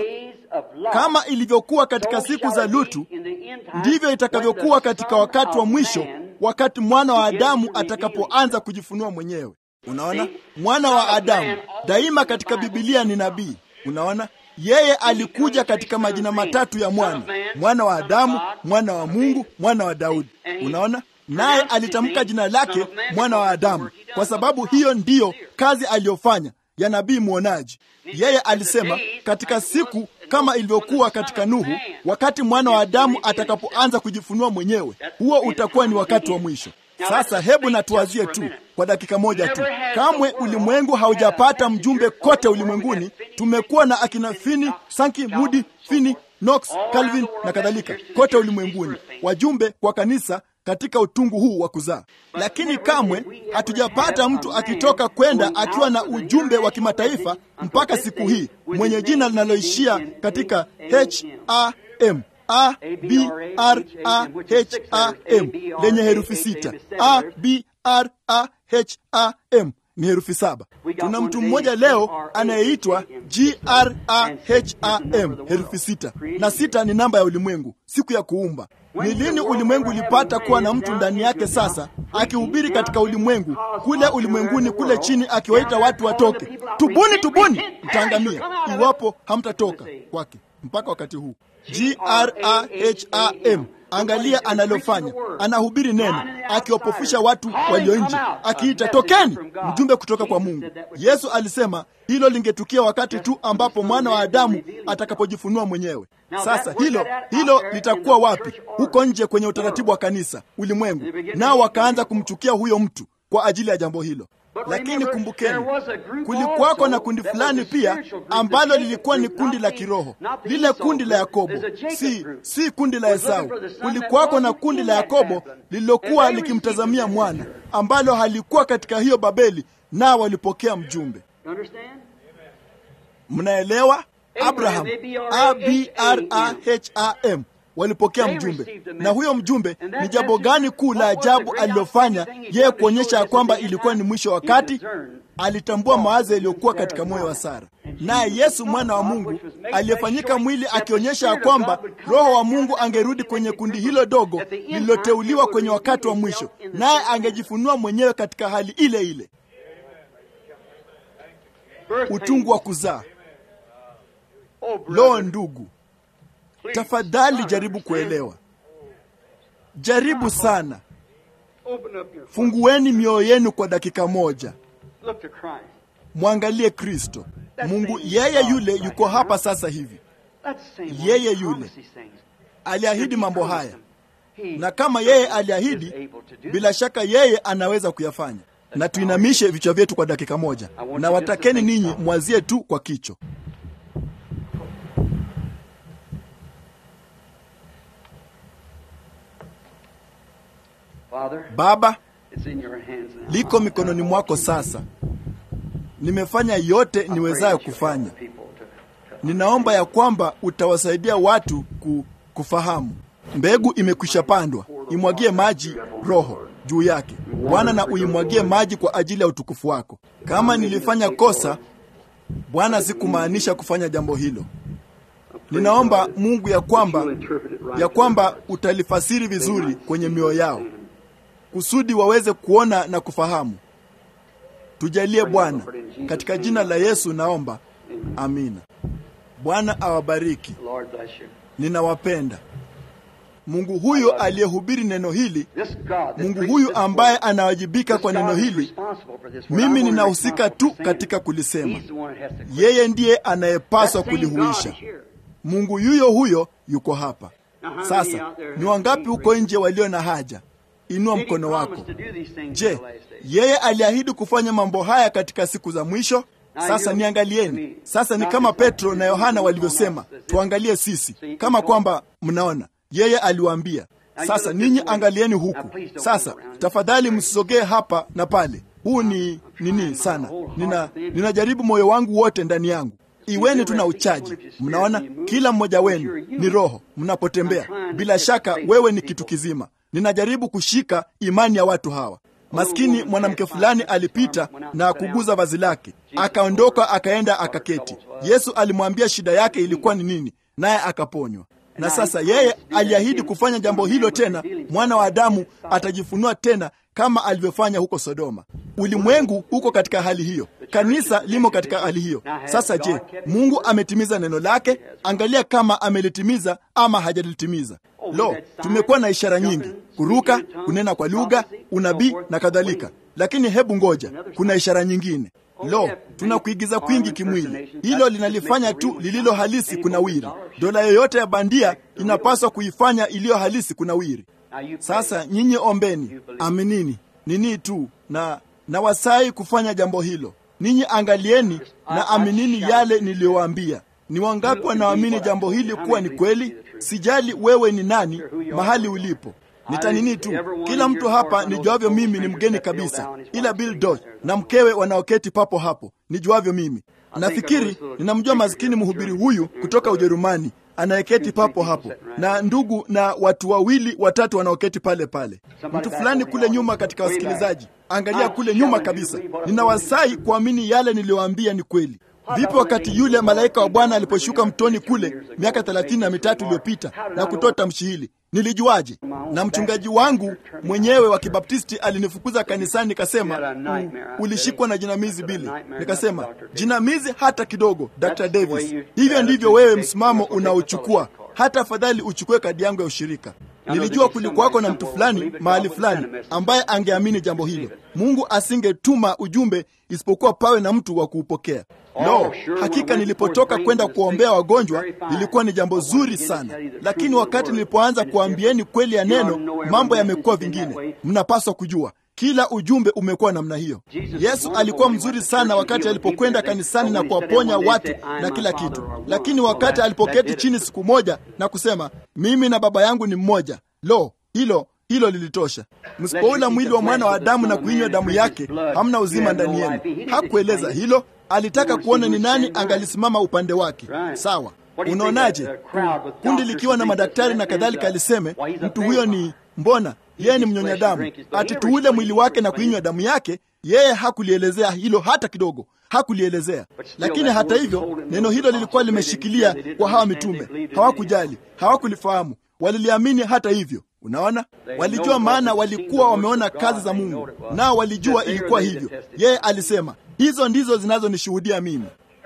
Kama ilivyokuwa katika siku za Lutu, ndivyo itakavyokuwa katika wakati wa mwisho, wakati mwana wa Adamu atakapoanza kujifunua mwenyewe. Unaona, mwana wa Adamu daima katika Bibilia ni nabii. Unaona, yeye alikuja katika majina matatu ya mwana: mwana wa Adamu, mwana wa Mungu, mwana wa Daudi. Unaona, naye alitamka jina lake mwana wa Adamu kwa sababu hiyo ndiyo kazi aliyofanya ya nabii mwonaji. Yeye alisema katika siku kama ilivyokuwa katika Nuhu, wakati mwana wa Adamu atakapoanza kujifunua mwenyewe, huo utakuwa ni wakati wa mwisho. Sasa hebu natuwazie tu kwa dakika moja tu. Kamwe ulimwengu haujapata mjumbe kote ulimwenguni. Tumekuwa na akina Fini, Sanki, Mudi, Fini, Knox, Calvin na kadhalika kote ulimwenguni, wajumbe kwa kanisa katika utungu huu wa kuzaa, lakini kamwe hatujapata mtu akitoka kwenda akiwa na ujumbe wa kimataifa mpaka siku hii, mwenye jina linaloishia katika H A M A B R A H A M lenye herufi sita. A B R A H A M ni herufi saba. Tuna mtu mmoja leo anayeitwa G R A H A M herufi sita, na sita ni namba ya ulimwengu, siku ya kuumba. Ni lini ulimwengu ulipata kuwa na mtu ndani yake sasa akihubiri katika ulimwengu kule ulimwenguni kule chini, akiwaita watu watoke, tubuni, tubuni, mtaangamia iwapo hamtatoka kwake. Mpaka wakati huu G R A H A M Angalia analofanya, anahubiri neno, akiwapofusha watu walio nje, akiita tokeni, mjumbe kutoka kwa Mungu. Yesu alisema hilo lingetukia wakati tu ambapo mwana wa Adamu atakapojifunua mwenyewe. Sasa hilo hilo litakuwa wapi? Huko nje kwenye utaratibu wa kanisa, ulimwengu, nao wakaanza kumchukia huyo mtu kwa ajili ya jambo hilo. Lakini kumbukeni, kulikuwako na kundi fulani pia ambalo lilikuwa ni kundi la kiroho, lile kundi la Yakobo, si si kundi la Esau. Kulikuwako na kundi la Yakobo lililokuwa likimtazamia mwana, ambalo halikuwa katika hiyo Babeli, nao walipokea mjumbe. Mnaelewa? Abraham, A B R A H A M walipokea mjumbe, na huyo mjumbe ni jambo gani kuu la ajabu alilofanya yeye kuonyesha ya kwamba ilikuwa ni mwisho wa wakati? Alitambua mawazo yaliyokuwa katika moyo wa Sara, naye Yesu mwana wa Mungu aliyefanyika mwili, akionyesha ya kwamba Roho wa Mungu angerudi kwenye kundi hilo dogo lililoteuliwa kwenye wakati wa mwisho, naye angejifunua mwenyewe katika hali ile ile. Utungu wa kuzaa. Lo, ndugu Tafadhali jaribu kuelewa, jaribu sana. Fungueni mioyo yenu kwa dakika moja, mwangalie Kristo. Mungu yeye yule yuko hapa sasa hivi. Yeye yule aliahidi mambo haya, na kama yeye aliahidi, bila shaka yeye anaweza kuyafanya. Na tuinamishe vichwa vyetu kwa dakika moja, na watakeni ninyi mwazie tu kwa kicho Baba, liko mikononi mwako sasa. Nimefanya yote niwezayo kufanya. Ninaomba ya kwamba utawasaidia watu ku, kufahamu. Mbegu imekwisha pandwa, imwagie maji Roho juu yake Bwana, na uimwagie maji kwa ajili ya utukufu wako. Kama nilifanya kosa Bwana, sikumaanisha kufanya jambo hilo. Ninaomba Mungu ya kwamba ya kwamba utalifasiri vizuri kwenye mioyo yao kusudi waweze kuona na kufahamu. Tujalie Bwana, katika jina la Yesu naomba, amina. Bwana awabariki, ninawapenda. Mungu huyo aliyehubiri neno hili, Mungu huyu ambaye anawajibika kwa neno hili, mimi ninahusika tu katika kulisema. Yeye ndiye anayepaswa kulihuisha. Mungu yuyo huyo yuko hapa sasa. Ni wangapi huko nje walio na haja? Inua mkono wako. Je, yeye aliahidi kufanya mambo haya katika siku za mwisho? Sasa niangalieni. Sasa ni kama Petro na Yohana walivyosema, tuangalie sisi, kama kwamba mnaona yeye aliwaambia. Sasa ninyi angalieni huku. Sasa tafadhali msisogee hapa na pale. Huu ni nini sana, nina ninajaribu moyo wangu wote ndani yangu. Iweni tuna uchaji. Mnaona, kila mmoja wenu ni roho mnapotembea. Bila shaka wewe ni kitu kizima. Ninajaribu kushika imani ya watu hawa. Maskini mwanamke fulani alipita na kuguza vazi lake, akaondoka akaenda akaketi. Yesu alimwambia shida yake ilikuwa ni nini, naye akaponywa. Na sasa yeye aliahidi kufanya jambo hilo tena. Mwana wa Adamu atajifunua tena kama alivyofanya huko Sodoma. Ulimwengu uko katika hali hiyo, kanisa limo katika hali hiyo. Sasa je, Mungu ametimiza neno lake? Angalia kama amelitimiza ama hajalitimiza. Lo, tumekuwa na ishara nyingi, kuruka, kunena kwa lugha, unabii na kadhalika, lakini hebu ngoja, kuna ishara nyingine. Lo, tuna kuigiza kwingi kimwili. Hilo linalifanya tu lililo halisi kunawiri. Dola yoyote ya bandia inapaswa kuifanya iliyo halisi kunawiri. Sasa nyinyi ombeni, aminini nini tu na na wasai kufanya jambo hilo. Ninyi angalieni na aminini yale niliyowaambia. Ni wangapi wanaamini jambo hili kuwa ni kweli? Sijali wewe ni nani, mahali ulipo nitanini tu. Kila mtu hapa nijuavyo mimi ni mgeni kabisa, ila Bill Dodge na mkewe wanaoketi papo hapo nijuavyo mimi. Nafikiri ninamjua maskini mhubiri huyu kutoka Ujerumani anayeketi papo hapo na ndugu na watu wawili watatu wanaoketi pale pale. Mtu fulani kule nyuma katika wasikilizaji, angalia kule nyuma kabisa. Ninawasai kuamini yale niliyowaambia ni kweli. Vipi wakati yule malaika wa Bwana aliposhuka mtoni kule miaka thelathini na mitatu iliyopita na kutoa tamshi hili? Nilijuaje? Na mchungaji wangu mwenyewe wa Kibaptisti alinifukuza kanisani, nikasema ulishikwa na jinamizi Bili. Nikasema jinamizi hata kidogo, Dr. Davis. Hivyo ndivyo wewe msimamo unaochukua. Hata afadhali uchukue kadi yangu ya ushirika. Nilijua kulikuwako na mtu fulani mahali fulani ambaye angeamini jambo hilo. Mungu asingetuma ujumbe isipokuwa pawe na mtu wa kuupokea. No, hakika nilipotoka kwenda kuombea wagonjwa lilikuwa ni jambo zuri sana, lakini wakati nilipoanza kuambieni kweli ya neno, mambo yamekuwa vingine. Mnapaswa kujua kila ujumbe umekuwa namna hiyo. Yesu alikuwa mzuri sana wakati alipokwenda kanisani na kuwaponya watu na kila kitu, lakini wakati alipoketi chini siku moja na kusema mimi na Baba yangu ni mmoja, lo, hilo hilo lilitosha. Msipoula mwili wa mwana wa Adamu na kuinywa damu yake, hamna uzima ndani yenu. Hakueleza hilo, alitaka kuona ni nani angalisimama upande wake. Sawa, unaonaje? Kundi likiwa na madaktari na kadhalika, aliseme mtu huyo ni mbona yeye ni mnyonya damu, ati tuule mwili wake na kuinywa damu yake. Yeye hakulielezea hilo hata kidogo, hakulielezea. Lakini hata hivyo, neno hilo lilikuwa limeshikilia kwa hawa mitume. Hawakujali, hawakulifahamu, waliliamini hata hivyo. Unaona, walijua, maana walikuwa wameona kazi za Mungu, nao walijua ilikuwa hivyo. Yeye alisema hizo ndizo zinazonishuhudia mimi.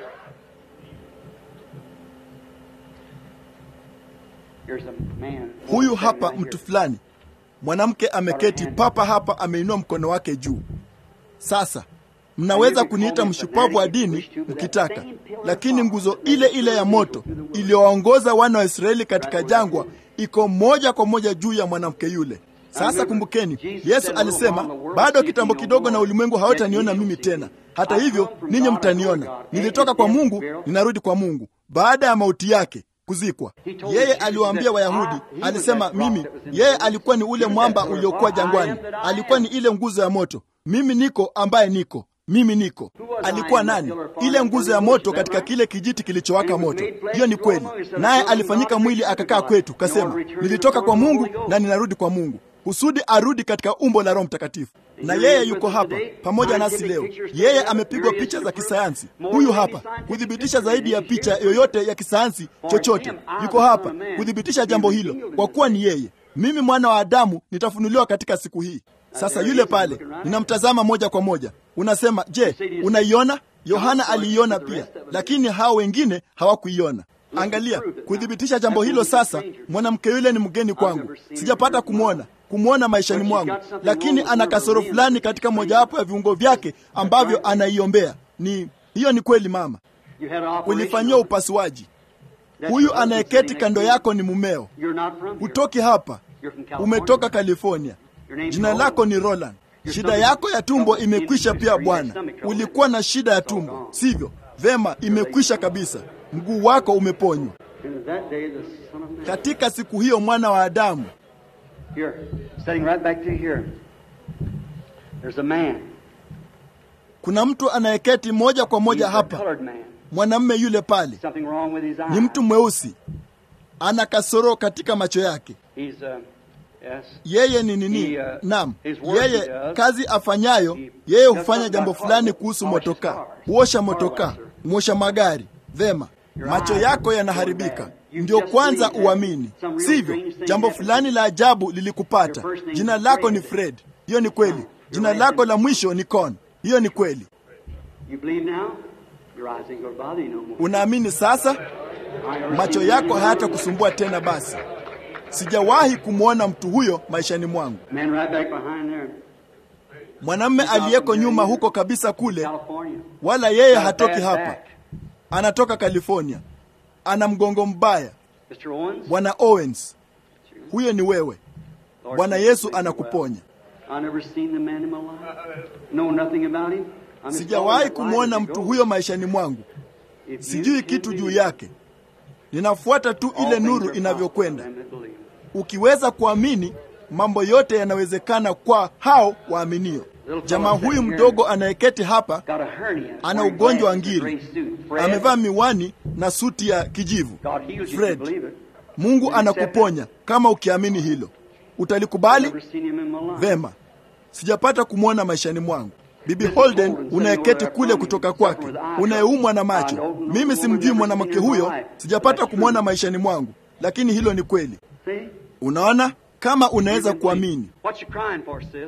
Huyu hapa mtu fulani mwanamke ameketi papa hapa, ameinua mkono wake juu. Sasa mnaweza kuniita mshupavu wa dini mkitaka, lakini nguzo ile ile ya moto iliyowaongoza wana wa Israeli katika jangwa iko moja kwa moja juu ya mwanamke yule. Sasa kumbukeni, Yesu alisema, bado kitambo kidogo na ulimwengu hawataniona mimi tena, hata hivyo ninyi mtaniona. Nilitoka kwa Mungu, ninarudi kwa Mungu. Baada ya mauti yake kuzikwa. Yeye aliwaambia Wayahudi, alisema mimi, yeye alikuwa ni ule mwamba uliokuwa jangwani, alikuwa ni ile nguzo ya moto. Mimi niko ambaye niko mimi niko. Alikuwa nani? Ile nguzo ya moto katika kile kijiti kilichowaka moto. Hiyo ni kweli, naye alifanyika mwili akakaa kwetu, kasema nilitoka kwa Mungu na ninarudi kwa Mungu, kusudi arudi katika umbo la Roho Mtakatifu. Na yeye yuko hapa pamoja nasi leo. Yeye amepigwa picha za kisayansi, huyu hapa kuthibitisha zaidi ya picha yoyote ya kisayansi chochote. Yuko hapa kuthibitisha jambo hilo, kwa kuwa ni yeye. Mimi mwana wa Adamu nitafunuliwa katika siku hii. Sasa yule pale ninamtazama moja kwa moja. Unasema, je, unaiona? Yohana aliiona pia, lakini hao wengine hawakuiona. Angalia, kuthibitisha jambo hilo. Sasa mwanamke yule ni mgeni kwangu, sijapata kumwona kumwona maishani mwangu, lakini ana kasoro fulani katika mojawapo ya viungo vyake ambavyo anaiombea. Ni hiyo ni kweli, mama, ulifanyia upasuaji. Huyu anayeketi kando yako ni mumeo, hutoki hapa, umetoka California. Jina lako ni Roland. Shida yako ya tumbo imekwisha pia, bwana. Ulikuwa na shida ya tumbo, sivyo? Vema, imekwisha kabisa. Mguu wako umeponywa. Katika siku hiyo mwana wa Adamu kuna mtu anayeketi moja kwa moja hapa, mwanamume yule pale ni mtu mweusi, ana kasoro katika macho yake. Yes. yeye ni nini He, uh, nam his work he yeye does, kazi afanyayo he yeye does hufanya something jambo about fulani cars, kuhusu polishes motoka cars, huosha car motoka washer. mwosha magari vema Your macho eyes yako are yanaharibika going bad. You ndio just kwanza believe that uamini some real sivyo strange thing jambo happened. fulani la ajabu lilikupata Your first name jina is lako ni Fred. fred hiyo ni kweli jina last lako name- la mwisho ni con hiyo ni kweli You believe now? Your eyes ain't going to bother you no more. unaamini sasa I never macho seen yako anyone hayatakusumbua tena basi sijawahi kumwona mtu huyo maishani mwangu Man right back behind there. mwanamme aliyeko nyuma huko kabisa kule California. wala yeye Got a hatoki bad hapa back. anatoka california ana mgongo mbaya Mr. Owens. bwana owens huyo ni wewe Lord bwana Jesus, yesu make you anakuponya well. I never seen the man in my life. Know nothing about him. I'm his sijawahi daughter's kumwona life as mtu he huyo maishani mwangu goes. If you sijui can kitu juu believe, yake ninafuata tu all ile things nuru are inavyokwenda possible to them that believe. ukiweza kuamini mambo yote yanawezekana kwa hao waaminio jamaa huyu mdogo anayeketi hapa Got a hernia. ana Wearing ugonjwa wa glasses, a ngiri gray suit. Fred, amevaa miwani na suti ya kijivu God heals you if you fred believe it. mungu anakuponya kama ukiamini hilo utalikubali Never seen him in my life. vema sijapata kumwona maishani mwangu bibi holden unayeketi kule kutoka kwake unayeumwa na macho mimi simjui mwanamke huyo sijapata kumwona maishani mwangu lakini hilo ni kweli See? unaona kama You unaweza can believe. kuamini What you crying for, sis?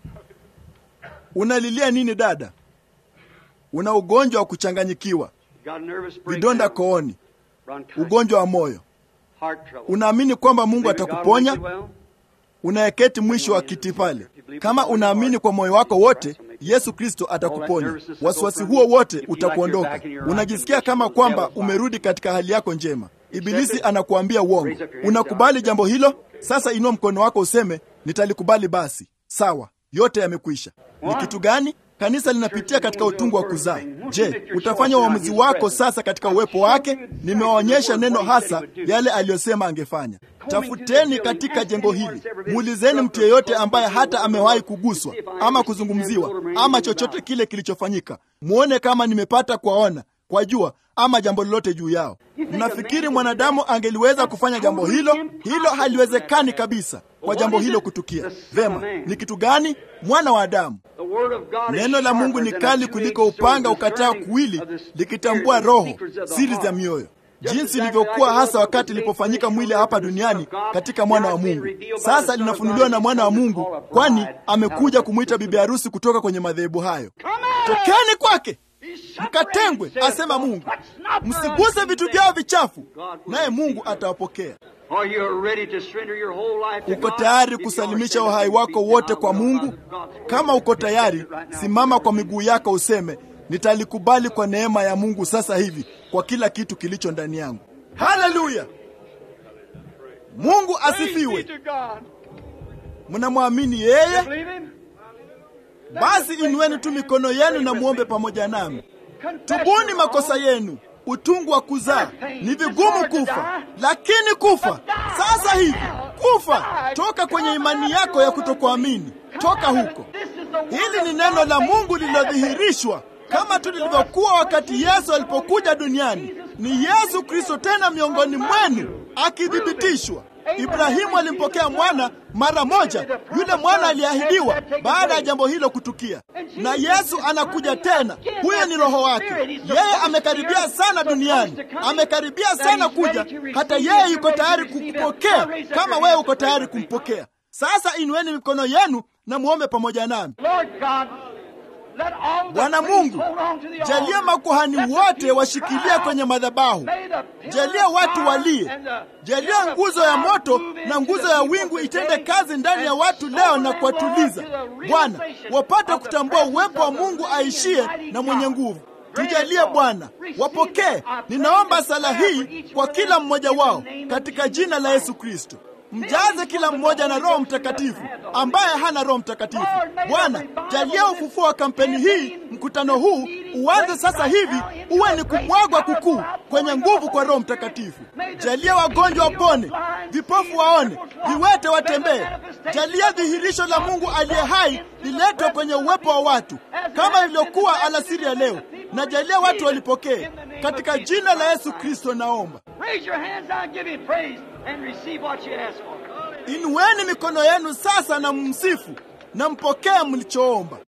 unalilia nini dada una ugonjwa wa kuchanganyikiwa You got a nervous vidonda breakdown. kooni Bronchitis. ugonjwa wa moyo Heart trouble. unaamini kwamba mungu Believe that God atakuponya will make you well? unayeketi mwisho wa kiti pale kama unaamini kwa moyo wako wote yesu kristo atakuponya wasiwasi huo wote utakuondoka unajisikia kama kwamba umerudi katika hali yako njema ibilisi anakuambia uongo unakubali jambo hilo sasa inua mkono wako useme nitalikubali basi sawa yote yamekwisha ni kitu gani kanisa linapitia katika utungu wa kuzaa je utafanya uamuzi wako sasa katika uwepo wake nimewaonyesha neno hasa yale aliyosema angefanya tafuteni katika jengo hili muulizeni mtu yeyote ambaye hata amewahi kuguswa ama kuzungumziwa ama chochote kile kilichofanyika muone kama nimepata kuwaona kwa jua ama jambo lolote juu yao mnafikiri mwanadamu angeliweza kufanya jambo hilo hilo haliwezekani kabisa kwa jambo hilo kutukia vema ni kitu gani mwana wa adamu The word of God is neno la mungu ni sharper than a kali kuliko two-edged upanga sword, ukataa discerning kuwili of the spirit likitambua and the roho secrets of the siri heart. za mioyo Just jinsi exactly ilivyokuwa like hasa it was wakati the ilipofanyika day mwili creation hapa of the duniani Son of God, katika mwana wa now it's been mungu revealed by the sasa Son of linafunuliwa God na mwana wa in the mungu call of kwani bride amekuja out of kumwita the bibi harusi kutoka kwenye madhehebu hayo Come out! tokeni kwake He's separated, mkatengwe says asema God. mungu Touch not their msiguse unclean vitu things. vyao vichafu God will naye mungu receive you. atawapokea Are you ready to surrender your whole life to uko God? tayari If you kusalimisha are, uhai stand up wako and wote speak kwa now. mungu God's word. kama uko Accept tayari it right now. simama kwa miguu yako useme nitalikubali kwa neema ya mungu sasa hivi kwa kila kitu kilicho ndani yangu haleluya mungu Praise be asifiwe to God. mnamwamini yeye Believe him? basi inueni tu mikono yenu na muombe pamoja nami Confess tubuni your makosa wrong. yenu utungu wa kuzaa ni vigumu kufa lakini kufa sasa hivi kufa toka kwenye imani yako ya kutokuamini toka huko This is the word hili ni of neno God la made mungu lililodhihirishwa kama tu lilivyokuwa wakati yesu alipokuja duniani ni yesu kristo tena miongoni mwenu akithibitishwa ibrahimu alimpokea mwana mara moja yule mwana aliahidiwa baada ya jambo hilo kutukia na yesu anakuja tena huyo ni roho wake yeye amekaribia sana duniani amekaribia sana kuja hata yeye yuko tayari kukupokea kama wewe uko tayari kumpokea sasa inueni mikono yenu na muombe pamoja nami Lord God, let all the bwana priests mungu hold on to the jalia altar. makuhani Let the wote people washikilie cry out. kwenye madhabahu May the pillar jalia of watu fire walie and the jalia pillar of nguzo ya cloud moto move na into nguzo the ya people wingu today itende kazi ndani ya and watu leo na restore kuwatuliza them, Lord, to the bwana realization wapate of the kutambua presence uwepo wa of the mungu living aishie and mighty na mwenye God. nguvu Grant tujalie it, Lord. bwana Receive wapokee it. I pray ninaomba this sala prayer hii for each kwa one of kila them mmoja in the wao name of katika Jesus jina la Christ. yesu kristo mjaze kila mmoja na roho mtakatifu ambaye hana roho mtakatifu bwana jalia ufufuo wa kampeni hii mkutano huu uanze sasa hivi uwe ni kumwagwa kukuu kwenye nguvu kwa roho mtakatifu jalia wagonjwa wapone vipofu waone viwete watembee jalia dhihirisho la mungu aliye hai liletwe kwenye uwepo wa watu kama ilivyokuwa alasiri ya leo na jalia watu walipokee katika jina la yesu kristo naomba Raise your hands now and give him praise and receive what you ask for. Inueni mikono yenu sasa na mmsifu na mpokee mlichoomba.